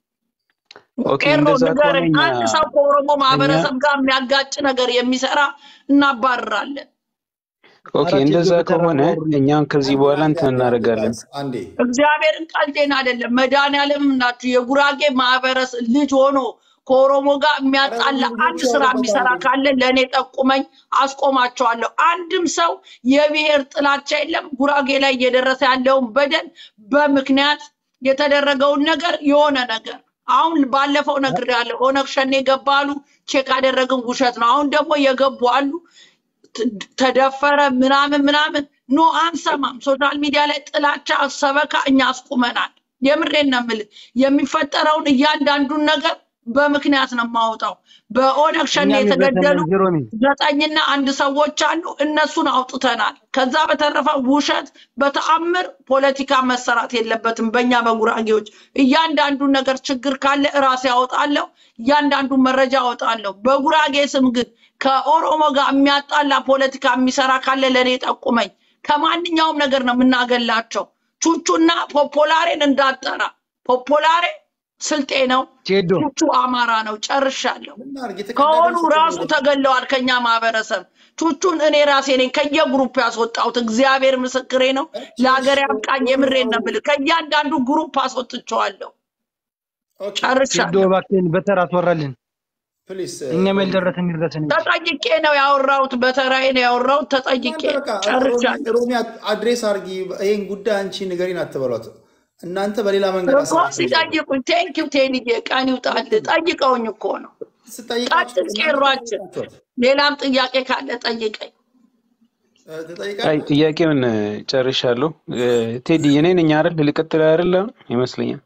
ኦኬ ቄሮ እንደዛ ከሆነ ንገረኝ። እኛ አንድ ሰው ከኦሮሞ እኛ ማህበረሰብ ጋር የሚያጋጭ ነገር የሚሰራ እናባርራለን። ኦኬ ኧረ ቴዶ እንደዛ በተራ ከሆነ አውሩልኝ። እኛም ከዚህ አንዴ በኋላ አንዴ እንትን አንዴ አንዴ እናደርጋለን። ጋይስ አንዴ እግዚአብሔርን ቀልዴን አይደለም። መድኃኒዓለምም ናችሁ የጉራጌ ማህበረሰብ ልጅ ሆኖ ከኦሮሞ ጋር ኧረ የሚያጣላ ሮሚ አንድ ልጆች ስራ ያወሩበት የሚሰራ አንዴ ካለ ለእኔ ጠቁመኝ፣ አስቆማቸዋለሁ። አንድም ሰው የብሔር ጥላቻ የለም። ጉራጌ ላይ እየደረሰ ያለውን በደል በምክንያት የተደረገውን ነገር የሆነ ነገር አሁን ባለፈው ነግሬያለሁ። ኦነግ ሸኔ ገባ አሉ፣ ቼክ አደረግን፣ ውሸት ነው። አሁን ደግሞ የገቡ አሉ ት- ተደፈረ ምናምን ምናምን ኖ አንሰማም። ሶሻል ሚዲያ ላይ ጥላቻ ሰበካ እኛ አስቁመናል። የምሬን ነው የምልህ። የሚፈጠረውን እያንዳንዱን ነገር በምክንያት ነው የማወጣው። በኦነግ ሸኔ እኛም የተገደሉ ይበተናል ሮሚ። ዘጠኝና አንድ ሰዎች አሉ። እነሱን አውጥተናል። ከዛ በተረፈ ውሸት በተአምር ፖለቲካ መሰራት የለበትም። በእኛ በጉራጌዎች እያንዳንዱን ነገር ችግር ካለ እራሴ ያወጣለሁ። እያንዳንዱን መረጃ አወጣለሁ። በጉራጌ ስም ግን ከኦሮሞ ጋር የሚያጣላ ፖለቲካ የሚሰራ ካለ ለእኔ ጠቁመኝ። ከማንኛውም ነገር ነው የምናገላቸው። ቹቹና ፖፖላሬን እንዳጠራ ፖፖላሬ ስልጤ ነው፣ ቴዶ ቹቹ አማራ ነው። ጨርሻለሁ። ምናርግ የተቀዳ ከሆኑ ድምፅ ራሱ ወደ ተገለዋል ከኛ ማህበረሰብ። ቹቹን እኔ ራሴ ነኝ ከየግሩፕ ያስወጣሁት። እግዚአብሔር ምስክሬ ነው። እሺ ለሀገር እሺ ያብቃኝ። ሮሚ የምሬን ነው አውሩ። የምልህ። ከእያንዳንዱ ግሩፕ አስወጥቼዋለሁ። ኦኬ ቴዶ ጨርሻለሁ። እባክህን በተራ ትወራልን። ፕሊስ እኛም ሮሚ ያልደረሰን ይድረሰን እንጂ ተጠይቄ ነው ያወራሁት። በተራዬ ነው ያወራሁት። ተጠይቄ እናንተ በቃ ሮሚ ጨርሻለሁ ሮሚ አድሬስ አድርጊ። ይህን ጉዳይ አንቺ ንገሪን አትበሏት። እናንተ በሌላ መንገድ እኮ አሳልፉ። ሲጠይቁኝ ቴንኪው ቴንዬ ቀን ይውጣልህ። ጠይቀውኝ እኮ ነው። ስጠይቃችሁ ቀጥል እናንተ ቄሯችን። ጠይቃችኋት ሌላም ጥያቄ ካለ ጠይቀኝ። አይ ትጠይቃለህ። ጥያቄውን ጨርሻለሁ። እ፣ ቴዲ እኔ ነኝ አይደል? ልቀጥል አይደል? አሁን ይመስለኛል።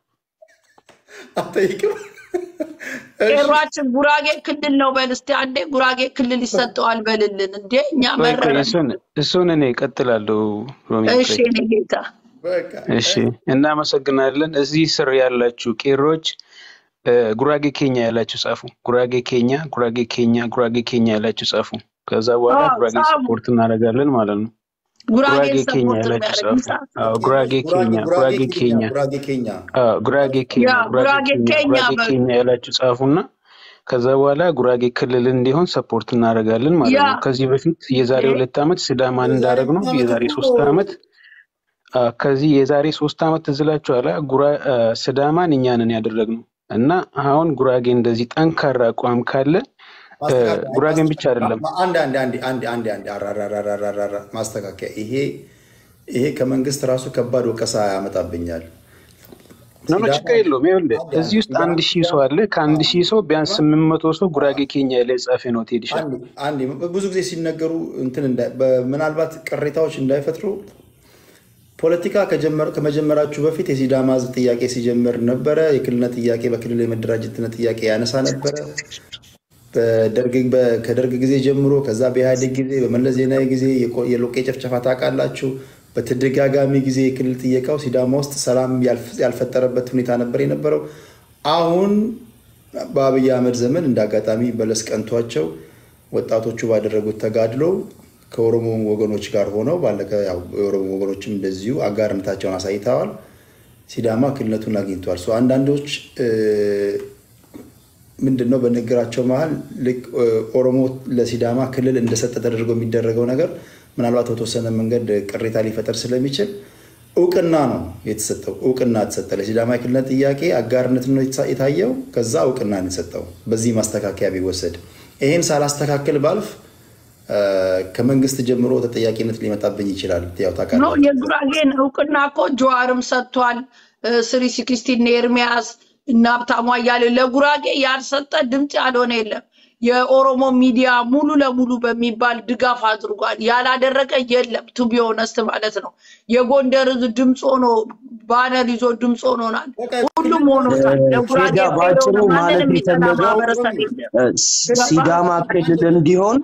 አትጠይቅም? እሺ ቄሯችን ጉራጌ ክልል ነው በል እስቲ አንዴ። ጉራጌ ክልል ይሰጠዋል በልልን እንዴ። እኛ ቆይ ቆይ መረረን። እሱን እሱን እኔ እቀጥላለሁ። ሮሚ እሺ ቆይ እኔ ጌታ በቃ እሺ፣ እናመሰግናለን። እዚህ ስር ያላችሁ ቄሮች እ፣ ጉራጌ ኬኛ ያላችሁ ጻፉ። ጉራጌ ኬኛ፣ ጉራጌ ኬኛ፣ ጉራጌ ኬኛ ያላችሁ ጻፉ። ከዛ በኋላ አዎ ጉራጌ ጻፉ። ሰፖርት እናደርጋለን ማለት ነው። ጉራጌን ጉራጌ ኬኛ ሰፖርት ያላችሁ የሚያደርግ ጻፉ። ይጻፍ። አዎ ጉራጌ ጉራጌ ኬኛ፣ ጉራጌ ጉራጌ ኬኛ ኬኛ፣ ጉራጌ ኬኛ አዎ ጉራጌ ኬኛ፣ ያ ጉራጌ ጉራጌ ኬኛ፣ ኬኛ ጉራጌ በሉ። ኬኛ ያላችሁ ጻፉና ከዛ በኋላ ጉራጌ ክልል እንዲሆን ሰፖርት እናደርጋለን ማለት ያ ነው። ከዚህ በፊት የዛሬ እ? ሁለት ዓመት ሲዳማን የዛሬ እንዳደረግ ነው ሁለት ዓመት የዛሬ እኮ ሶስት ዓመት አ፣ ከዚህ የዛሬ ሶስት ዓመት ትዝ ይላችኋል። አ፣ ጉራ አ፣ ሲዳማን እኛንን ያደረግነው እና አሁን ጉራጌ እንደዚህ ጠንካራ አቋም ካለ አ፣ ማስተካከያ ጉራጌን ብቻ ማስተካከያ አይደለም አንድ አንድ አንድ አንድ አንድ አንድ አራራራራራራ ማስተካከያ ይሄ ይሄ ከመንግስት ራሱ ከባድ ወቀሳ ያመጣብኛል። ኖ ኖ ሲዳማ ችግር የለውም። ይኸውልህ አንድ እዚህ አንድ ውስጥ አንድ ሺህ ሰው አለ። ከአንድ ሺህ ሰው ቢያንስ ስምንት መቶ ሰው ጉራጌ ኬኛ ላይ ጻፈ ነው ቴዲሻ አንድ አንድ ብዙ ጊዜ ሲነገሩ እንትን እንዳይ- በ- ምናልባት ቅሬታዎች እንዳይፈጥሩ ፖለቲካ ከጀመረ- ከመጀመራችሁ በፊት የሲዳማ ሕዝብ ጥያቄ ሲጀምር ነበረ። የክልልነት ጥያቄ በክልል የመደራጀትነት ጥያቄ ያነሳ ነበረ። በደርግ በ- ከደርግ ጊዜ ጀምሮ ከዛ በኢህአዴግ ጊዜ በመለስ ዜናዊ ጊዜ የቆ- የሎቄ ጭፍጨፋ ታውቃላችሁ። በተደጋጋሚ ጊዜ የክልል ጥየቃው ሲዳማ ውስጥ ሰላም ያልፍ- ያልፈጠረበት ሁኔታ ነበር የነበረው። አሁን በአብይ አህመድ ዘመን እንደ አጋጣሚ በለስ ቀንቷቸው ወጣቶቹ ባደረጉት ተጋድሎ ከኦሮሞ ወገኖች ጋር ሆነው ባለቀ ያው የኦሮሞ ወገኖችም እንደዚሁ አጋርነታቸውን አሳይተዋል። ሲዳማ ክልልነቱን አግኝቷል። ሶ አንዳንዶች እ፣ ምንድን ነው በንግግራቸው መሀል ልክ እ፣ ኦሮሞ ለሲዳማ ክልል እንደሰጠ ተደርጎ የሚደረገው ነገር ምናልባት በተወሰነ መንገድ ቅሬታ ሊፈጠር ስለሚችል እውቅና ነው የተሰጠው። እውቅና ተሰጠ። ለሲዳማ የክልልነት ጥያቄ አጋርነት ነው የተሳ- የታየው። ከዛ እውቅና ነው የተሰጠው። በዚህ ማስተካከያ ቢወሰድ ይህን ሳላስተካክል ባልፍ እ፣ ከመንግስት ጀምሮ ተጠያቂነት ሊመጣብኝ ይችላል። ያው ኖ ታውቃላችሁ። የጉራጌን እውቅና እኮ ጀዋርም ሰጥቷል። ስሪ ሲክስቲን ኤርሚያስ እና ሀብታሙ አያሌው ለጉራጌ ያልሰጠ ድምፅ ያልሆነ የለም። የኦሮሞ ሚዲያ ሙሉ ለሙሉ በሚባል ድጋፍ አድርጓል። ያላደረገ የለም። ቱ ቢ ኦነስት ማለት ነው። የጎንደር ህዝብ ድምፅ ሆኖ ባነር ይዞ ድምፅ ሆኖናል። ሁሉም ሆኖታል። ለጉራጌ ፌጋ ሄዶ በአጭሩ ማለት ማንን የሚጠላ የፈለገው ማህበረሰብ የለም። እ፣ ሲዳማ ክልል እንዲሆን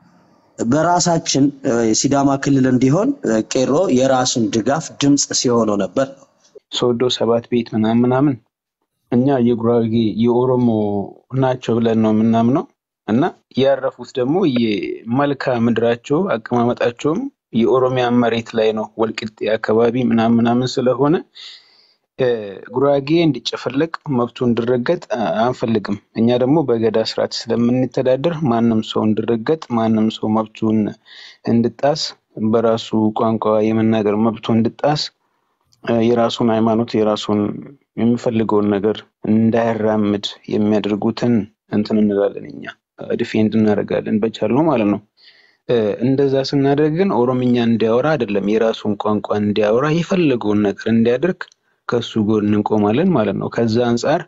በራሳችን እ፣ የሲዳማ ክልል እንዲሆን እ፣ ቄሮ የራሱን ድጋፍ ድምፅ ሲሆነው ነበር። ሶዶ ሰባት ቤት ምናምን ምናምን እኛ የጉራጌ የኦሮሞ ናቸው ብለን ነው የምናምነው እና ያረፉት ደግሞ የመልካ ምድራቸው አቀማመጣቸውም የኦሮሚያ መሬት ላይ ነው፣ ወልቂጤ አካባቢ ምናምን ምናምን ስለሆነ እ፣ ጉራጌ እንዲጨፈለቅ መብቱ እንዲረገጥ አ- አንፈልግም። እኛ ደግሞ በገዳ ስርዓት ስለምንተዳደር ማንም ሰው እንዲረገጥ፣ ማንም ሰው መብቱን እንድጣስ፣ በራሱ ቋንቋ የመናገር መብቱ እንድጣስ፣ እ፣ የራሱን ሃይማኖት የራሱን የሚፈልገውን ነገር እንዳያራምድ የሚያደርጉትን እንትን እንላለን እኛ ዲፌንድ እናደርጋለን በቻልነው ማለት ነው። እ፣ እንደዛ ስናደርግ ግን ኦሮምኛ እንዲያወራ አይደለም የራሱን ቋንቋ እንዲያወራ የፈለገውን ነገር እንዲያደርግ ከሱ ጎን እንቆማለን ማለት ነው። ከዛ አንጻር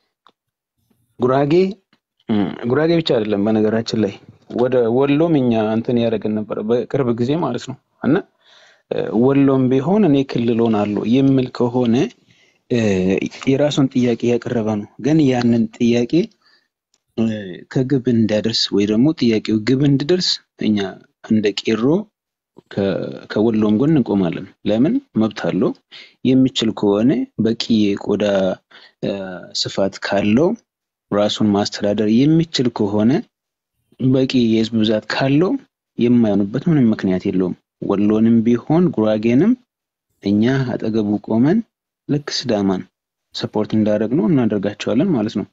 ጉራጌ እም፣ ጉራጌ ብቻ አይደለም በነገራችን ላይ ወደ ወሎም እኛ እንትን ያደረግን ነበረ በቅርብ ጊዜ ማለት ነው እና እ፣ ወሎም ቢሆን እኔ ክልል ሆናለሁ የሚል ከሆነ እ፣ የራሱን ጥያቄ ያቀረበ ነው። ግን ያንን ጥያቄ እ፣ ከግብ እንዲያደርስ ወይ ደግሞ ጥያቄው ግብ እንዲደርስ እኛ እንደ ቄሮ ከ- ከወሎም ጎን እንቆማለን። ለምን መብት አለው። የሚችል ከሆነ በቂ የቆዳ እ፣ ስፋት ካለው ራሱን ማስተዳደር የሚችል ከሆነ በቂ የህዝብ ብዛት ካለው የማይሆንበት ምንም ምክንያት የለውም። ወሎንም ቢሆን ጉራጌንም እኛ አጠገቡ ቆመን ልክ ስዳማን ሰፖርት እንዳደረግ ነው እናደርጋቸዋለን ማለት ነው።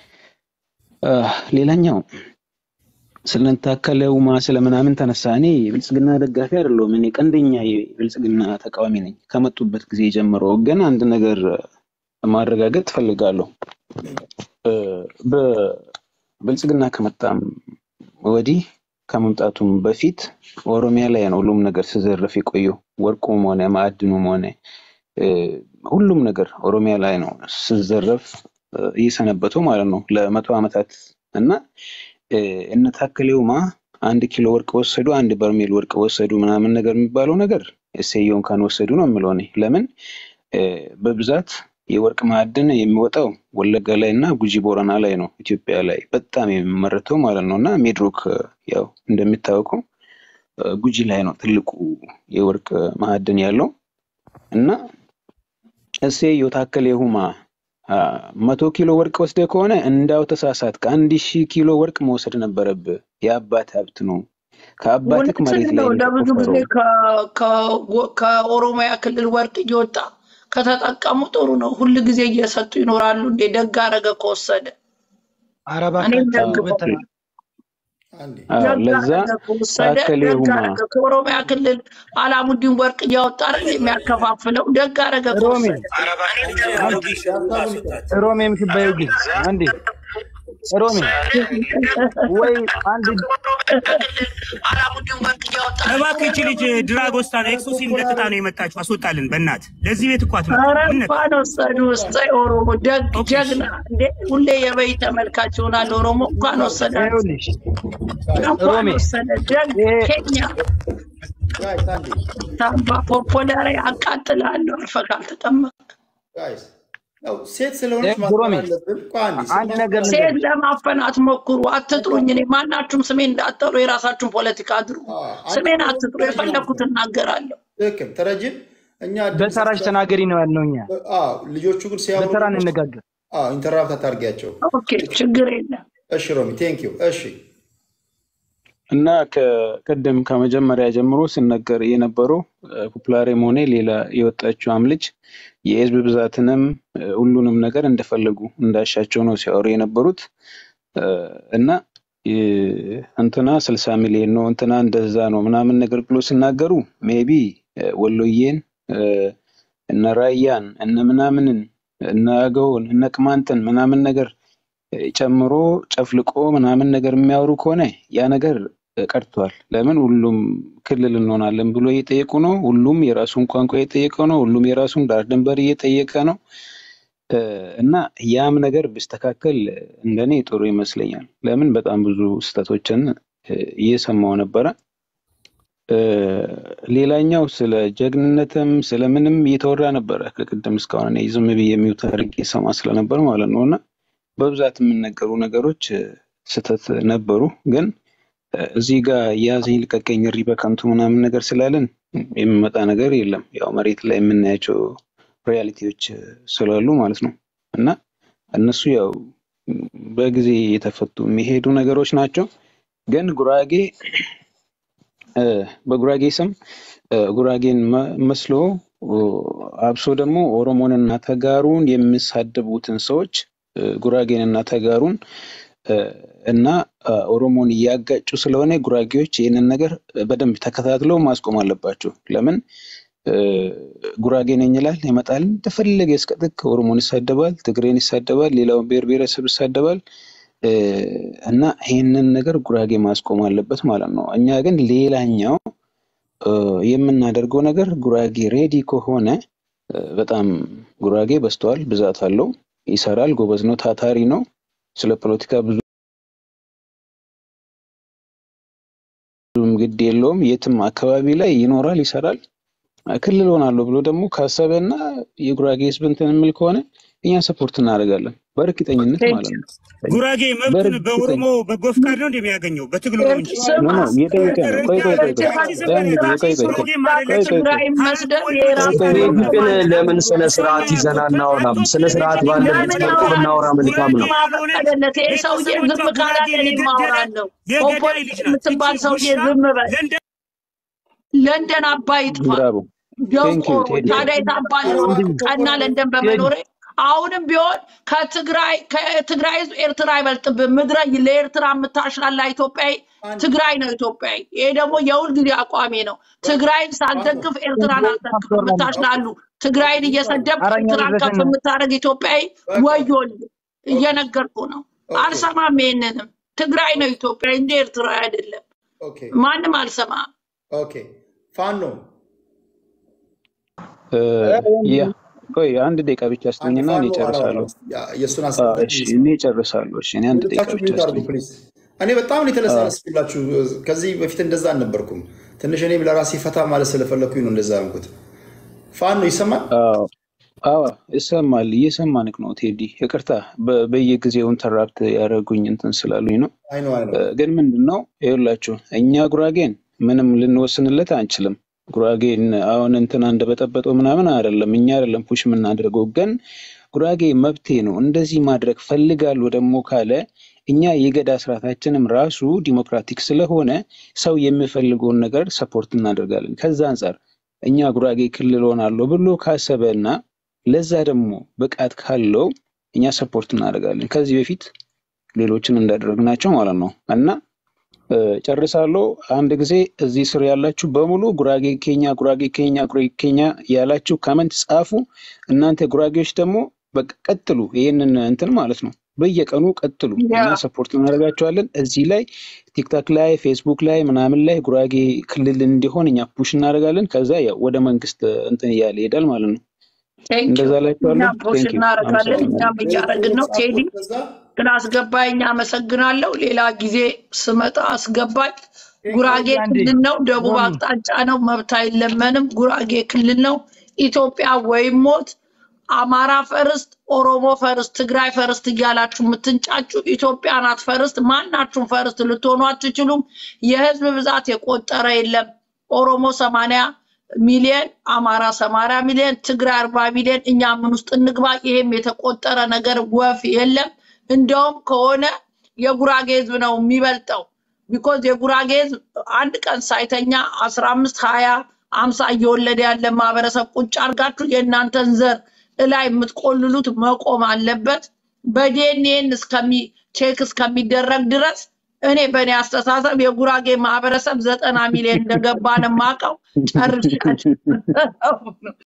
አ፣ ሌላኛው ስለታከለ ውማ ስለምናምን ተነሳ። እኔ የብልጽግና ደጋፊ አይደለሁም። እኔ ቀንደኛ የብልጽግና ተቃዋሚ ነኝ ከመጡበት ጊዜ ጀምሮ። ግን አንድ ነገር ማረጋገጥ እፈልጋለሁ። እ፣ በብልጽግና ከመጣም ወዲህ ከመምጣቱም በፊት ኦሮሚያ ላይ ነው ሁሉም ነገር ሲዘረፍ የቆየው። ወርቁም ሆነ ማዕድኑም ሆነ እ፣ ሁሉም ነገር ኦሮሚያ ላይ ነው ሲዘረፍ እ፣ እየሰነበተው ማለት ነው ለመቶ ዓመታት እና እ፣ እነ ታከለ ኡማ አንድ ኪሎ ወርቅ ወሰዱ፣ አንድ በርሜል ወርቅ ወሰዱ ምናምን ነገር የሚባለው ነገር እሰየውን ካን ወሰዱ ነው የምለው እኔ። ለምን እ፣ በብዛት የወርቅ ማዕድን የሚወጣው ወለጋ ላይ እና ጉጂ ቦረና ላይ ነው፣ ኢትዮጵያ ላይ በጣም የሚመረተው ማለት ነው። እና ሜድሮክ እ፣ ያው እንደሚታወቀው እ፣ ጉጂ ላይ ነው ትልቁ የወርቅ ማዕድን ያለው እና እሰየው ታከለ ኡማ አ፣ መቶ ኪሎ ወርቅ ወስደ ከሆነ እንዳው ተሳሳት። ከአንድ ሺህ ኪሎ ወርቅ መውሰድ ነበረብህ። የአባት ሀብት ነው። ከአባትህ እውነትን መሬት ላይ ነው። ነው ለብዙ ጊዜ የተቆፈረው። ከ- ከ- ከኦሮሚያ ክልል ወርቅ እየወጣ ከተጠቀሙ ጥሩ ነው። ሁል ጊዜ እየሰጡ ይኖራሉ። እንዴ ደግ አረገ ከወሰደ ኧረ እኔም እባካችሁ ደግ በተራ አንዴ አዎ፣ ደግ ለዛ አረገ ከወሰደ ታከለ ደግ ኡማ አረገ። ከኦሮሚያ ክልል አላሙዲን ወርቅ እያወጣ አይደል የሚያከፋፍለው? ደግ አረገ ሮሜ ከወሰደ። ሮሜ የምትባየው ግን አንዴ ሮሜ ወይ አንድ እባክህ ይቺ ልጅ ድራጎስታ ነው ኤክሶሲን ለጥጣ ነው የመጣችው። አስወጣልን በእናት ለዚህ ቤት እኮ አትመጣም። ኧረ ምን ነካ? እንኳን ወሰዱ ውስጥ ኦሮሞ ደግ ኦኬ እሺ። ጀግና እንዴ ሁሌ የበይ ተመልካች ይሆናል። ኦሮሞ እንኳን ወሰዳችሁ፣ ይኸውልሽ እንኳን ሮሜ ወሰደ። ደግ ይሄ ኬኛ ጋይስ አንዴ ታምባ ፖፖላሪ አቃጥላለሁ አርፈህ ካልተጠመቅ ጋይስ ያው ሴት ስለሆነች ደግ ማክበር ሮሜ አለብን። ቆይ አንዴ አንድ ነገር ስናስቀር ሴት ልንገርሽ ለማፈን አትሞክሩ፣ አትጥሩኝ። እኔ ማናችሁም ስሜን እንዳትጠሩ፣ የራሳችሁን ፖለቲካ አድርጉ። አዎ፣ አንቺ ስሜን እኮ አትጥሩ፣ ተረጅን የፈለኩት አትበል። እናገራለሁ። ትክክል ተረጅን እኛ ድምፅ በተራሽ ስንሰጥ ተናገሪ ነው ያልነው እኛ አዎ፣ ልጆቹ ግን ሲያወሩ በተራ ደግሞ እንነጋገር አዎ፣ ኢንተራፕት አታርጊያቸው። ኦኬ ችግር የለም። እሺ ሮሚ ቴንክ ዩ። እሺ እና ከቅድም ከመጀመሪያ ጀምሮ ሲነገር የነበረው ፖፑላሬም ሆነ ሌላ የወጣችውም ልጅ የህዝብ ብዛትንም እ፣ ሁሉንም ነገር እንደፈለጉ እንዳሻቸው ነው ሲያወሩ የነበሩት እ፣ እና እ፣ እንትና ስልሳ ሚሊዮን ነው እንትና እንደዛ ነው ምናምን ነገር ብሎ ሲናገሩ ሜቢ ወሎዬን እ፣ እነ ራያን እነ ምናምንን እነ አገውን እነ ቅማንትን ምናምን ነገር ጨምሮ ጨፍልቆ ምናምን ነገር የሚያወሩ ከሆነ ያ ነገር ቀርቷል። ለምን ሁሉም ክልል እንሆናለን ብሎ እየጠየቁ ነው። ሁሉም የራሱን ቋንቋ እየጠየቀ ነው። ሁሉም የራሱን ዳር ድንበር እየጠየቀ ነው እ፣ እና ያም ነገር ቢስተካከል እንደኔ ጥሩ ይመስለኛል። ለምን በጣም ብዙ ስህተቶችን እ፣ እየሰማው ነበረ። እ፣ ሌላኛው ስለ ጀግንነትም ስለምንም እየተወራ ነበረ ከቅድም እስካሁን እኔ ዝም ብዬ የሚውት አድርጌ ሰማ ስለነበር ማለት ነው እና በብዛት የሚነገሩ ነገሮች እ፣ ስህተት ነበሩ። ግን እ፣ እዚህ ጋር ያዘኝ ልቀቀኝ እሪ በከንቱ ምናምን ነገር ስላለን የሚመጣ ነገር የለም። ያው መሬት ላይ የምናያቸው ሪያሊቲዎች እ፣ ስላሉ ማለት ነው እና እነሱ ያው ም፣ በጊዜ የተፈቱ የሚሄዱ ነገሮች ናቸው። ግን ጉራጌ እ፣ በጉራጌ ስም እ፣ ጉራጌን መ- መስሎ ኦ፣ አብሶ ደግሞ ኦሮሞንና ተጋሩን የሚሳደቡትን ሰዎች እ፣ ጉራጌንና ተጋሩን እ፣ እና አ፣ ኦሮሞን እያጋጩ ስለሆነ ጉራጌዎች ይህንን ነገር በደንብ ተከታትለው ማስቆም አለባቸው። ለምን እ፣ ጉራጌ ነኝ ይላል ይመጣል፣ እንደፈለገ እስከ ጥግ ኦሮሞን ይሳደባል፣ ትግሬን ይሳደባል፣ ሌላውን ብሔር ብሔረሰብ ይሳደባል። እ፣ እና ይህንን ነገር ጉራጌ ማስቆም አለበት ማለት ነው። እኛ ግን ሌላኛው እ፣ የምናደርገው ነገር ጉራጌ ሬዲ ከሆነ እ፣ በጣም ጉራጌ በዝተዋል፣ ብዛት አለው፣ ይሰራል፣ ጎበዝ ነው፣ ታታሪ ነው። ስለ ፖለቲካ ብዙም ግድ የለውም። የትም አካባቢ ላይ ይኖራል፣ ይሰራል። ክልል ሆናለሁ ብሎ ደግሞ ካሰበና የጉራጌ ህዝብ እንትን የሚል ከሆነ እኛ ሰፖርት እናደርጋለን በእርግጠኝነት ማለት ነው። ጉራጌ መብቱን በእርግጠኝ በኦሮሞ በጎ ፍቃድ ነው እንደሚያገኘው በትግሉ ነው እንጂ ኖ ኖ እየጠየቀ ነው። ቆይ ቆይ ቆይ ቆይ ያን ጊዜ ቆይ ቆይ ቆይ ቆይ ቆይ ቆይ መስደብ ቆይ የራሱ ቆይ ቴዲ ቆይ ግን ለምን ስነ ስርዓት ይዘን አናወራም? ስነ ስርዓት ባለበት መልኩ ብናወራ መልካም ነው። ማፈቀደለት ይሄ ሰውዬ ዝም ካላለ እኔ ማወራለሁ። ኮምፖሊት የምትባል ሰውዬ ዝም በል። ለንደን አባይ ይጥፋ። ብራቮ ቴንክ ዩ ደንቆሮ ቴዲ ታዲያ የታባል ቀና ለንደን በመኖሬ አሁንም ቢሆን ከትግራይ ከትግራይ ህዝብ ኤርትራ አይበልጥብም። ምድረ ለኤርትራ የምታሽላላ ኢትዮጵያዊ ትግራይ ነው ኢትዮጵያዊ። ይሄ ደግሞ የሁል ጊዜ አቋሜ ነው። ትግራይን ሳልደግፍ ኤርትራን አልደግፍ የምታሽላሉ ትግራይን እየሰደብ አረኛ ኤርትራን ከፍ ልድረስን የምታደርግ ኢትዮጵያዊ ወዮል። እየነገርኩ ነው። አልሰማም። ይሄንንም ትግራይ ነው ኢትዮጵያዊ እንጂ ኤርትራዊ አይደለም። ኦኬ ማንም አልሰማም። ኦኬ ፋኖ እ፣ ያ ቆይ አንድ ደቂቃ ብቻ አንድ ስጠኝና እኔ ፋኖ ጨርሳለሁ። አላወራም። ያ- የእሱን አ፣ አስገባ እሺ ፕሊዝ። እኔ ጨርሳለሁ። እሺ እኔ አንድ ደቂቃ ሁለታችሁ ብቻ ሚዩት አድርጉ ስጠኝ። ፕሊዝ። እኔ በጣም ነው አ፣ የተለሳለስኩላችሁ። ከዚህ በፊት እንደዛ አልነበርኩም። ትንሽ እኔም ለራሴ ፈታ ማለት ስለፈለኩኝ ነው እንደዛ ያልኩት። ፋኖ ይሰማል? አዎ አዎ ይሰማል። እየሰማንክ ነው ቴዲ። ይቅርታ በ- በየጊዜው ኢንተራፕት ያደረጉኝ እንትን ስላሉኝ ነው። አይ ነው አይ ነው። እ፣ ግን ምንድን ነው ይኸውላችሁ እኛ ጉራጌን ምንም ልንወስንለት አንችልም። ጉራጌን አሁን እንትና እንደበጠበጠው ምናምን አይደለም፣ እኛ አይደለም ፑሽ የምናደርገው። ግን ጉራጌ መብቴ ነው እንደዚህ ማድረግ ፈልጋለሁ ደግሞ ካለ እኛ የገዳ ስርዓታችንም ራሱ ዲሞክራቲክ ስለሆነ ሰው የሚፈልገውን ነገር ሰፖርት እናደርጋለን። ከዛ አንጻር እኛ ጉራጌ ክልል ሆናለሁ ብሎ ካሰበና ለዛ ደግሞ ብቃት ካለው እኛ ሰፖርት እናደርጋለን። ከዚህ በፊት ሌሎችን እንዳደረግናቸው ማለት ነው እና እ፣ ጨርሳለሁ። አንድ ጊዜ እዚህ ስር ያላችሁ በሙሉ ጉራጌ ኬኛ፣ ጉራጌ ኬኛ፣ ጉራጌ ኬኛ ያላችሁ ከመንት ጻፉ። እናንተ ጉራጌዎች ደግሞ በቃ ቀጥሉ፣ ይህንን እንትን ማለት ነው በየቀኑ ቀጥሉ። ያ እኛ ሰፖርት እናደርጋቸዋለን። እዚህ ላይ ቲክታክ ላይ ፌስቡክ ላይ ምናምን ላይ ጉራጌ ክልል እንዲሆን እኛ ፑሽ እናደርጋለን። ከዛ ያው ወደ መንግስት እንትን እያለ ይሄዳል ማለት ነው። ቴንክ ዩ እንደዛ ላችኋለሁ። እኛም ፖስት ቴንክ ዩ እናደርጋለን። አመሰግናለሁ። እኛም እያደረግን ነው። ቴዲ ከዛ ግን አስገባኝ፣ አመሰግናለሁ። ሌላ ጊዜ ስመጣ አስገባኝ። ጉራጌ አንዴ ክልል ነው፣ ደቡብ ሮሚ አቅጣጫ ነው፣ መብት አይለመንም። ጉራጌ ክልል ነው። ኢትዮጵያ ወይም ሞት፣ አማራ ፈርስት፣ ኦሮሞ ፈርስት፣ ትግራይ ፈርስት እያላችሁ የምትንጫጩ ኢትዮጵያ ናት ፈርስት። ማናችሁም ፈርስት ልትሆኑ አትችሉም። የህዝብ ብዛት የቆጠረ የለም። ኦሮሞ ሰማንያ ሚሊዮን፣ አማራ ሰማንያ ሚሊዮን፣ ትግራይ አርባ ሚሊዮን። እኛ ምን ውስጥ እንግባ? ይሄም የተቆጠረ ነገር ወፍ የለም። እንደውም ከሆነ የጉራጌ ህዝብ ነው የሚበልጠው። ቢኮዝ የጉራጌ ህዝብ አንድ ቀን ሳይተኛ አስራ አምስት ሀያ አምሳ እየወለደ ያለ ማህበረሰብ ቁጭ አድርጋችሁ የእናንተን ዘር እላይ የምትቆልሉት መቆም አለበት። በዲኤንኤን እስከሚ ቼክ እስከሚደረግ ድረስ እኔ በእኔ አስተሳሰብ የጉራጌ ማህበረሰብ ዘጠና ሚሊዮን እንደገባ ነው የማውቀው። ጨርሻለሁ።